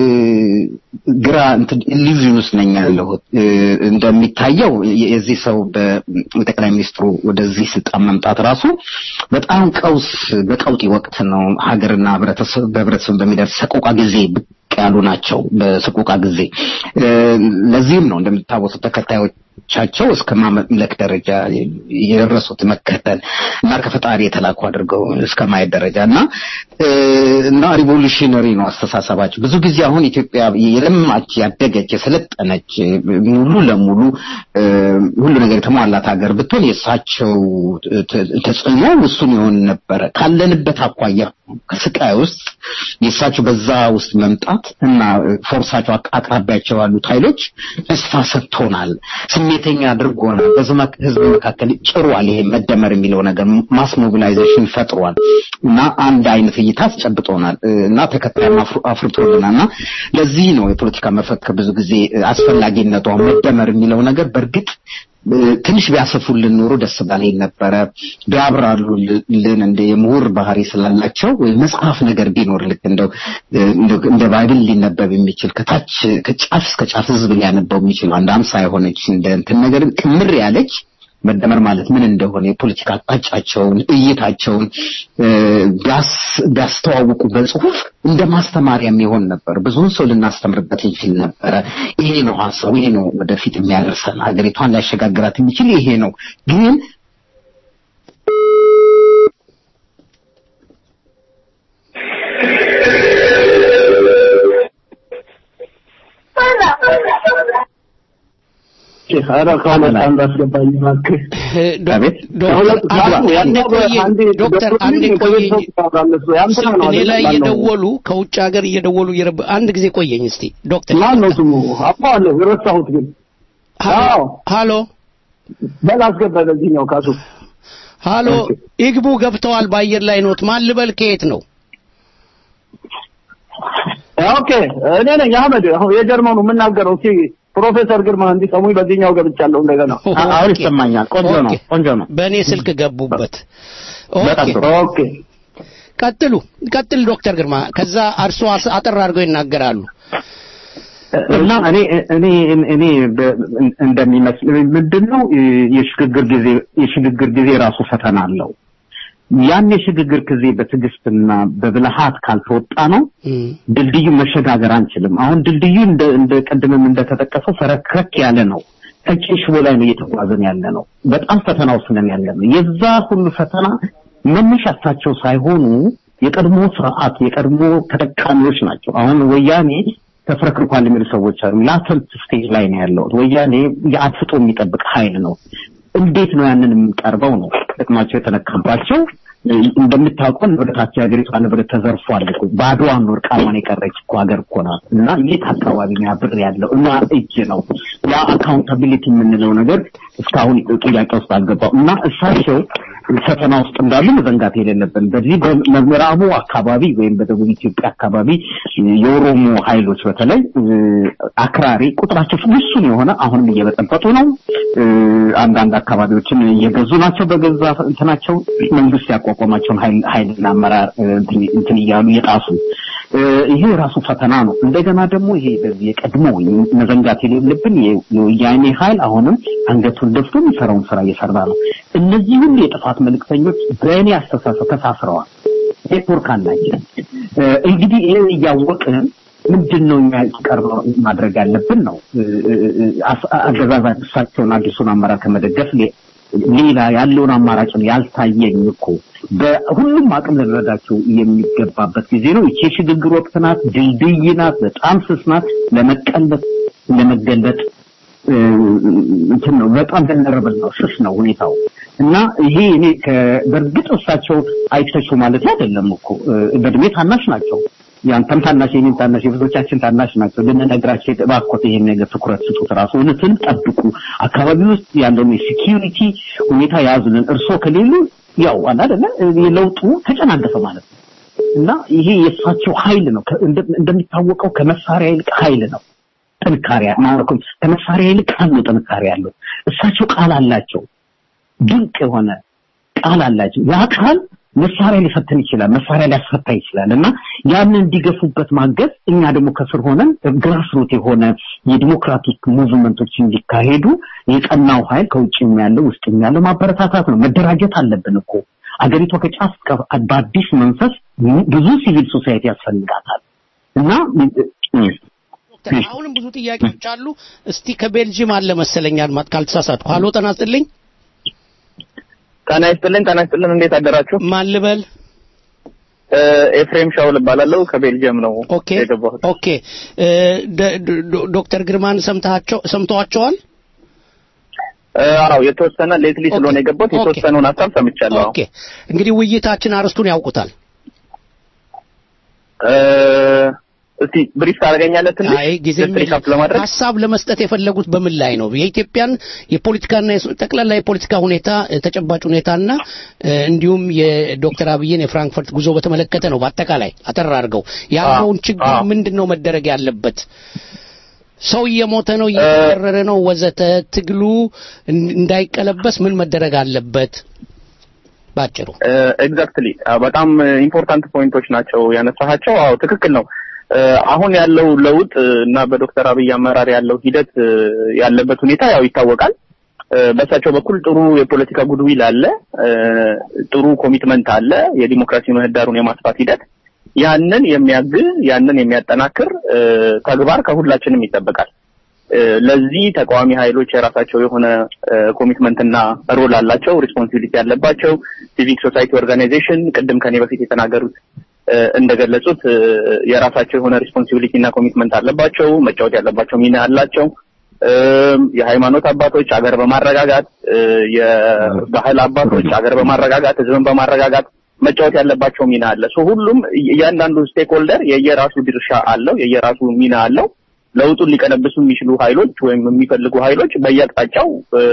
ግራ እንትን ኢሉዥን ውስጥ ነኝ ያለሁት እ፣ እንደሚታየው የ- የዚህ ሰው በጠቅላይ ሚኒስትሩ ወደዚህ ስልጣን መምጣት ራሱ በጣም ቀውስ በቀውጢ ወቅት ነው ሀገርና ህብረተሰብ በህብረተሰብ በሚደርስ ሰቆቃ ጊዜ ብቅ ያሉ ናቸው በሰቆቃ ጊዜ እ፣ ለዚህም ነው እንደሚታወሱት ተከታዮች ቻቸው እስከ ማምለክ ደረጃ የደረሱት መከተል እና ከፈጣሪ የተላኩ አድርገው እስከ ማየት ደረጃ እና እና ሪቮሉሽነሪ ነው አስተሳሰባቸው። ብዙ ጊዜ አሁን ኢትዮጵያ የለማች ያደገች የሰለጠነች ሙሉ ለሙሉ ሁሉ ነገር የተሟላት ሀገር ብትሆን የእሳቸው ተጽዕኖ እሱን ይሆን ነበረ። ካለንበት አኳያ ከስቃይ ውስጥ የእሳቸው በዛ ውስጥ መምጣት እና ፎርሳቸው አቅራቢያቸው ያሉት ኃይሎች ተስፋ ሰጥቶናል፣ ስሜተኛ አድርጎናል፣ በህዝብ መካከል ጭሯል። ይሄ መደመር የሚለው ነገር ማስ ሞቢላይዜሽን ፈጥሯል እና አንድ አይነት እይታ አስጨብጦናል እና ተከታይም አፍርቶልናል እና ለዚህ ነው የፖለቲካ መፈክር ብዙ ጊዜ አስፈላጊነቷ መደመር የሚለው ነገር በእርግጥ ትንሽ ቢያሰፉልን ኖሮ ደስ ባለኝ ነበረ። ቢያብራሩልን እንደ የምሁር ባህሪ ስላላቸው መጽሐፍ ነገር ቢኖር ልክ እንደው እንደ ባይብል ሊነበብ የሚችል ከታች ከጫፍ እስከ ጫፍ ህዝብ ሊያነበው የሚችል አንድ አምሳ የሆነች እንደ እንትን ነገር ክምር ያለች መደመር ማለት ምን እንደሆነ የፖለቲካ አቅጣጫቸውን እይታቸውን ቢያስተዋውቁ በጽሁፍ እንደ ማስተማሪያ የሚሆን ነበር። ብዙውን ሰው ልናስተምርበት እንችል ነበረ። ይሄ ነው ሀሳቡ፣ ይሄ ነው ወደፊት የሚያደርሰን ሀገሪቷን ሊያሸጋግራት የሚችል ይሄ ነው። ግን ኧረ ከሁለት አንድ አስገባኝ እባክህ። ዶክተር አንዴ ቆየኝ። እኔ ላይ እየደወሉ ከውጭ ሀገር እየደወሉ እየረብ አንድ ጊዜ ቆየኝ እስቲ ዶክተር። ማን ነው ስሙ? አውቀዋለሁ፣ የረሳሁት ግን። አዎ ሃሎ፣ በል አስገባ በዚህኛው ካሱ። ሃሎ፣ ይግቡ ገብተዋል። በአየር ላይ ኖት። ማን ልበል? ከየት ነው? ኦኬ፣ እኔ ነኝ አህመድ። አሁን የጀርመኑ የምናገረው እስኪ ፕሮፌሰር ግርማ እንዲሰሙኝ በዚህኛው ገብቻለሁ እንደገና። አሁን ይሰማኛል። ቆንጆ ነው፣ ቆንጆ ነው። በእኔ ስልክ ገቡበት። በጣም ጥሩ። ኦኬ፣ ቀጥሉ፣ ቀጥል ዶክተር ግርማ። ከዛ እርሶ አጠር አድርገው ይናገራሉ። እና እኔ እኔ እኔ እንደሚመስል ምንድነው የሽግግር ጊዜ የሽግግር ጊዜ ራሱ ፈተና አለው። ያን የሽግግር ጊዜ በትዕግስትና በብልሃት ካልተወጣ ነው ድልድዩ መሸጋገር አንችልም። አሁን ድልድዩ እንደ እንደ ቀድምም እንደተጠቀሰው ፈረክረክ ያለ ነው። ቀጭን ሽቦ ላይ ነው እየተጓዝን ያለ ነው። በጣም ፈተና ውስጥ ነን ያለ ነው። የዛ ሁሉ ፈተና መነሻ እሳቸው ሳይሆኑ የቀድሞ ስርዓት የቀድሞ ተጠቃሚዎች ናቸው። አሁን ወያኔ ተፍረክርኳል የሚሉ ሰዎች አሉ። ላተንት ስቴጅ ላይ ነው ያለው። ወያኔ የአፍጦ የሚጠብቅ ኃይል ነው። እንዴት ነው ያንን የምንቀርበው ነው ጥቅማቸው የተነካባቸው እንደምታውቀው ንብረታቸው የሀገሪቷ ንብረት ተዘርፏል እኮ ባዶዋን ነው እርቃኗን የቀረች እኮ ሀገር እኮ ናት እና የት አካባቢ ነው ያ ብር ያለው እና እጅ ነው ያ አካውንታቢሊቲ የምንለው ነገር እስካሁን ጥያቄ ውስጥ አልገባው እና እሳቸው ፈተና ውስጥ እንዳሉ መዘንጋት የሌለብን በዚህ በምዕራቡ አካባቢ ወይም በደቡብ ኢትዮጵያ አካባቢ የኦሮሞ ኃይሎች በተለይ አክራሪ ቁጥራቸው ውሱን የሆነ አሁንም እየበጠበጡ ነው። አንዳንድ አካባቢዎችን እየገዙ ናቸው። በገዛ እንትናቸው መንግስት ያቋቋማቸውን ኃይልና አመራር እንትን እያሉ እየጣሱ ይሄ ራሱ ፈተና ነው። እንደገና ደግሞ ይሄ በዚህ የቀድሞ መዘንጋት የሌለብን የወያኔ ኃይል አሁንም አንገቱን ደፍቶ የሚሰራውን ስራ እየሰራ ነው። እነዚህ ሁሉ የጥፋት መልእክተኞች በእኔ አስተሳሰብ ተሳስረዋል፣ ኔትወርክ አላቸው። እንግዲህ ይህ እያወቅን ምንድን ነው እኛ ቀርበው ማድረግ ያለብን ነው አገዛዛ እሳቸውን አዲሱን አመራር ከመደገፍ ሌላ ያለውን አማራጭን ያልታየኝ እኮ በሁሉም አቅም ልንረዳቸው የሚገባበት ጊዜ ነው። ይቺ የሽግግር ወቅት ናት፣ ድልድይ ናት፣ በጣም ስስ ናት። ለመቀለጥ ለመገለጥ እንትን ነው በጣም ደነረብል ነው፣ ስስ ነው ሁኔታው እና ይሄ እኔ በእርግጥ እሳቸው አይተቹ ማለት አይደለም እኮ በእድሜ ታናሽ ናቸው። ያንተም ታናሽ የኔም ታናሽ የብዙዎቻችን ታናሽ ናቸው። ልንነግራቸው እባክዎት ይሄን ነገር ትኩረት ስጡት፣ ራሱ እውነትን ጠብቁ፣ አካባቢ ውስጥ ያለውን የሴኪዩሪቲ ሁኔታ ያዙልን። እርስዎ ከሌሉ ያው አለ አይደለ የለውጡ ተጨናገፈ ማለት ነው እና ይሄ የእሳቸው ኃይል ነው። እንደሚታወቀው ከመሳሪያ ይልቅ ኃይል ነው ጥንካሬ ማለት ከመሳሪያ ይልቅ ቃል ነው ጥንካሬ ያለው። እሳቸው ቃል አላቸው፣ ድንቅ የሆነ ቃል አላቸው። ያ ቃል መሳሪያ ሊፈትን ይችላል፣ መሳሪያ ሊያስፈታ ይችላል እና ያንን እንዲገፉበት ማገዝ እኛ ደግሞ ከስር ሆነን ግራስሩት የሆነ የዲሞክራቲክ ሙቭመንቶች እንዲካሄዱ የቀናው ኃይል ከውጭም ያለው ውስጥም ያለው ማበረታታት ነው። መደራጀት አለብን እኮ አገሪቷ ከጫፍ በአዲስ መንፈስ ብዙ ሲቪል ሶሳይቲ ያስፈልጋታል እና አሁንም ብዙ ጥያቄዎች አሉ። እስቲ ከቤልጂየም አለ መሰለኝ አድማጭ ካልተሳሳትኩ። ሀሎ ጤና ይስጥልኝ። ጤና ይስጥልኝ። ጤና ይስጥልን። እንዴት አደራችሁ? ማን ልበል? እ፣ ኤፍሬም ሻውል እባላለሁ ከቤልጅየም ነው ኦኬ የገባሁት። ኦኬ እ፣ ደ- ዶ- ዶክተር ግርማን ሰምተሃቸው ሰምተዋቸዋል? እ፣ አዎ የተወሰነ ሌትሊ ስለሆነ የገባሁት የተወሰነውን ሀሳብ ሰምቻለሁ። ኦኬ እንግዲህ ውይይታችን አርስቱን ያውቁታል። እ፣ እስቲ ብሪፍ ታደርገኛለህ ትንሽ አይ ጊዜ just recap ለማድረግ ሀሳብ ለመስጠት የፈለጉት በምን ላይ ነው? የኢትዮጵያን የፖለቲካና የስ- ጠቅላላ የፖለቲካ ሁኔታ እ፣ ተጨባጭ ሁኔታና እ፣ እንዲሁም የዶክተር አብይን የፍራንክፈርት ጉዞ በተመለከተ ነው። በአጠቃላይ አጠር አድርገው ያለውን ችግር ምንድን ነው መደረግ ያለበት? ሰው እየሞተ ነው፣ እየተረረ ነው፣ ወዘተ ትግሉ እን- እንዳይቀለበስ ምን መደረግ አለበት? ባጭሩ ኤግዛክትሊ በጣም ኢምፖርታንት ፖይንቶች ናቸው ያነሳሃቸው። አዎ ትክክል ነው። እ፣ አሁን ያለው ለውጥ እ፣ እና በዶክተር አብይ አመራር ያለው ሂደት እ፣ ያለበት ሁኔታ ያው ይታወቃል። እ፣ በእሳቸው በኩል ጥሩ የፖለቲካ ጉድዊል አለ፣ እ፣ ጥሩ ኮሚትመንት አለ፣ የዲሞክራሲ ምህዳሩን የማስፋት ሂደት ያንን የሚያግዝ ያንን የሚያጠናክር እ፣ ተግባር ከሁላችንም ይጠበቃል። እ፣ ለዚህ ተቃዋሚ ኃይሎች የራሳቸው የሆነ ኮሚትመንት እና ሮል አላቸው፣ ሪስፖንሲቢሊቲ ያለባቸው ሲቪክ ሶሳይቲ ኦርጋናይዜሽን ቅድም ከኔ በፊት የተናገሩት እ፣ እንደገለጹት እ፣ የራሳቸው የሆነ ሪስፖንሲቢሊቲ እና ኮሚትመንት አለባቸው፣ መጫወት ያለባቸው ሚና አላቸው። እም፣ የሃይማኖት አባቶች አገር በማረጋጋት እ፣ የባህል አባቶች አገር በማረጋጋት ህዝብን በማረጋጋት መጫወት ያለባቸው ሚና አለ። ሶ ሁሉም እያንዳንዱ ስቴክ ሆልደር የየራሱ ድርሻ አለው፣ የየራሱ ሚና አለው። ለውጡን ሊቀለብሱ የሚችሉ ኃይሎች ወይም የሚፈልጉ ኃይሎች በየአቅጣጫው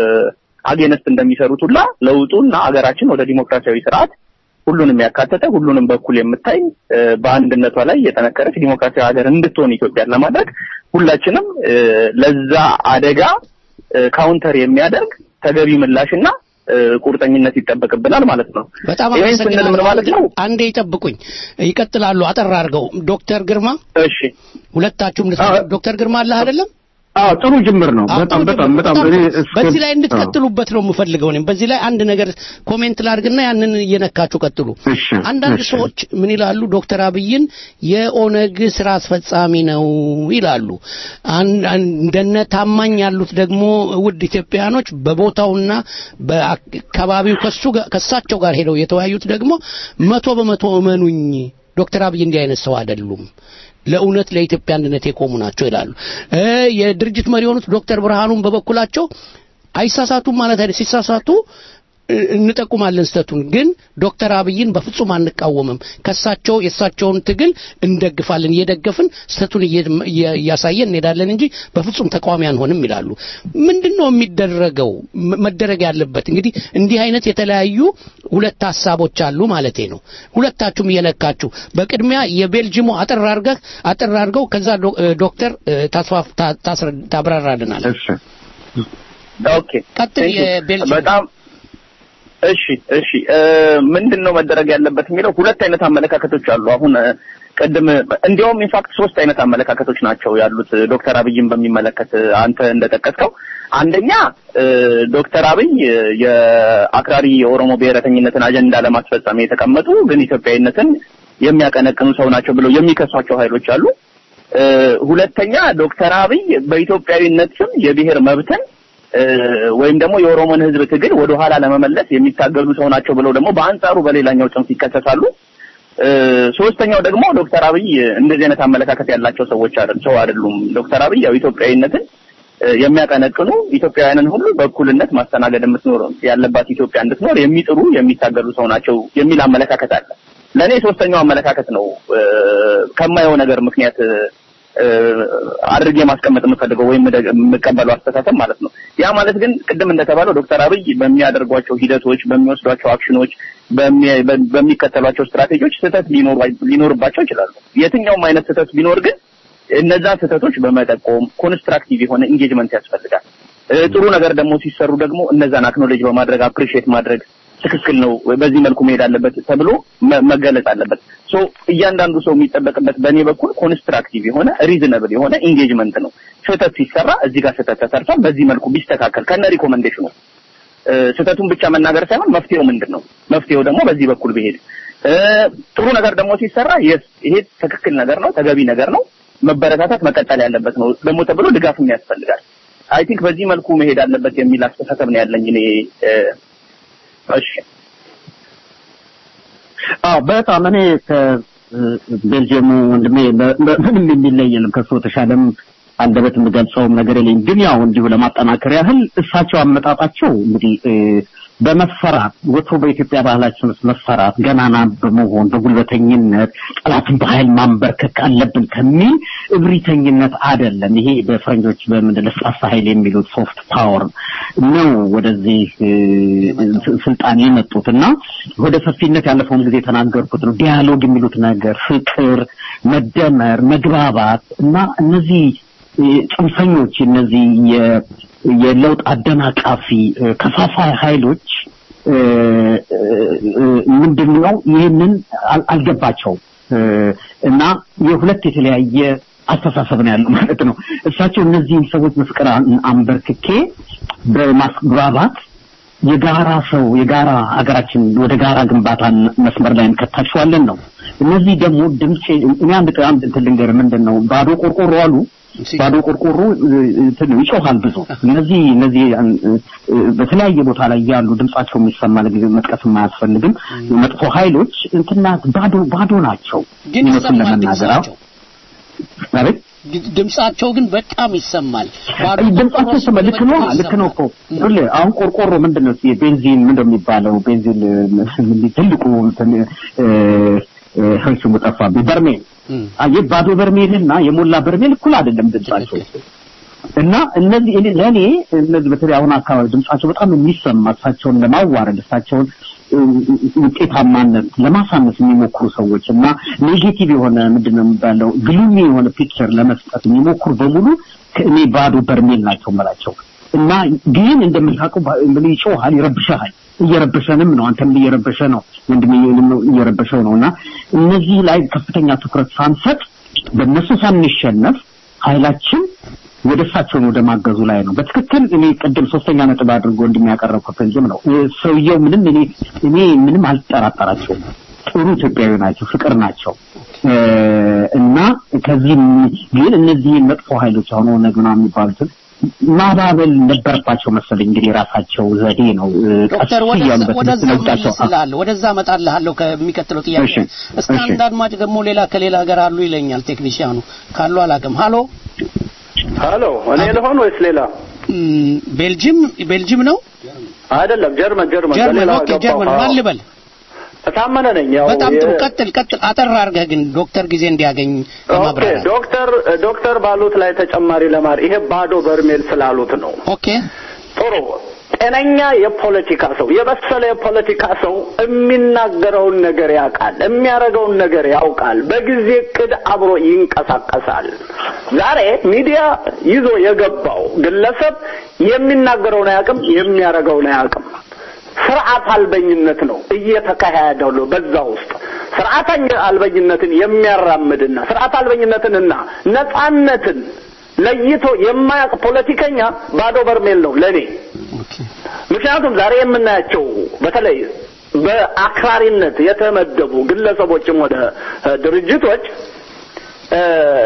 አጌነስት እንደሚሰሩት ሁላ ለውጡና አገራችን ወደ ዲሞክራሲያዊ ስርዓት ሁሉንም ያካተተ ሁሉንም በኩል የምታይ እ፣ በአንድነቷ ላይ የጠነከረች ዲሞክራሲያዊ ሀገር እንድትሆን ኢትዮጵያን ለማድረግ ሁላችንም እ፣ ለዛ አደጋ እ፣ ካውንተር የሚያደርግ ተገቢ ምላሽና እ፣ ቁርጠኝነት ይጠበቅብናል ማለት ነው። በጣም ይህን ስንል ምን ማለት ነው? አንዴ ይጠብቁኝ፣ ይቀጥላሉ። አጠር አድርገው ዶክተር ግርማ እሺ፣ ሁለታችሁም ልስ ዶክተር ግርማ አለህ አይደለም? አዎ ጥሩ ጅምር ነው። አዎ፣ በጣም ጥሩ በጣም ጅምር፣ በጣም በጣም እኔ ጥሩ። እስከ- በዚህ ላይ አዎ። እንድትቀጥሉበት ነው የምፈልገው። እኔም በዚህ ላይ አንድ ነገር ኮሜንት ላድርግና ያንን እየነካችሁ ቀጥሉ። አንዳንድ እሺ። ሰዎች ምን ይላሉ? ዶክተር አብይን የኦነግ ስራ አስፈጻሚ ነው ይላሉ። አን- አን- እንደነ ታማኝ ያሉት ደግሞ ውድ ኢትዮጵያኖች በቦታውና በአካባቢው ከሱ ጋር- ከሳቸው ጋር ሄደው የተወያዩት ደግሞ መቶ በመቶ እመኑኝ ዶክተር አብይ እንዲህ አይነት ሰው አይደሉም ለእውነት ለኢትዮጵያ አንድነት የቆሙ ናቸው ይላሉ። እ የድርጅት መሪ የሆኑት ዶክተር ብርሃኑም በበኩላቸው አይሳሳቱም ማለት አይደል፣ ሲሳሳቱ እ፣ እንጠቁማለን ስተቱን ግን ዶክተር አብይን በፍጹም አንቃወምም። ከሳቸው የእሳቸውን ትግል እንደግፋለን፣ እየደገፍን ስተቱን እየ- እየ- እያሳየን እንሄዳለን እንጂ በፍጹም ተቃዋሚ አንሆንም ይላሉ። ምንድን ነው የሚደረገው መ- መደረግ ያለበት? እንግዲህ እንዲህ አይነት የተለያዩ ሁለት ሀሳቦች አሉ ማለቴ ነው። ሁለታችሁም እየነካችሁ በቅድሚያ የቤልጂሙ አጠር አድርገህ አጠር አድርገው ከዛ ዶ- እ፣ ዶክተር እ፣ ታስፋፍ ታ- ታስረ- ታብራራልናል። ኦኬ ቀጥል። Thank you. የቤልጂየም በጣም እሺ እሺ እ፣ ምንድን ነው መደረግ ያለበት የሚለው ሁለት አይነት አመለካከቶች አሉ። አሁን እ፣ ቅድም እንዲያውም ኢንፋክት ሶስት አይነት አመለካከቶች ናቸው ያሉት እ፣ ዶክተር አብይን በሚመለከት እ፣ አንተ እንደጠቀስከው አንደኛ እ፣ ዶክተር አብይ እ፣ የአክራሪ የኦሮሞ ብሔረተኝነትን አጀንዳ ለማስፈጸም የተቀመጡ ግን ኢትዮጵያዊነትን የሚያቀነቅኑ ሰው ናቸው ብለው የሚከሷቸው ኃይሎች አሉ። እ፣ ሁለተኛ ዶክተር አብይ በኢትዮጵያዊነት ስም የብሔር መብትን እ፣ ወይም ደግሞ የኦሮሞን ሕዝብ ትግል ወደ ኋላ ለመመለስ የሚታገሉ ሰው ናቸው ብለው ደግሞ በአንጻሩ በሌላኛው ጽንፍ ይከሰሳሉ። እ፣ ሶስተኛው ደግሞ ዶክተር አብይ እንደዚህ አይነት አመለካከት ያላቸው ሰዎች አይደል ሰው አይደሉም። ዶክተር አብይ ያው ኢትዮጵያዊነትን እ፣ የሚያቀነቅኑ ኢትዮጵያውያንን ሁሉ በእኩልነት ማስተናገድ የምትኖር ያለባት ኢትዮጵያ እንድትኖር የሚጥሩ የሚታገሉ ሰው ናቸው የሚል አመለካከት አለ። ለእኔ ሶስተኛው አመለካከት ነው እ፣ ከማየው ነገር ምክንያት እ፣ አድርጌ ማስቀመጥ የምፈልገው ወይም የምደ- የምቀበለው አስተሳሰብ ማለት ነው። ያ ማለት ግን ቅድም እንደተባለው ዶክተር አብይ በሚያደርጓቸው ሂደቶች፣ በሚወስዷቸው አክሽኖች፣ በሚ- በ- በሚከተሏቸው ስትራቴጂዎች ስህተት ሊኖሩ- ሊኖርባቸው ይችላሉ። የትኛውም አይነት ስህተት ቢኖር ግን እነዛ ስህተቶች በመጠቆም ኮንስትራክቲቭ የሆነ ኢንጌጅመንት ያስፈልጋል። እ፣ ጥሩ ነገር ደግሞ ሲሰሩ ደግሞ እነዛን አክኖሌጅ በማድረግ አፕሪሺየት ማድረግ ትክክል ነው፣ በዚህ መልኩ መሄድ አለበት ተብሎ መ- መገለጽ አለበት። ሶ እያንዳንዱ ሰው የሚጠበቅበት በእኔ በኩል ኮንስትራክቲቭ የሆነ ሪዝነብል የሆነ ኢንጌጅመንት ነው። ስህተት ሲሰራ እዚህ ጋር ስህተት ተሰርቷል፣ በዚህ መልኩ ቢስተካከል ከነ ሪኮመንዴሽኑ እ፣ ስህተቱን ብቻ መናገር ሳይሆን መፍትሄው ምንድን ነው፣ መፍትሄው ደግሞ በዚህ በኩል ቢሄድ እ፣ ጥሩ ነገር ደግሞ ሲሰራ የስ ይሄ ትክክል ነገር ነው፣ ተገቢ ነገር ነው መበረታታት መቀጠል ያለበት ነው ደግሞ ተብሎ ድጋፍም ያስፈልጋል። አይ ቲንክ በዚህ መልኩ መሄድ አለበት የሚል አስተሳሰብ ነው ያለኝ እኔ። እሺ አዎ በጣም እኔ ከቤልጅየሙ ወንድሜ ምንም የሚለይ የለም ከሱ ተሻለም አንደበት የምገልጸውም ነገር የለኝ። ግን ያው እንዲሁ ለማጠናከር ያህል እሳቸው አመጣጣቸው እንግዲህ በመፈራት ወትሮ በኢትዮጵያ ባህላችን ውስጥ መፈራት ገናና በመሆን በጉልበተኝነት ጠላትን በኃይል ማንበርከክ አለብን ከሚል እብሪተኝነት አይደለም። ይሄ በፈረንጆች በምንድን ለስላሳ ኃይል የሚሉት ሶፍት ፓወር ነው ወደዚህ ስልጣን የመጡት እና ወደ ሰፊነት ያለፈውን ጊዜ የተናገርኩት ነው። ዲያሎግ የሚሉት ነገር ፍቅር፣ መደመር፣ መግባባት እና እነዚህ ጽንፈኞች እነዚህ የለውጥ አደናቃፊ ከፋፋይ ኃይሎች ምንድን ነው ይህንን አልገባቸውም እና የሁለት የተለያየ አስተሳሰብ ነው ያለው ማለት ነው። እሳቸው እነዚህን ሰዎች በፍቅር አንበርክኬ በማስግባባት የጋራ ሰው የጋራ ሀገራችን ወደ ጋራ ግንባታ መስመር ላይ እንከታቸዋለን ነው። እነዚህ ደግሞ ድምፅ እኔ አንድ አንድ እንትን ልንገርህ ምንድን ነው ባዶ ቆርቆሮ አሉ ባዶ ቆርቆሮ እንትን ይጮሃል ብዙ። እነዚህ እነዚህ በተለያየ ቦታ ላይ ያሉ ድምጻቸው የሚሰማ ለጊዜ መጥቀስ አያስፈልግም። መጥፎ ኃይሎች እንትና ባዶ ባዶ ናቸው። ግን እውነቱን ይሰማል ለመናገር አዎ። ድምጻቸው አቤት ድምጻቸው ግን በጣም ይሰማል። ባዶ ድምጻቸው ቆርቆሮ ስመ ልክ ነው ልክ ነው እኮ ይኸውልህ አሁን ቆርቆሮ ምንድን ነው ቤንዚን ምንድን ነው የሚባለው ቤንዚን እ፣ ትልቁ እንትን እ፣ እ፣ ስሙ ጠፋብኝ በርሜል አየህ ባዶ በርሜልና የሞላ በርሜል እኩል አይደለም ድምጻቸው እና እነዚህ እኔ ለእኔ እነዚህ በተለይ አሁን አካባቢ ድምጻቸው በጣም የሚሰማ እሳቸውን ለማዋረድ እሳቸውን እ፣ ውጤታማነት ለማሳነስ የሚሞክሩ ሰዎች እና ኔጌቲቭ የሆነ ምንድን ነው የሚባለው ግሉሚ የሆነ ፒክቸር ለመስጠት የሚሞክሩ በሙሉ ከእኔ ባዶ በርሜል ናቸው መላቸው እና ግን እንደምታውቀው ባ- ምን ይጮሃል፣ ይረብሻል። እየረበሸንም ነው። አንተም እየረበሸ ነው፣ ወንድሜ እየረበሸው ነው። እና እነዚህ ላይ ከፍተኛ ትኩረት ሳንሰጥ በእነሱ ሳንሸነፍ ኃይላችን ወደ እሳቸውን ወደ ማገዙ ላይ ነው። በትክክል እኔ ቅድም ሶስተኛ ነጥብ አድርጎ እንደሚያቀረብኩት ፍንጅም ነው እ፣ ሰውየው ምንም እኔ እኔ ምንም አልጠራጠራቸውም። ጥሩ ኢትዮጵያዊ ናቸው፣ ፍቅር ናቸው እ፣ እና ከዚህ ግን እነዚህን መጥፎ ኃይሎች አሁን ኦነግ ምናምን የሚባሉትን ማባበል ነበረባቸው መሰለኝ። እንግዲህ የራሳቸው ዘዴ ነው። እ፣ ዶክተር ቀስ ወደዛ እያሉ ወደዛ በትምህርት ለውጣቸው መልስልሃለሁ ወደዛ እመጣልሃለሁ ከሚቀጥለው ጥያቄ እሺ፣ እስከ እሺ። አንድ አድማጭ ደግሞ ሌላ ከሌላ ሀገር አሉ ይለኛል ቴክኒሽያኑ ካሉ አላውቅም ሀሎ ሀሎ እኔ ልሆን ወይስ ሌላ? ም፣ ቤልጅም ቤልጅም ነው አይደለም ጀርመን ጀርመን ጀርመን በሌላ ኦኬ ገባሁ። ጀርመን አዎ። ማን ልበል ታመነ ነኝ። ያው በጣም ጥሩ የ- ቀጥል ቀጥል አጠር አድርገህ ግን ዶክተር ጊዜ እንዲያገኝ ኦኬ ለማብራራት ዶክተር ዶክተር ባሉት ላይ ተጨማሪ ለማር ይሄ ባዶ በርሜል ስላሉት ነው። ኦኬ ጥሩ ጤነኛ የፖለቲካ ሰው የበሰለ የፖለቲካ ሰው የሚናገረውን ነገር ያውቃል፣ የሚያደርገውን ነገር ያውቃል። በጊዜ እቅድ አብሮ ይንቀሳቀሳል። ዛሬ ሚዲያ ይዞ የገባው ግለሰብ የሚናገረውን አያውቅም፣ የሚያደርገውን አያውቅም። ስርዓት አልበኝነት ነው እየተካሄደው ነው። በዛ ውስጥ ስርዓት አልበኝነትን የሚያራምድና ስርዓት አልበኝነትንና ነጻነትን ለይቶ የማያውቅ ፖለቲከኛ ባዶ በርሜል ነው ለኔ። ምክንያቱም ዛሬ የምናያቸው በተለይ በአክራሪነት የተመደቡ ግለሰቦችም ወደ እ፣ ድርጅቶች እ፣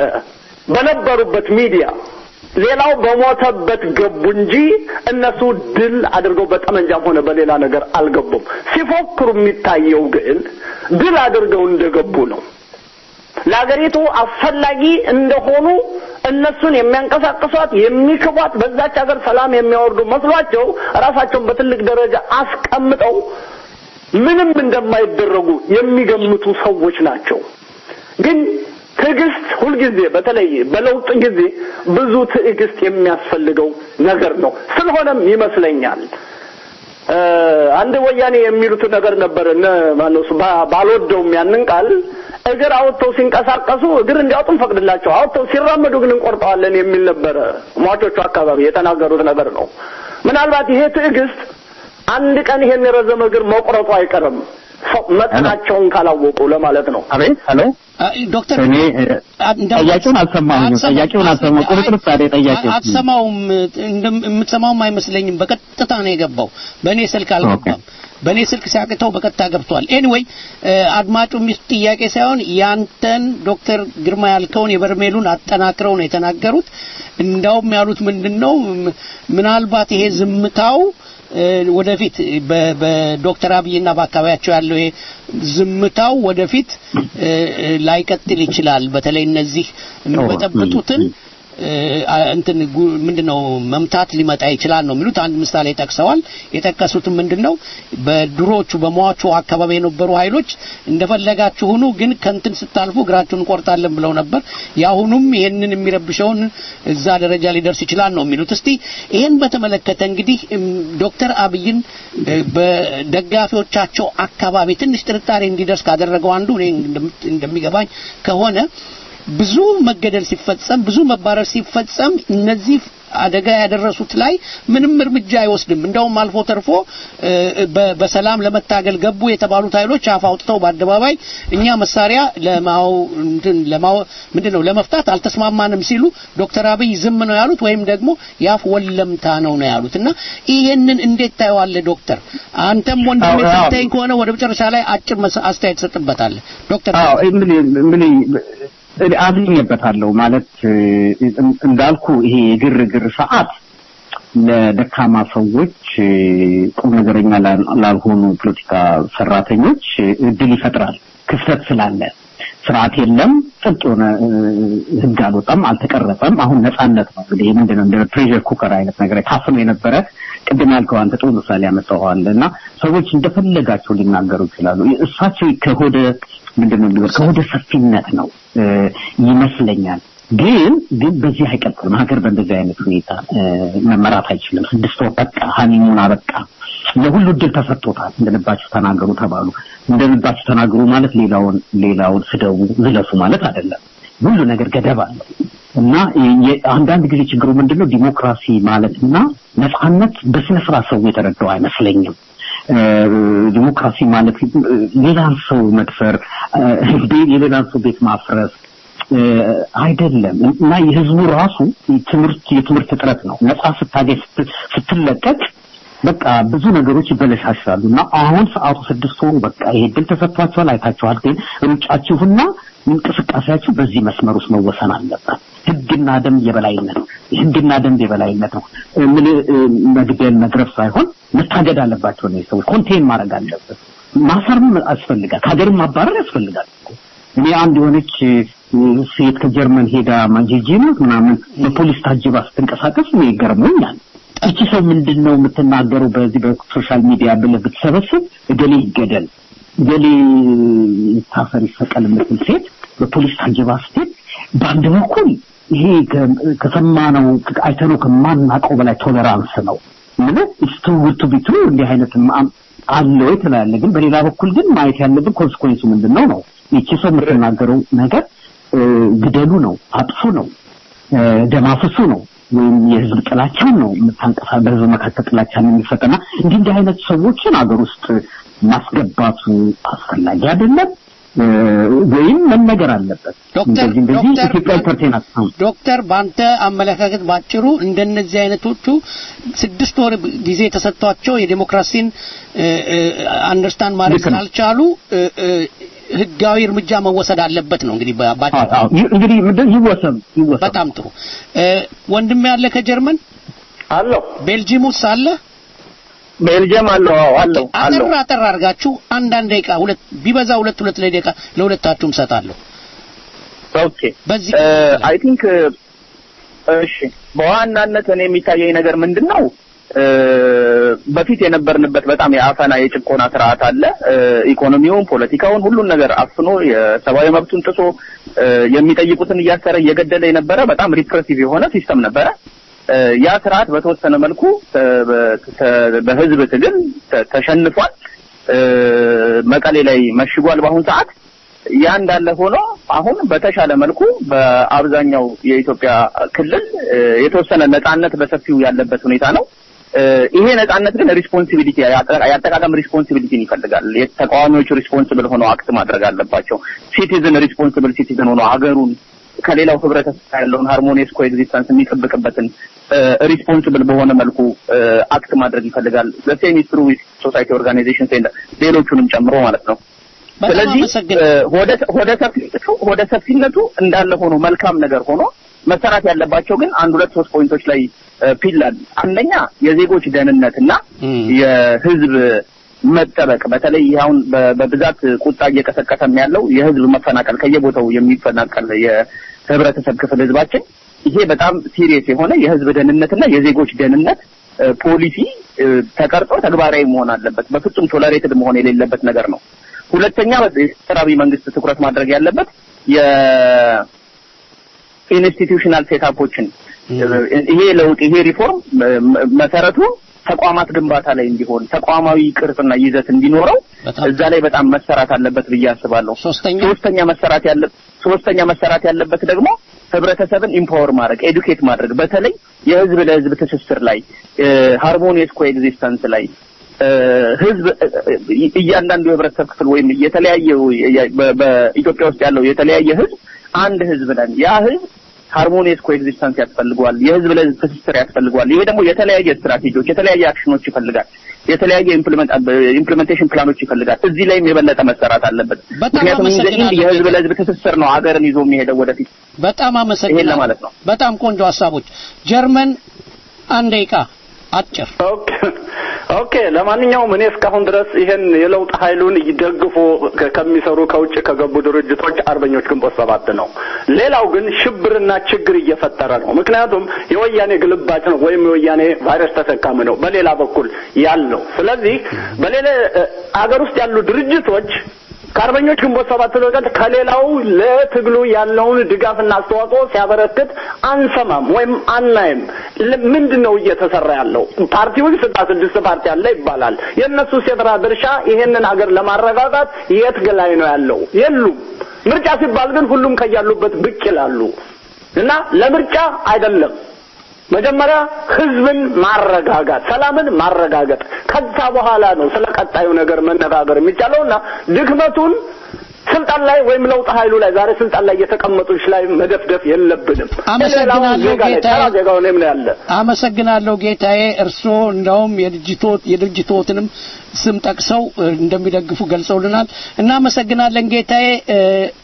በነበሩበት ሚዲያ ሌላው በሞተበት ገቡ እንጂ እነሱ ድል አድርገው በጠመንጃም ሆነ በሌላ ነገር አልገቡም። ሲፎክሩ የሚታየው ግን ድል አድርገው እንደገቡ ነው። ለሀገሪቱ አስፈላጊ እንደሆኑ እነሱን የሚያንቀሳቅሷት የሚክቧት በዛች ሀገር ሰላም የሚያወርዱ መስሏቸው ራሳቸውን በትልቅ ደረጃ አስቀምጠው ምንም እንደማይደረጉ የሚገምቱ ሰዎች ናቸው። ግን ትዕግስት ሁልጊዜ በተለይ በለውጥ ጊዜ ብዙ ትዕግስት የሚያስፈልገው ነገር ነው። ስለሆነም ይመስለኛል እ፣ አንድ ወያኔ የሚሉት ነገር ነበር እነ ማነው እሱ ባ- ባልወደውም ያንን ቃል እግር አውጥተው ሲንቀሳቀሱ እግር እንዲያወጡ እንፈቅድላቸው፣ አውጥተው ሲራመዱ ግን እንቆርጠዋለን የሚል ነበረ ሟቾቹ አካባቢ የተናገሩት ነገር ነው። ምናልባት ይሄ ትዕግስት አንድ ቀን ይሄን የረዘመ እግር መቁረጡ አይቀርም። ሰው መጠናቸውን ካላወቁ ለማለት ነው። አቤት ሄሎ ዶክተር እኔ ጥያቄውን አልሰማሁም። ጥያቄውን አልሰማሁም። ቁርጥርጥ ያለ ጥያቄ አትሰማውም። የምትሰማውም አይመስለኝም። በቀጥታ ነው የገባው። በእኔ ስልክ አልገባም። በእኔ ስልክ ሲያቅተው በቀጥታ ገብቷል። ኤኒዌይ አድማጩ የሚስት ጥያቄ ሳይሆን ያንተን ዶክተር ግርማ ያልከውን የበርሜሉን አጠናክረው ነው የተናገሩት። እንዳውም ያሉት ምንድን ነው ምናልባት ይሄ ዝምታው ወደፊት በዶክተር አብይና በአካባቢያቸው ያለው ይሄ ዝምታው ወደፊት ላይቀጥል ይችላል። በተለይ እነዚህ የሚበጠብጡትን እንትን ምንድነው መምታት ሊመጣ ይችላል ነው የሚሉት። አንድ ምሳሌ ጠቅሰዋል። የጠቀሱትም ምንድነው በድሮቹ በሟቹ አካባቢ የነበሩ ኃይሎች እንደፈለጋችሁ ሁኑ፣ ግን ከንትን ስታልፉ እግራችሁን እንቆርጣለን ብለው ነበር። የአሁኑም ይህንን የሚረብሸውን እዛ ደረጃ ሊደርስ ይችላል ነው የሚሉት። እስቲ ይህን በተመለከተ እንግዲህ ዶክተር አብይን በደጋፊዎቻቸው አካባቢ ትንሽ ጥርጣሬ እንዲደርስ ካደረገው አንዱ እኔ እንደሚገባኝ ከሆነ ብዙ መገደል ሲፈጸም ብዙ መባረር ሲፈጸም እነዚህ አደጋ ያደረሱት ላይ ምንም እርምጃ አይወስድም። እንደውም አልፎ ተርፎ በሰላም ለመታገል ገቡ የተባሉት ኃይሎች አፍ አውጥተው በአደባባይ እኛ መሳሪያ ለማው ለማው ምንድነው ለመፍታት አልተስማማንም ሲሉ ዶክተር አብይ ዝም ነው ያሉት ወይም ደግሞ ያፍ ወለምታ ነው ነው ያሉት እና ይሄንን እንዴት ታየዋለህ ዶክተር? አንተም ወንድሜ ሰምተኸኝ ከሆነ ወደ መጨረሻ ላይ አጭር አስተያየት ትሰጥበታለህ ዶክተር። አዎ ምን ምን አዝኜበታለሁ ማለት እንዳልኩ ይሄ የግርግር ሰዓት ለደካማ ሰዎች ቁም ነገረኛ ላልሆኑ ፖለቲካ ሰራተኞች እድል ይፈጥራል። ክፍተት ስላለ ስርዓት የለም፣ ጥብቅ የሆነ ህግ አልወጣም፣ አልተቀረጸም። አሁን ነጻነት ነው እንግዲህ ምንድነው እንደ ፕሬሸር ኩከር አይነት ነገር ታፍኖ የነበረ ቅድም ያልከው አንተ ጥሩ ምሳሌ ያመጣኸዋል እና ሰዎች እንደፈለጋቸው ሊናገሩ ይችላሉ። እሳቸው ከሆደ ምንድነው የሚለው ከሆደ ሰፊነት ነው ይመስለኛል። ግን ግን በዚህ አይቀጥልም። ሀገር በእንደዚህ አይነት ሁኔታ መመራት አይችልም። ስድስት ወር በቃ ሀኒሙን አበቃ። ለሁሉ እድል ተሰጥቶታል። እንደልባችሁ ተናገሩ ተባሉ። እንደልባችሁ ተናገሩ ማለት ሌላውን ሌላውን ስደቡ፣ ዝለፉ ማለት አይደለም። ሁሉ ነገር ገደብ አለው እና አንዳንድ ጊዜ ችግሩ ምንድነው ዲሞክራሲ ማለትና ነጻነት በስነ ስርዓት ሰው የተረዳው አይመስለኝም። ዲሞክራሲ ማለት ሌላን ሰው መድፈር፣ የሌላን ሰው ቤት ማፍረስ አይደለም እና የህዝቡ ራሱ ትምህርት የትምህርት እጥረት ነው። ነጻ ስታገኝ ስትለቀቅ በቃ ብዙ ነገሮች ይበለሻሻሉ እና አሁን ሰዓቱ ስድስት ወሩ በቃ ይሄ ድል ተሰጥቷቸዋል። አይታችኋል። ግን ሩጫችሁና እንቅስቃሴያችሁ በዚህ መስመር ውስጥ መወሰን አለበት። ህግና ደንብ የበላይነት ህግና ደንብ የበላይነት ነው። ምን መግደል መግረፍ ሳይሆን መታገድ አለባቸው ነው ሰዎች ኮንቴን ማድረግ አለበት። ማሰርም ያስፈልጋል። ከሀገርም ማባረር ያስፈልጋል። እኔ አንድ የሆነች ሴት ከጀርመን ሄዳ ማንጂጂ ነው ምናምን በፖሊስ ታጅባ ስትንቀሳቀስ እኔ ገርሞኛል። እቺ ሰው ምንድን ነው የምትናገረው? በዚህ በሶሻል ሚዲያ ብለህ ብትሰበስብ እገሌ ይገደል፣ እገሌ ይታሰር፣ ይሰቀል የምትል ሴት በፖሊስ ታጅባ ስትሄድ በአንድ በኩል ይሄ ከሰማነው አይተነው ከማናውቀው በላይ ቶለራንስ ነው ምን እስቱ ውቱ ቢትሩ እንዲህ አይነት አለ ወይ ትላለህ። ግን በሌላ በኩል ግን ማየት ያለብን ኮንስኮንሱ ምንድን ነው ነው ይቺ ሰው የምትናገረው ነገር ግደሉ ነው፣ አጥፉ ነው፣ ደም አፍሱ ነው ወይም የህዝብ ጥላቻን ነው የምታንቀሳ በህዝብ መካከል ጥላቻን የሚፈጠና እንዲህ እንዲህ አይነት ሰዎችን አገር ውስጥ ማስገባቱ አስፈላጊ አይደለም ወይም መነገር አለበት። እንደዚህ እንደዚህ ኢትዮጵያ ኢንተርቴናት ዶክተር በአንተ አመለካከት ባጭሩ እንደነዚህ አይነቶቹ ስድስት ወር ጊዜ ተሰጥቷቸው የዴሞክራሲን አንደርስታንድ ማድረግ ስላልቻሉ ህጋዊ እርምጃ መወሰድ አለበት ነው እንግዲህ ባጭሩ። እንግዲህ ምንድን ይወሰን ይወሰን። በጣም ጥሩ ወንድም ያለ ከጀርመን አለው ቤልጂየም ውስጥ አለ ቤልጅየም አለው አለው አለው አጠር አጠር አድርጋችሁ አንዳንድ ደቂቃ ሁለት ቢበዛ ሁለት ሁለት ላይ ደቂቃ ለሁለታችሁም ሰጣለሁ። ኦኬ በዚህ አይ ቲንክ እሺ በዋናነት እኔ የሚታየኝ ነገር ምንድን ነው በፊት የነበርንበት በጣም የአፈና የጭቆና ስርዓት አለ። ኢኮኖሚውን፣ ፖለቲካውን፣ ሁሉን ነገር አፍኖ የሰብአዊ መብቱን ጥሶ የሚጠይቁትን እያሰረ እየገደለ የነበረ በጣም ሪፕሬሲቭ የሆነ ሲስተም ነበረ። ያ ስርዓት በተወሰነ መልኩ በህዝብ ትግል ተሸንፏል። መቀሌ ላይ መሽጓል በአሁን ሰዓት። ያ እንዳለ ሆኖ አሁን በተሻለ መልኩ በአብዛኛው የኢትዮጵያ ክልል የተወሰነ ነጻነት በሰፊው ያለበት ሁኔታ ነው። እ፣ ይሄ ነጻነት ግን ሪስፖንሲቢሊቲ የአጠቃቀም ሪስፖንሲቢሊቲን ይፈልጋል። ተቃዋሚዎች ሪስፖንስብል ሆነው አክት ማድረግ አለባቸው። ሲቲዝን ሪስፖንስብል ሲቲዝን ሆኖ ሀገሩን ከሌላው ህብረተሰብ ጋር ያለውን ሃርሞኒየስ ኮኤግዚስተንስ የሚጠብቅበትን ሪስፖንስብል በሆነ መልኩ አክት ማድረግ ይፈልጋል። ዘሴም ትሩ ሶሳይቲ ኦርጋናይዜሽን ሌሎቹንም ጨምሮ ማለት ነው። በጣም ስለዚህ አመሰግናለሁ። እ፣ ሆደ ሆደ ሰፊነቱ ሆደ ሰፊነቱ እንዳለ ሆኖ መልካም ነገር ሆኖ መሰራት ያለባቸው ግን አንድ ሁለት ሶስት ፖይንቶች ላይ ፒል አለ። አንደኛ የዜጎች ደህንነትና የህዝብ መጠበቅ በተለይ ይህ አሁን በ- በብዛት ቁጣ እየቀሰቀሰም ያለው የህዝብ መፈናቀል ከየቦታው የሚፈናቀል የህብረተሰብ ክፍል ህዝባችን ይሄ በጣም ሲሪየስ የሆነ የህዝብ ደህንነትና የዜጎች ደህንነት እ፣ ፖሊሲ እ፣ ተቀርጾ ተግባራዊ መሆን አለበት። በፍጹም ቶለሬትድ መሆን የሌለበት ነገር ነው። ሁለተኛ የሰራዊ መንግስት ትኩረት ማድረግ ያለበት የኢንስቲትዩሽናል ሴታፖችን ይሄ ለውጥ ይሄ ሪፎርም መ- መሰረቱ ተቋማት ግንባታ ላይ እንዲሆን ተቋማዊ ቅርጽና ይዘት እንዲኖረው እዛ ላይ በጣም መሰራት አለበት ብዬ አስባለሁ። ሶስተኛ መሰራት ያለ ሶስተኛ መሰራት ያለበት ደግሞ ህብረተሰብን ኢምፓወር ማድረግ ኤዱኬት ማድረግ በተለይ የህዝብ ለህዝብ ትስስር ላይ ሃርሞኒየስ ኮኤግዚስተንስ ላይ እ፣ ህዝብ እ፣ እ፣ እያንዳንዱ የህብረተሰብ ክፍል ወይም የተለያየ በ- በኢትዮጵያ ውስጥ ያለው የተለያየ ህዝብ አንድ ህዝብ ነን። ያ ህዝብ ሃርሞኒየስ ኮኤግዚስተንስ ያስፈልገዋል። የህዝብ ለህዝብ ትስስር ያስፈልገዋል። ይሄ ደግሞ የተለያየ ስትራቴጂዎች፣ የተለያየ አክሽኖች ይፈልጋል። የተለያየ ኢምፕሊሜንቴሽን ፕላኖች ይፈልጋል። እዚህ ላይም የበለጠ መሰራት አለበት። ምክንያቱም እንደ ኢንድ የህዝብ ለህዝብ ትስስር ነው ሀገርን ይዞ የሚሄደው ወደፊት። በጣም ይሄን አመሰግናለሁ። ለማለት ነው። በጣም ቆንጆ ሀሳቦች። ጀርመን አንድ ደቂቃ አጭር ኦኬ ለማንኛውም እኔ እስካሁን ድረስ ይሄን የለውጥ ኃይሉን ይደግፉ ከ- ከሚሰሩ ከውጭ ከገቡ ድርጅቶች አርበኞች ግንቦት ሰባት ነው። ሌላው ግን ሽብርና ችግር እየፈጠረ ነው። ምክንያቱም የወያኔ ግልባጭ ነው ወይም የወያኔ ቫይረስ ተሸካሚ ነው በሌላ በኩል ያለው። ስለዚህ በሌላ እ፣ አገር ውስጥ ያሉ ድርጅቶች ከአርበኞች ግንቦት ሰባት በቀር ከሌላው ለትግሉ ያለውን ድጋፍና አስተዋጽኦ ሲያበረክት አንሰማም ወይም አናይም። ል- ምንድን ነው እየተሰራ ያለው? ፓርቲውን ስልሳ ስድስት ፓርቲ አለ ይባላል። የእነሱ የስራ ድርሻ ይሄንን ሀገር ለማረጋጋት የት ላይ ነው ያለው? የሉም። ምርጫ ሲባል ግን ሁሉም ከያሉበት ብቅ ይላሉ እና ለምርጫ አይደለም መጀመሪያ ህዝብን ማረጋጋት፣ ሰላምን ማረጋገጥ፣ ከዛ በኋላ ነው ስለ ቀጣዩ ነገር መነጋገር የሚቻለውና ድክመቱን ስልጣን ላይ ወይም ለውጥ ኃይሉ ላይ ዛሬ ስልጣን ላይ የተቀመጡች ላይ መደፍደፍ የለብንም። አመሰግናለሁ ሌላው ዜጋ ላይ ጌታዬ። ተራ ዜጋው እኔም ነው ያለ አመሰግናለሁ ጌታዬ። እርስዎ እንደውም የድርጅቶት የድርጅቶትንም ስም ጠቅሰው እ፣ እንደሚደግፉ ገልጸውልናል። እናመሰግናለን ጌታዬ። እ፣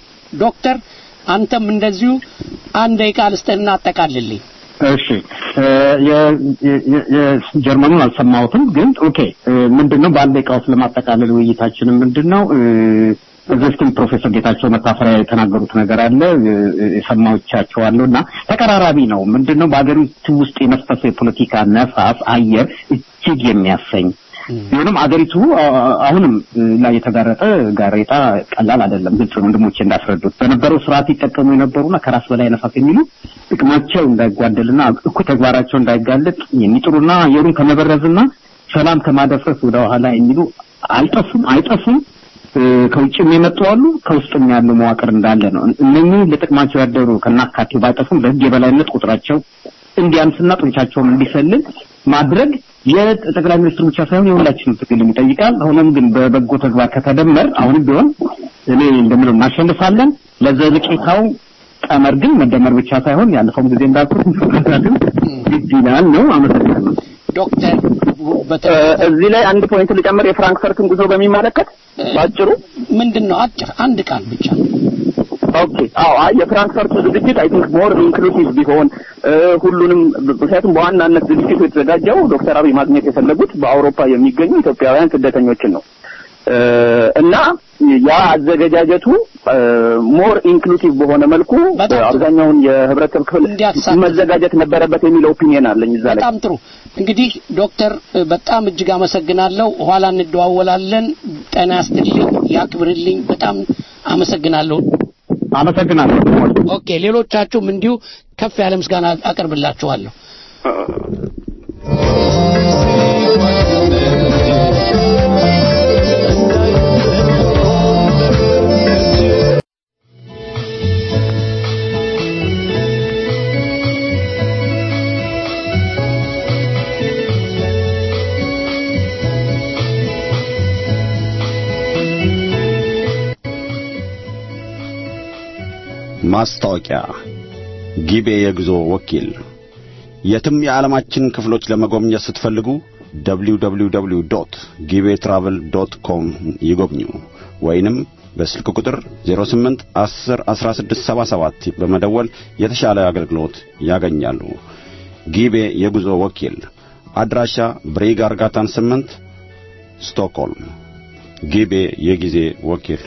ዶክተር አንተም እንደዚሁ አንድ ደቂቃ ልስጥህና አጠቃልልኝ። እሺ እ፣ የ- የ- የ- የጀርመኑን አልሰማሁትም፣ ግን ኦኬ እ፣ ምንድነው በአንድ ደቂቃ ውስጥ ለማጠቃለል ውይይታችንን ምንድነው እ፣ ከዚህ በፊትም ፕሮፌሰር ጌታቸው መታፈሪያ የተናገሩት ነገር አለ እ፣ እ፣ የሰማዎቻቸዋለሁ እና ተቀራራቢ ነው። ምንድነው በአገሪቱ ውስጥ የነፈሰው የፖለቲካ ነፋስ አየር እጅግ የሚያሰኝ ቢሆንም አገሪቱ አ- አሁንም ላይ የተጋረጠ ጋሬጣ ቀላል አይደለም። ግልጽ ነው ወንድሞቼ እንዳስረዱት በነበረው ስርዓት ይጠቀሙ የነበሩና ከራስ በላይ ነፋስ የሚሉ ጥቅማቸው እንዳይጓደልና እኩይ ተግባራቸው እንዳይጋለጥ የሚጥሩና አየሩን ከመበረዝና ሰላም ከማደፍረስ ወደ ኋላ የሚሉ አይጠፉም አይጠፉም። እ፣ ከውጭም የመጡ አሉ፣ ከውስጥም ያለው መዋቅር እንዳለ ነው። እነኚህ ለጥቅማቸው ያደሩ ከናካቴው ባይጠፉም በህግ የበላይነት ቁጥራቸው እንዲያንስና ጡንቻቸውን እንዲሰልል ማድረግ የጠቅላይ ሚኒስትሩ ብቻ ሳይሆን የሁላችንም ትግል ይጠይቃል። ሆኖም ግን በበጎ ተግባር ከተደመር አሁንም ቢሆን እኔ እንደምለው እናሸንፋለን። ለዘለቄታው ቀመር ግን መደመር ብቻ ሳይሆን ያለፈውም ጊዜ እንዳልኩት መከታተል ግድ ይላል ነው። አመሰግናለሁ። ዶክተር እ፣ እዚህ ላይ አንድ ፖይንት ልጨምር የፍራንክፈርትን ጉዞ በሚመለከት ባጭሩ ምንድን ነው አጭር አንድ ቃል ብቻ ኦኬ አዎ አይ የፍራንክፈርቱ ዝግጅት አይ ቲንክ ሞር ኢንክሉሲቭ ቢሆን እ፣ ሁሉንም ምክንያቱም በዋናነት ዝግጅቱ የተዘጋጀው ዶክተር አብይ ማግኘት የፈለጉት በአውሮፓ የሚገኙ ኢትዮጵያውያን ስደተኞችን ነው እ፣ እና ያ አዘገጃጀቱ ሞር ኢንክሉሲቭ በሆነ መልኩ አብዛኛውን የህብረተሰብ ክፍል መዘጋጀት ነበረበት የሚለው ኦፒኒየን አለኝ እዛ ላይ በጣም ጥሩ እንግዲህ ዶክተር እ፣ በጣም እጅግ አመሰግናለሁ። ኋላ እንደዋወላለን። ጤና ያስጥልኝ፣ ያክብርልኝ። በጣም አመሰግናለሁ። አመሰግናለሁ። ኦኬ፣ ሌሎቻችሁም እንዲሁ ከፍ ያለ ምስጋና አቀርብላችኋለሁ። Thank ማስታወቂያ ጊቤ የጉዞ ወኪል የትም የዓለማችን ክፍሎች ለመጎብኘት ስትፈልጉ www.gibetravel.com ይጎብኙ ወይንም በስልክ ቁጥር 08 10 16 77 በመደወል የተሻለ አገልግሎት ያገኛሉ። ጊቤ የጉዞ ወኪል አድራሻ ብሬግ አርጋታን 8 ስቶክሆልም። ጊቤ የጊዜ ወኪል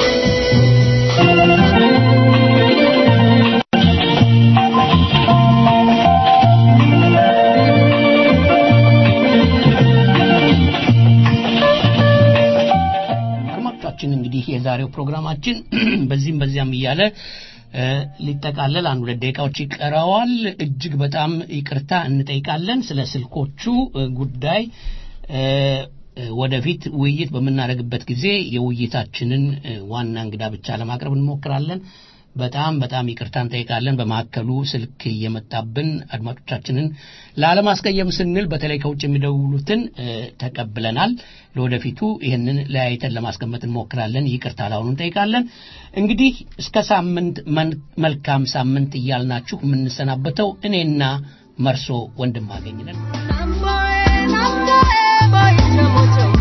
አድማጮቻችን እንግዲህ የዛሬው ፕሮግራማችን በዚህም በዚያም እያለ እ፣ ሊጠቃለል አንድ ሁለት ደቂቃዎች ይቀረዋል። እጅግ በጣም ይቅርታ እንጠይቃለን ስለ ስልኮቹ እ፣ ጉዳይ እ፣ እ፣ ወደፊት ውይይት በምናደርግበት ጊዜ የውይይታችንን እ፣ ዋና እንግዳ ብቻ ለማቅረብ እንሞክራለን። በጣም በጣም ይቅርታ እንጠይቃለን። በማዕከሉ ስልክ እየመጣብን አድማጮቻችንን ላለማስቀየም ስንል በተለይ ከውጭ የሚደውሉትን እ፣ ተቀብለናል። ለወደፊቱ ይህንን ለያይተን ለማስቀመጥ እንሞክራለን። ይቅርታ ላሁኑ እንጠይቃለን። እንግዲህ እስከ ሳምንት መን- መልካም ሳምንት እያልናችሁ የምንሰናበተው እኔና መርሶ ወንድም አገኝነን Boy, boy, boy, boy, boy, boy, boy,